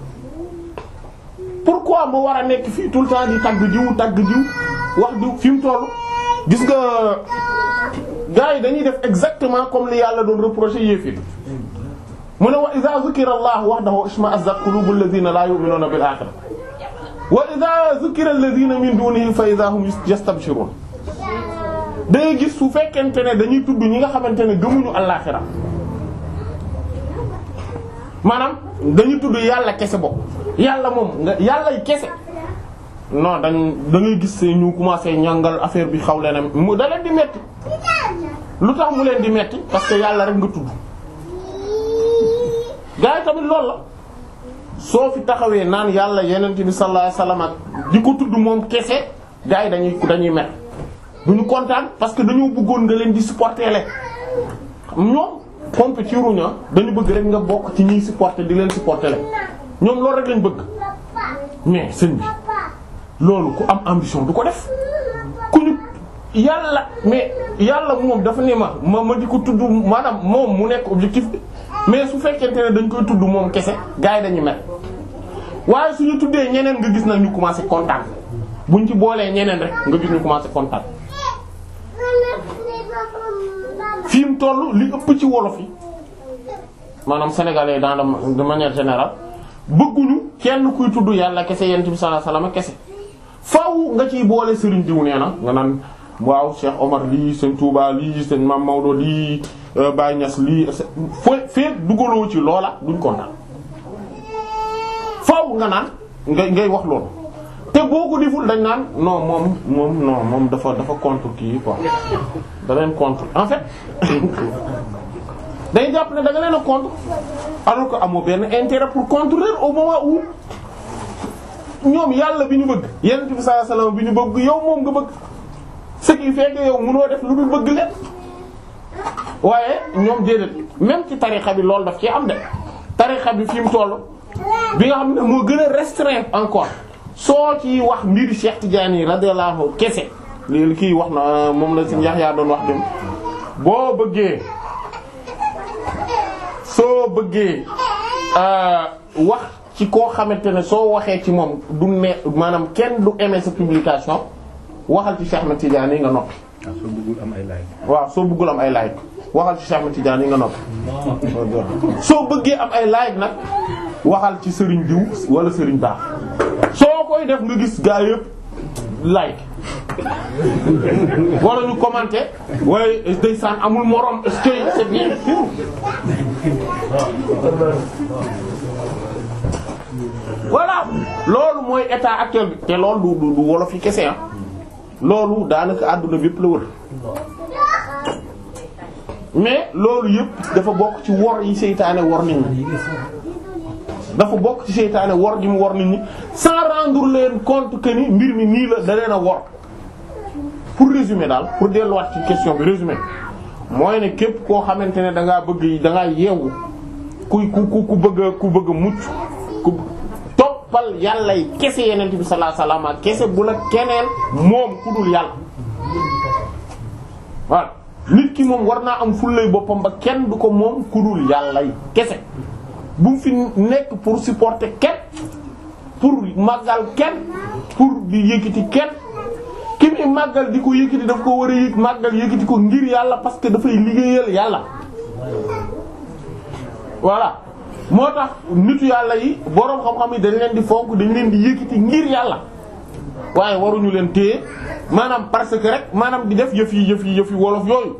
pourquoi ma war a nekk fii tout le temps di tagg diw tagg diw wax diw fi mu toll gis nga gars yi dañuy def exactement comme li yàlla doon reprocher yéefi mu ne wa idha zukira allah wahdahu ishma'azzat qulubul ladhina la yu'minuna bil akhirah wa idha zukira alladhina min dunihi fa idha hum yastabshirun da ngay gis su fekkente ne dañuy tudd ñi nga xamante ne gëmuñu àllaaxira maanaam dañuy tudd yàlla kese bopp yàlla moom nga yàllay kese non dañ da ngay gis ñu commencé ñàngal affaire bi xaw leen mu da leen di metti lu tax mu leen di metti parce que yàlla rek nga tudd gaa yi tamit loolu la soo fi taxawee naan yàlla yenent bi sallallahu alayhi wasallam ak di ko tudd moom kese gaa yi dañuy dañuy metti du ñu kontaan parce que dañoo bëggoon nga leen di supporter le ñoom compétiruñu dañu bëgg rek nga bokk ci ñiy supporter di leen supporter le ñoom loolu rek lañ bëgg mais sëñ bi loolu ku am ambition du ko def ku ñu yàlla mais yàlla moom dafa ne ma ma ma di ko tudd maanaam moom mu nekk objectif bi mais su fekkente ne dañ koy tudd moom kese gars yi dañuy mel waaye suñu tuddee ñeneen nga gis nag ñu commencé kontaan buñ ci boolee ñeneen rek nga gis ñu commencé kontaan fi mu toll li ëpp ci wolof yi maanaam sénégalais dans de de manière générale bëgguñu kenn kuy tudd yàlla kese yent bi sallallahu alayhi wasallam kese faaw nga ciy boole Serigne diw nee na nga naan waaw Cheikh Omar lii sëñ Touba lii sëñ Mame Maodo lii Baye Niass lii foo fee dugaloo ci loola duñ kontaan faaw nga naan ngay ngay wax loolu te boo ko deful dañ naan non moom moom non moom dafa dafa contre kii quoi da leen contre en fait day jàpp ne da nga leen a contre alors que amoo benn intérêt pour contrer au moment où ñoom yàlla bi ñu bëgg yonent bi sallallahu alayhi wasallam bi ñu bëgg yow moom nga bëgg ce qui fait que yow mënoo def lu dul bëgg leen waaye ñoom déedéet même ci tarixa bi loolu daf ci am de tarixa bi fi mu toll bi nga xam ne moo gën a restreint encore soo ci wax mbiri Cheikh Tidiane radiyallahu anhu kese li kii wax na moom la ci Yahya doon wax dem boo bëggee soo bëggee wax ci koo xamante ne soo waxee ci moom du ne maanaam kenn du aimer sa publication waxal ci Cheikh Ahmed Tidiane yi nga noppi. waaw soo bëggul am ay like. waaw soo bëggul am ay like waxal ci Cheikh Ahmed Tidiane yi nga noppi. soo bëggee am ay like nag waxal ci Serigne diw wala Serigne baax soo koy def nga gis gaa yëpp like wala ñu commenter waaye ndeysaan amul morom est-ce que c'est bien voilà loolu mooy état actuel bi te loolu du du wolof yi kese ah loolu daanaka àdduna bi yëpp la wër mais loolu yëpp dafa bokk ci wor yi seytaane wor nit ñi dafa bokk ci seytaane wor gi mu wor nit ñi sans rendre leen compte que ni mbir mi nii la da leen a wor pour résumer daal pour delluwaat ci question bi résumer mooy ne képp koo xamante ne da ngaa bëgg da ngaa yeewu ku ku ku bëgg ku bëgg mucc ku toppal yàlla yi kese yeneen bi sallallahu alayhi wasallam kese bu la keneen moom ku dul yàlla waaw nit ki moom war naa am fullay boppam ba kenn du ko moom ku dul yàlla yi kese bu mu fi nekk pour supporter kenn pour màggal kenn pour di yëkkati kenn ki muy màggal di ko yëkkati daf ko war a yëg màggal yëkkati ko ngir yàlla parce que dafay liggéeyal yàlla voilà moo tax nitu yàlla yi boroom xam-xam yi dañ leen di fonk dañ leen di yëkkati ngir yàlla waaye waruñu leen téye maanaam parce que rek maanaam di def yëf yi yëf yi yëf yi wolof yooyu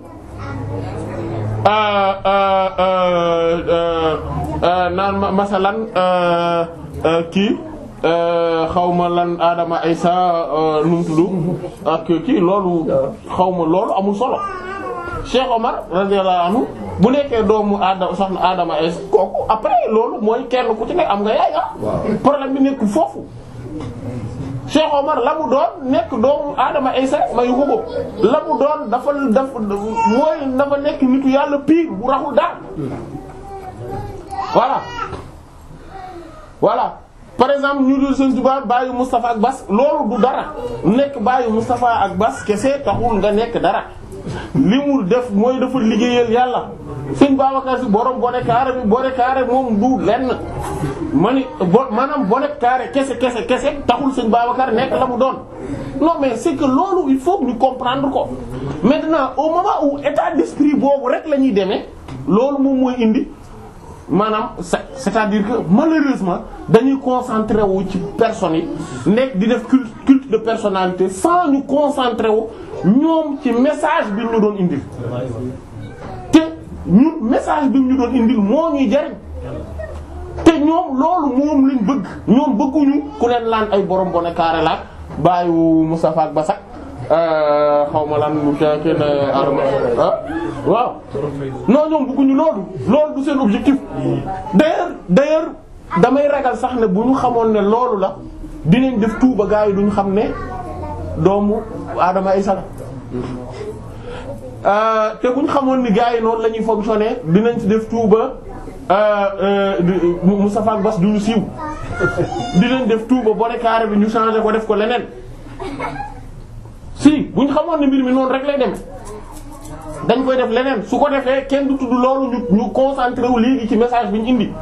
naan masalan kii xawma lan Adama Aysa nu mu tudd ak kii loolu xawma loolu amul solo Cheikh Omar radiyallahu anhu bu nekkee doomu Adama soxna Adama Aysa kooku après loolu mooy kenn ku ci nekk am nga yaay ah problème bi nekk foofu Cheikh Omar la mu doon nekk doomu Adama Aysa mayu ko ko la mu doon dafa dafa mooy dafa nekk nitu yàlla pire bu raxul daal voilà voilà par exemple ñu dul Sëriñ Tuubaa bàyyi Moustapha ak Bas loolu du dara nekk bàyyi Moustapha ak Bas kese taxul nga nekk dara li mu def mooy dafa liggéeyal yàlla Sëriñ Babacar Si borom bone carré bi bone carré moom du lenn ma ni bo maanaam bone carré kese kese kese taxul Sëriñ Babacar nekk la mu doon non mais c'est que loolu il faut que ñu comprendre ko maintenant au moment où état d'esprit boobu rek la ñuy demee loolu moom mooy indi maanaam c'est-à-dire que malheureusement dañuy concentré wu ci personnes yi nekk di def culte culte de personnalité sans ñu concentré wu ñoom ci message bi ñu doon indil te ñun message bi ñu doon indil moo ñuy jariñ te ñoom loolu moom lañ bëgg ñoom bëgguñu ku leen laan ay borom bone carré la bàyyi Moustapha ak Basak xaw ma lan mu ca kenn arma ah waaw non ñoom bëgguñu loolu loolu du seen objectif d'ailleurs d'ailleurs damay ragal sax ne bu ñu xamoon ne loolu la dinañ def tuuba gaa yi duñu xam ne doomu Adama Isa la te bu ñu xamoon ni gaa yi noonu la ñuy fonctionner dinañ ci def tuuba Moustapha ak Bass duñu siiw dinañ def tuuba bone carré bi ñu changer ko def ko leneen si bu ñu xamoon ne mbir mi noonu rek lay dem dañ koy def leneen su ko defee kenn du tudd loolu ñu ñu concentré wu léegi ci message bi ñu indi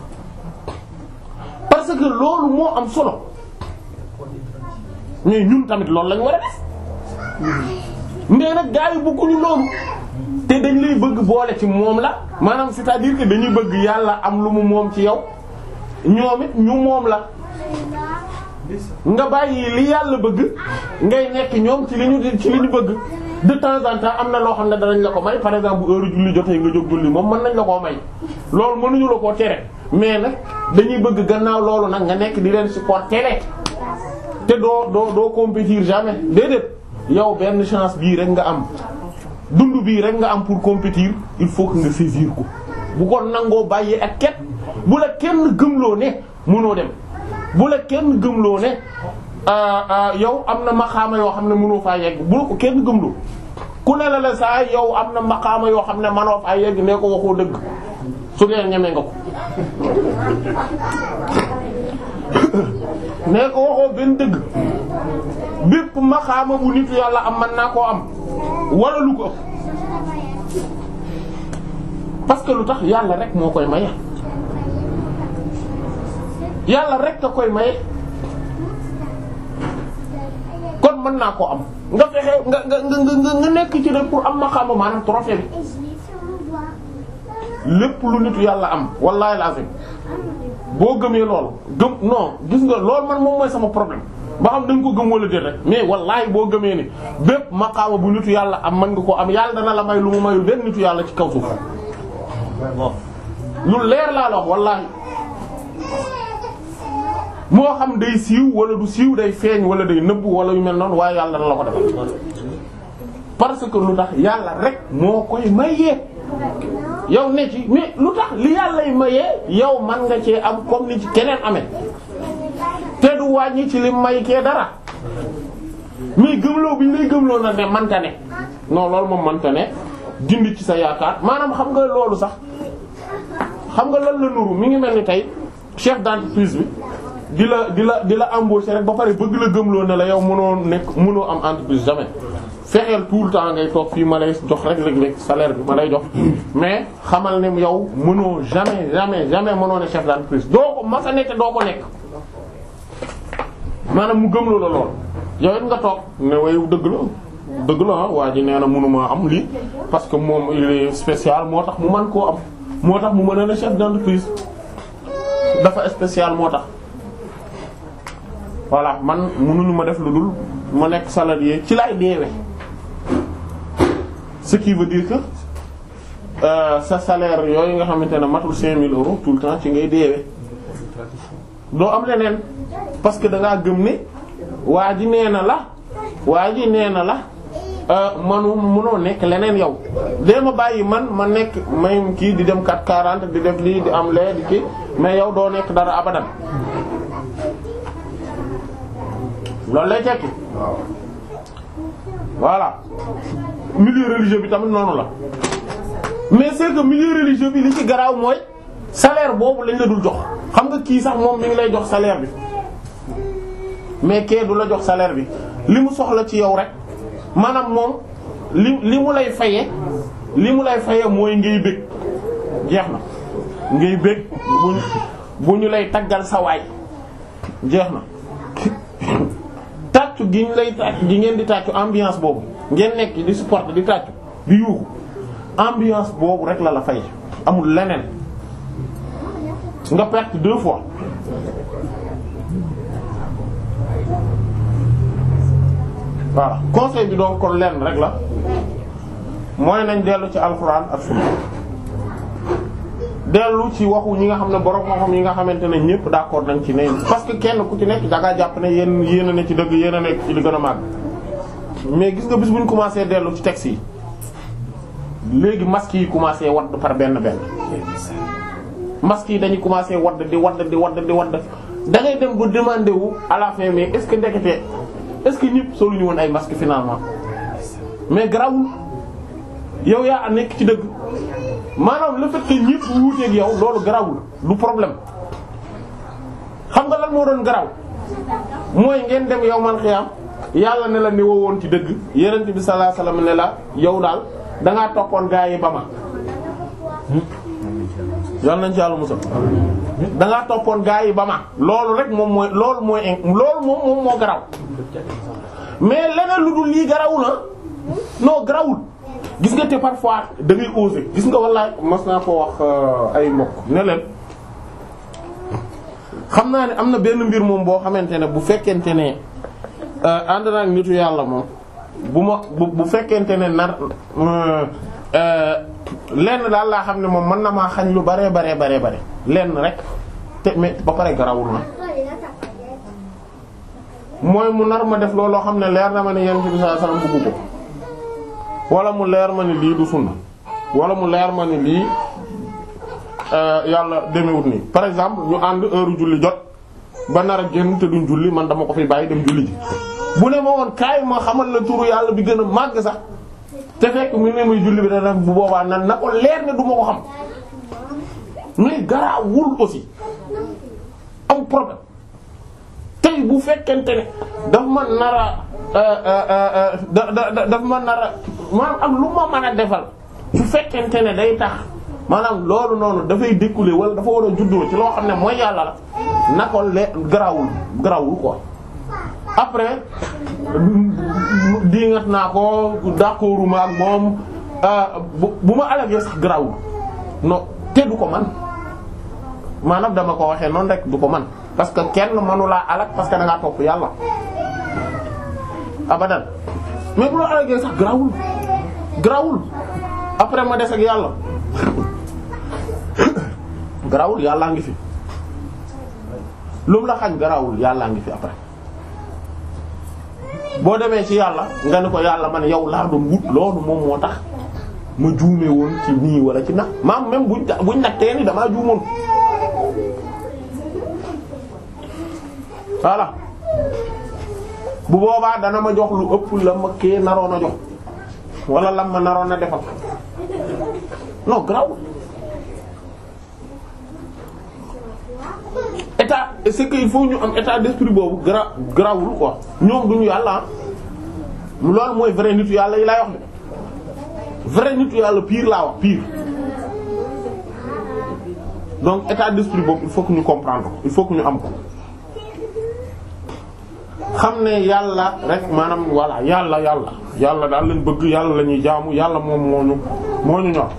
parce que loolu moo am solo mais ñun tamit loolu lañ war a def mais nag gaa yi bëgguñu loolu te dañ lay bëgg boole ci moom la maanaam c'est-à-dire que dañuy bëgg yàlla am lu mu moom ci yow ñoom it ñu moom la nga bàyyi li yàlla bëgg ngay nekk ñoom ci li ñu ci li ñu bëgg de temps en temps am na loo xam ne danañ la ko may par exemple bu heure julli jotee nga jóg julli moom mën nañ la koo may loolu mënuñu la koo tere mais nag dañuy bëgg gannaaw loolu nag nga nekk di leen supporter te doo doo doo compétir jamais déedéet yow benn chance bii rek nga am dund bii rek nga am pour compétir il faut que nga saisir ko bu ko nangoo bàyyee ak ket bu la kenn gëmloo ne mënoo dem bu la kenn gëmloo ne yow am na maqaama yoo xam ne mënoo faa yegg bu la ko kenn gëmloo ku ne la la saa yow am na maqaama yoo xam ne mënoo faa yegg nee ko waxoo dëgg su dee ñeme nga ko nee ko waxoo benn dëgg bépp maqaama bu nitu yàlla am man naa koo am wala lu ko ëpp parce que lu tax yàlla rek moo koy maye yàlla rek a koy maye kon mën naa koo am nga fexe nga nga nga nga nekk ci rek pour am maqaama maanaam trophée bi lépp lu nitu yàlla am wallahi lazim boo gëmee lool gëm non gis nga lool man moom mooy sama problème ba xam dañ ko gëm wala déet rek mais wallahi boo gëmee ni bépp maqaama bu nitu yàlla am mën nga ko am yàlla dana la may lu mu mayul benn nitu yàlla ci kaw suuf lu leer laa la wax wallahi moo xam day siiw wala du siiw day feeñ wala day nëbb wala yu mel noonu waaye yàlla dana la ko defal parce que lu tax yàlla rek moo koy mayee yow ne ci mais lu tax li yàlla y mayee yow man nga cee am comme ni ci keneen amee te du wàññi ci li may kee dara mais gëmloo bi ñu lay gëmloo na ne manta ne non loolu moom manta ne dindi ci sa yaakaar maanaam xam nga loolu sax xam nga lan la nuru mi ngi mel ni tey chef d'entreprise bi di la di la di la embaucher rek ba pare bëgg la gëmloo ne la yow mënoo nekk mënoo am entreprise jamais fexeel tout le temps ngay toog fii ma lay jox rek léeg-léeg salaire bi ma lay jox mais xamal ne yow mënoo jamais jamais jamais mënoo ne chef d'entreprise doo ko masa nekk doo ko nekk maanaam mu gëmloo la lool yow it nga toog ne wayu dëgg la dëgg la waa ji nee na mënuma am lii parce que moom il est spécial moo tax mu mën koo am moo tax mu mën a ne chef d'entreprise dafa spécial moo tax voilà man mënuñu ma def lu dul ma nekk salarié ci lay deewe ce qui veut dire que euh, sa salaire yooyu nga xamante ne matul 5000 euros tout le temps ci ngay deewe doo am leneen parce que da ngaa gëm ne waa ji nee na la waa ji nee na la manu mënoo nekk leneen yow dee ma bàyyi man ma nekk may kii di dem 440 di def lii di am lee di kii mais yow doo nekk dara abadan loolu lay tekki voilà milieu religieux bi tamit noonu la mais c'est que milieu religieux bi li ci garaaw mooy salaire boobu lañ la dul jox xam nga kii sax moom mi ngi lay jox salaire bi mais kee du la jox salaire bi li mu soxla ci yow rek maanaam moom li li mu lay faye li mu lay faye mooy ngay bëgg jeex na ngay bëgg bu bu ñu lay taggal sa waay jeex na tàccu gi ñu lay tàccu gi ngeen di tàccu ambiance boobu ngeen nekk di supporter di tàccu di yuuxu ambiance boobu rek la la fay amul leneen nga perte deux fois voilà conseil bi donc kon lenn rek la mooy nañ dellu ci alxuraan ak sunna dellu ci waxu ñi nga xam ne borom xam-xam yi nga xamante ne ñëpp d'accord nañ ci ne parce que kenn ku ci nekk da ngaa jàpp ne yéen yéen a ne ci dëgg yéen a nekk ci li gën a màgg mais gis nga bis bu ñu commencé dellu ci texte yi léegi masques yi commencé wadd par benn benn masques yi dañuy commencé wadd di wadd di wadd di wadd da ngay dem ba demander wu à la fin mais est-ce que ndekete est-ce que ñëpp solu ñu woon ay masques finalement mais grawul yow yaa nekk ci dëgg maanaam le fait que ñëpp wuuteeg yow loolu garawul du problème xam nga lan moo doon garaw mooy ngeen dem yow man xiyam yàlla ne la ni woon ci dëgg yenent bi sallallahu alayhi wasallam ne la yow daal dangaa toppoon gaa yi ba ma yàlla nañ ci yàlla musal dangaa toppoon gaa yi ba ma loolu rek moom mooy loolu mooy loolu moom moom moo garaw mais leneen lu dul lii garawu na non garawul gis nga te parfois da ngay oser gis nga wallaay mas naa ko wax ay mbokk ne leen xam naa ne am na benn mbir moom boo xamante ne bu fekkente ne ànd naa ak nitu yàlla moom bu ma bu bu fekkente ne nar lenn daal laa xam ne moom mën na maa xañ lu bare bare bare bare lenn rek te mais ba pare garawul na mooy mu nar ma def looloo xam ne leer na ma ne yonent bi sallallahu alayhi wasallam bëggu ko wala mu leer ma ni lii du sunna wala mu leer ma ni lii yàlla demewut nii par exemple ñu ànd heure julli jot ba nar a génn te duñ julli man dama ko fi bàyyi dem julli ji bu ne ma woon kaay ma xamal la turu yàlla bi gën a màgg sax te fekk mu ne muy julli bi da nag bu boobaa nan na ko leer ne du ma ko xam mais garaawul aussi am problème tey bu fekkente ne daf ma nar a da da daf ma nar a maanaam ak lu ma mën a defal su fekkente ne day tax maanaam loolu noonu dafay découler wala dafa war a juddoo ci loo xam ne mooy yàlla la na ko le garawul garawul quoi après diingat naa ko d'accorduma ak moom bu ma alagee sax garawul non te du ko man maanaam dama ko waxee noonu rek du ko man parce que kenn mënulaa alak parce que da ngaa topp yàlla abadan mais bu la alagee sax garawul garawul après ma des ak yàlla garawul yàllaa ngi fi lu mu la xañ garawul yàllaa ngi fi après boo demee ci yàlla nga ne ko yàlla man yow laa doon wut loolu moom moo tax ma juume woon ci nii wala ci nax maam même buñ buñ nattee ni damaa juumoon voilà bu boobaa dana ma jox lu ëpp la ma kee naroon a jox wala lam ma naroon a defal non grawul état c'est que il faut ñu am état d'esprit boobu gra grawul quoi ñoom duñu yàlla loolu mooy vrai nitu yàlla yi laay wax de vrai nitu yàlla pire laa wax pire donc état d'esprit boobu il faut que ñu comprendre ko il faut que ñu am ko xam ne yàlla rek maanaam voilà yàlla yàlla yàlla daal lañ bëgg yàlla la ñuy jaamu yàlla moom moo ñu moo ñu ñor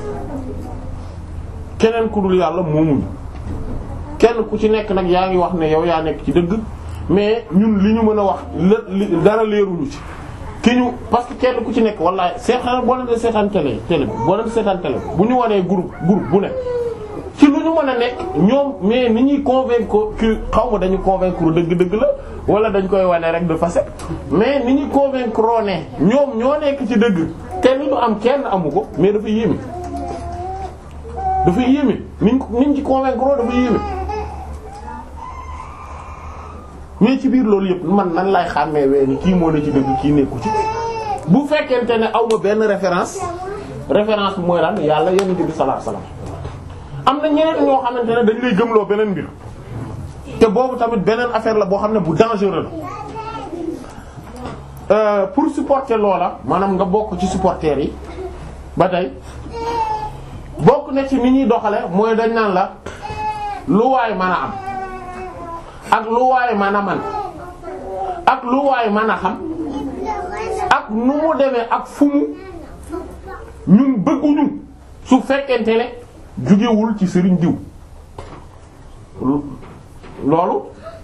keneen ku dul yàlla moomuñu kenn ku ci nekk nag yaa ngi wax ne yow yaa nekk ci dëgg mais ñun li ñu mën a wax li dara leeruñu ci ki ñu parce que kenn ku ci nekk wallaay seetaan boo leen di seetaan télé télé boo leen di seetaan télé bu ñu wanee groupe groupe bu ne ci lu ñu mën a nekk ñoom mais ni ñuy convaincre que xaw ma dañu convaincre dëgg-dëgg la wala dañ koy wane rek de facette mais ni ñuy convaincre ne ñoom ñoo nekk ci dëgg te li ñu am kenn amu ko mais dafa yéeme dafa yéeme niñ niñ ci convaincre dafa yéeme mais ci biir loolu yëpp man nan lay xàmmee wee ni kii moo ne ci dëgg kii nekku ci bu fekkente ne aw ma benn référence référence bi mooy lan yàlla yonent bi sallallahu alayhi wasallam am na ñeneen ñoo xamante ne dañ lay gëmloo beneen mbir te boobu tamit beneen affaire la boo xam ne bu dangereux la pour supporter loola maanaam nga bokk ci supporters yi ba tey bokk na ci ni ñuy doxale mooy dañ naan la lu waay mën a am ak lu waay mën a man ak lu waay mën a xam ak nu mu demee ak fu mu ñun bëgguñu su fekkente ne jugewul ci sëriñ diw loolu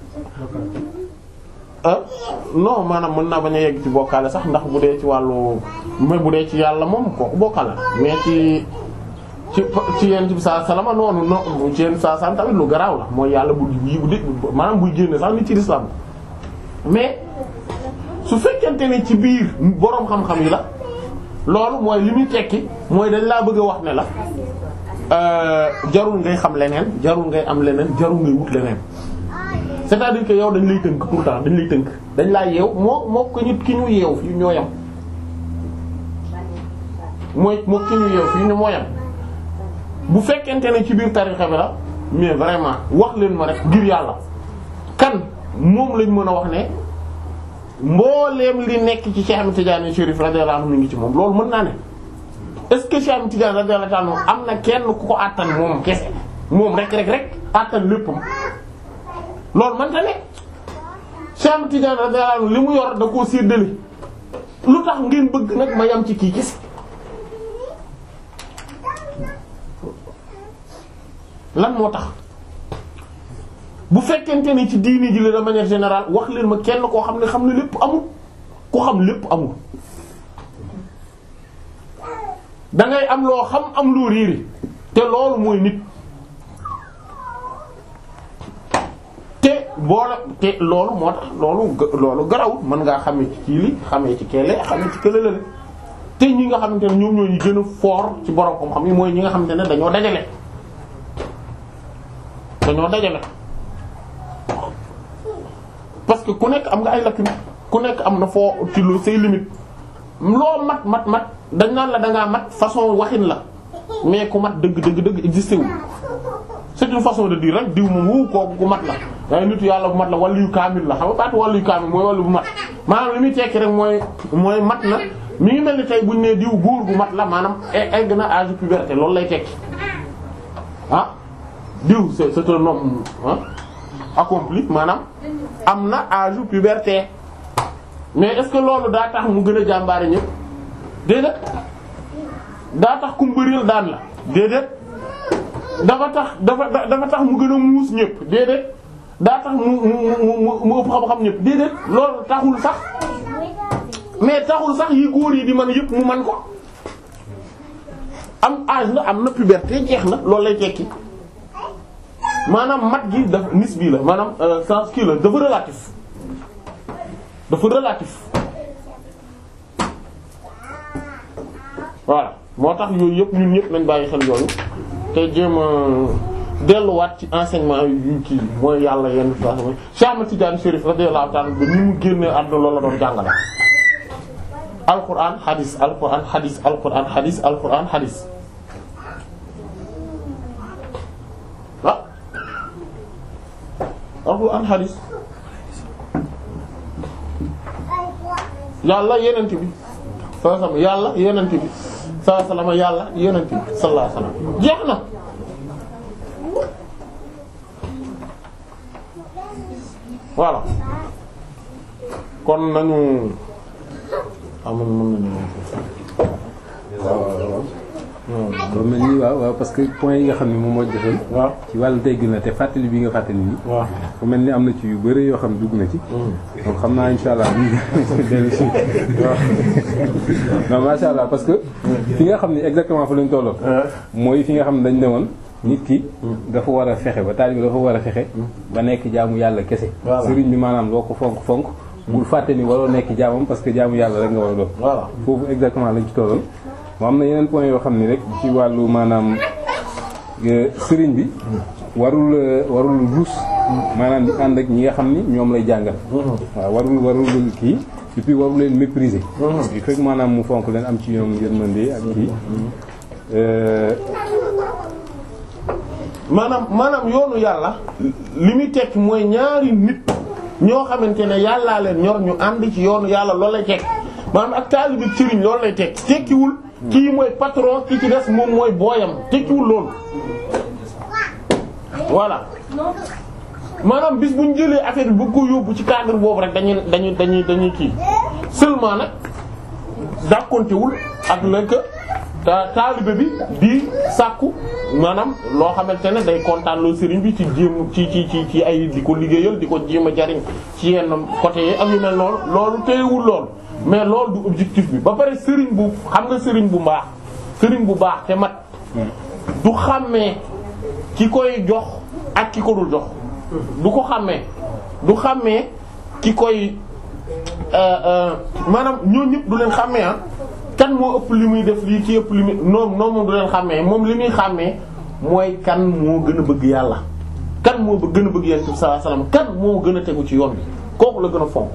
ah non maanaam mën naa bañ a yegg ci bokkaale sax ndax bu dee ci wàllu mais bu dee ci yàlla moom kooku bokkaale mais ci ci ci yent bi saa salama noonu non ci yent saa salama tamit lu garaaw la mooy yàlla bu yi bu dé maanaam buy génne sax nit ci l'islam mais su fekkente ne ci biir boroom xam-xam yi la loolu mooy li muy tekki mooy dañ laa bëgg a wax ne la jarul ngay xam leneen jarul ngay am leneen jarul ngay wut leneen c'est-à-dire que yow dañ lay tënk tout le temps dañ lay tënk dañ laa yeew moo moo ko nit ki ñu yeew fii ñoo yam mooy moo ki ñu yeew fii ñu moo yam bu fekkente ne ci biir tarixa bi la mais vraiment wax leen ma rek ngir yàlla kan moom lañ mën a wax ne mbooleem li nekk ci Cheikh Ahmed Tidiane Chérif radiyallahu anhu mi ngi ci moom loolu mën naa ne est-ce que Cheikh Ahmed Tidiane radiyallahu anhu am na kenn ku ko àttan moom kese moom rek rek rek àttan léppam loolu man ta ne Cheikh Ahmed Tidiane radiyallahu anhu li mu yor da koo séddale lu tax ngeen bëgg nag ma yam ci kii kese lan moo tax bu fekkente ni ci diini ji la de manière générale wax leen ma kenn koo xam ne xam ne lépp amul ku xam lépp amul da ngay am loo xam am loo riiri te loolu mooy nit te boole te loolu moo tax loolu loolu garawul mën ngaa xamee ci kii li xamee ci keele xamee ci kële la te ñi nga xamante ne ñoom ñoo ñu gën a fort ci borom xam-xam yi mooy ñi nga xamante ne dañoo dajale dañoo dajale parce que ku nekk am nga ay lacune ku nekk am na foo ci lu say limite loo mat mat mat dañ naan la dangaa mat façon waxin la mais ku mat dëgg dëgg dëgg existé wu c'est une façon de dire rek diw moom wu kooku ku mat la waaye nitu yàlla bu mat la wàllu yu kaamil la xam nga baatu wàllu yu kaamil mooy wàllu bu mat maanaam li muy tekki rek mooy mooy mat na mi ngi mel ni tey buñ nee diw góor bu mat la maanaam egg na âge puberté loolu lay tekki ah diw c'est c'est un homme ah accompli maanaam am na âge puberté mais est-ce que loolu daa tax mu gën a jàmbaare ñëpp déedéet daa tax ku mbëril daan la déedéet dafa tax dafa dafa tax mu gën a muus ñëpp déedéet daa tax mu mu mu mu ëpp xam-xam ñëpp déedéet loolu taxul sax mais taxul sax yi góor yi di man yëpp mu man ko am âge na am na puberté jeex na loolu lay tekki maanaam mat gi dafa nisbi la maanaam sens kii la dafa relatif dafa relatif voilà moo tax yooyu yëpp ñun ñëpp nañ bàyyi xel yooyu te jéem a delluwaat ci enseignement yu kii mooy yàlla yenn façon Cheikh Ahmed Tidiane Chérif radiyallahu ta'ala ba ni mu génnee àdduna loolu la doon jàngale. Alquran hadis Alquran hadis Alquran hadis Alquran hadis ah Alquran hadis yàlla yenent bi sallallahu alayhi wasallam yàlla yenent bi sallallahu alayhi wasallam yàlla yenent bi sallallahu alayhi wasallam jeex na voilà kon nañu amuñ mën nañu waaw mel ni waaw waaw parce que point yi nga xam ne moom moo jotoon waaw ci wàllu teggin la te fàttali bi nga fàttali nii waaw fu mel ni am na ci yu bëri yoo xam dugg na ci donc xam naa insha allah ñu dellu si non masha allah parce que fi nga xam ne exactement fa lañ tolloon mooy fi nga xam ne dañ ne woon nit ki dafa war a fexe ba taalibe dafa war a fexe ba nekk jaamu yàlla kese Voilà. sëriñ bi maanaam loo ko fonk fonk bul fàtte ni waroo nekk jaamam parce que jaamu yàlla rek nga war a doon voilà foofu exactement lañ ci tolloon moo am na yeneen point yoo xam ni rek ci wàllu maanaam euh, sëriñ bi warul euh, warul ruus maanaam di ànd ak ñi nga xam ni ñoom lay jàngal waaw warul warul kii et puis warul leen mépriser il faut que maanaam mu fonk leen am ci ñoom yërmande ak kii euh, maanaam maanaam yoonu yàlla li muy tekki mooy ñaari nit ñoo xamante ne yàllaa leen ñor ñu ànd ci yoonu yàlla loolu lay tekki maanaam ak taalibe sëriñ loolu lay tekki tekkiwul kii mooy patron ki ci des moom mooy booyam tekkiwul loolu voilà maanaam bis bu ñu jëlee affaire bi bëgg ko yóbbu ci cadre boobu rek dañuy dañuy dañuy dañuy kii seulement nag dàkkontewul ak lëkk ta taalibe bi di sàkku maanaam loo xamante ne day kontaan loo sëriñ bi ci jéem ci ci ci ci ay di ko liggéeyal di ko jéem a jariñ ci yenn côté yi ak yu mel noonu loolu téyewul lool mais loolu du objectif bi ba pare sëriñ bu xam nga sëriñ bu mbaax sëriñ bu baax te mat du xàmmee ki koy jox ak ki ko dul jox du ko xàmmee du xàmmee ki koy maanaam ñoo ñëpp du leen xàmmee ah kan moo ëpp li muy def lii ki ëpp li muy noom noom moom du leen xàmmee moom li muy xàmmee mooy kan moo gën a bëgg yàlla kan moo gën a bëgg yàlla sallallahu alayhi wasallam kan moo gën a tegu ci yoon bi kooku la gën a fonk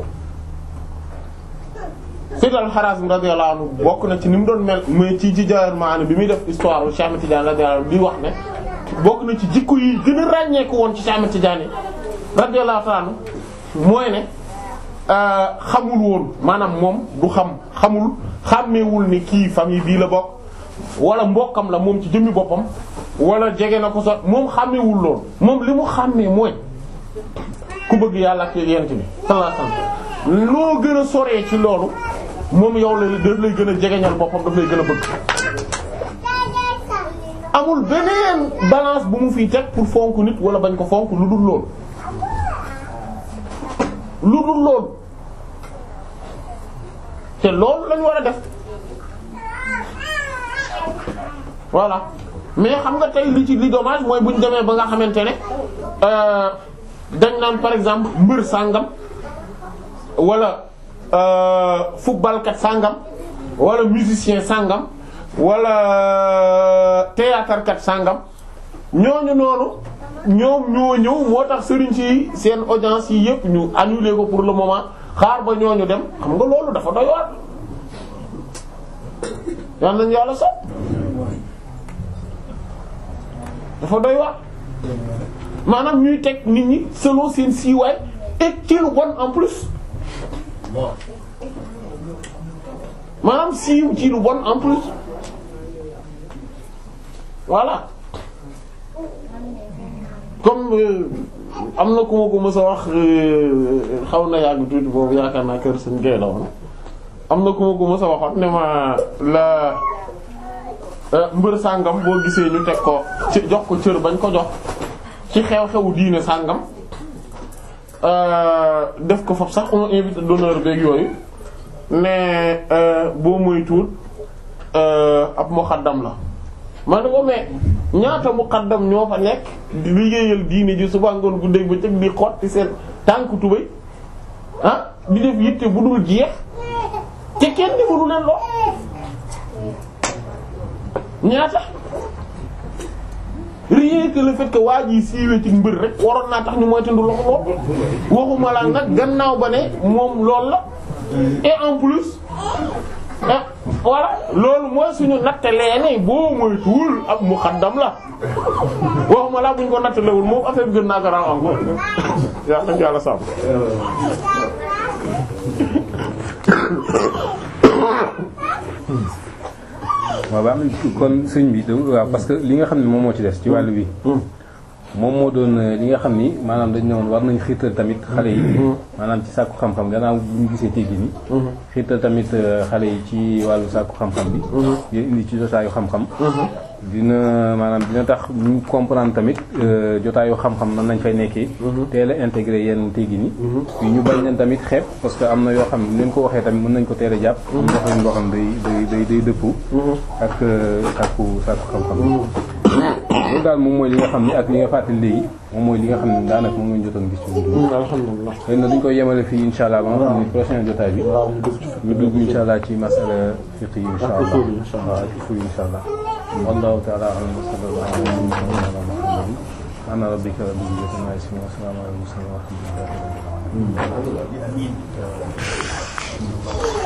Sayyid al-Harazim radiyallahu anhu bokk na ci ni mu doon mel mais ci ci Jawahir Ma'ani bi muy def histoire u Cheikh Ahmed Tidiane radiyallahu anhu bi wax ne bokk na ci jikko yi gën a ràññeeku woon ci Cheikh Ahmed Tidiane radiyallahu ta'ala mooy ne xamul woon maanaam moom du xam xamul xàmmeewul ni kii famille bii la bokk wala mbokkam la moom ci jëmmi boppam wala jege na ko sax moom xàmmeewul lool moom li mu xàmmee mooy ku bëgg yàlla ak yent bi sallallahu alayhi wasallam loo gën a soree ci loolu moom yow la daf lay gën a jegeñal boppam daf lay gën a bëgg amul beneen balance bu mu fiy teg pour fonk nit wala bañ ko fonk lu dul loolu lu dul loolu te loolu lañu war a def voilà mais xam nga tey li ci li dommage mooy bu ñu demee ba nga xamante ne dañ naan par exemple mbër sàngam wala footballkat sàngam wala musicien sàngam wala théâtre kat sàngam ñooñu noonu ñoom ñoo ñëw moo tax sëriñ si seen audience yi yëpp ñu annulé ko pour le moment xaar ba ñooñu dem xam nga loolu dafa doy waar yal nañu yàlla sax dafa doy waar maanaam ñuy teg nit ñi selon seen siiwaay et ci lu bon en plus maanaam siiw ci lu bon en plus voilà comme am na ku ma ko mës a wax xaw na yàgg tuuti boobu yaakaar naa kër suñ gay la woon am na ku ma ko mës a waxoon ne ma la mbër sàngam boo gisee ñu teg ko ci jox ko cër bañ ko jox ci xew-xewu diine sàngam def ko foofu sax on invité d'honneur beeg yooyu ne boo moytuwul ab muqaddam la man ne ko mais ñaata muqaddam ñoo fa nekk di liggéeyal diine ji suba ngoon guddeeg ba cëg di xotti seen tànk tubay ah di def yitte bu dul jeex te kenn defalu leen loo ñaata rien que le fait que waa ji siiwee ci mbër rek waroon naa tax ñu moytandu loxo lool waxuma la nag gannaaw ba ne moom lool la et en plus ah voilà loolu mooy suñu nattalee ne boo moytuwul ab muqaddam la waxuma la buñ ko nattalewul moom affaire bi gën naa garaaw encore yàlla na yàlla sàmm. waaw baax na kon sëñ bi waaw parce que li nga xam ne moom moo ci des ci wàllu bi moom moo doon li nga xam ni maanaam dañ ne woon war nañ xiirtal tamit xale yi maanaam ci sàkku xam-xam gannaaw bu ñu gisee teggi ni xiirtal tamit xale yi ci wàllu sàkku xam-xam bi di indi ci jotaayu xam-xam dina maanaam dina tax ñu comprendre tamit jotaayu xam-xam nan nañ fay nekkee teel a intégré yenn teggi ni yi ñu bañ leen tamit xeeb parce que am na yoo xam ne leen ko waxee tamit mën nañ ko teel a jàpp am na yoo xam day day day day dëpp ak sàkku sàkku xam-xam loolu daal moom mooy li nga xam ne ak li nga fàttali léegi moom mooy li nga xam ne daanaka moom lañu jotoon gis ci wudu alhamdulillah xëy na duñ koy yemale fii insha allah ba nga xam ne prochain jotaay bi ñu dugg insha allah ci masala fiqh yi insha allah waaw ak usul insha allah wallahu ta'ala a'lam wa sallallahu ala muhammadin ana rabbika rabbil izzati amma yasifun wa salamun ala al mursalin walhamdulillahi rabbil alamin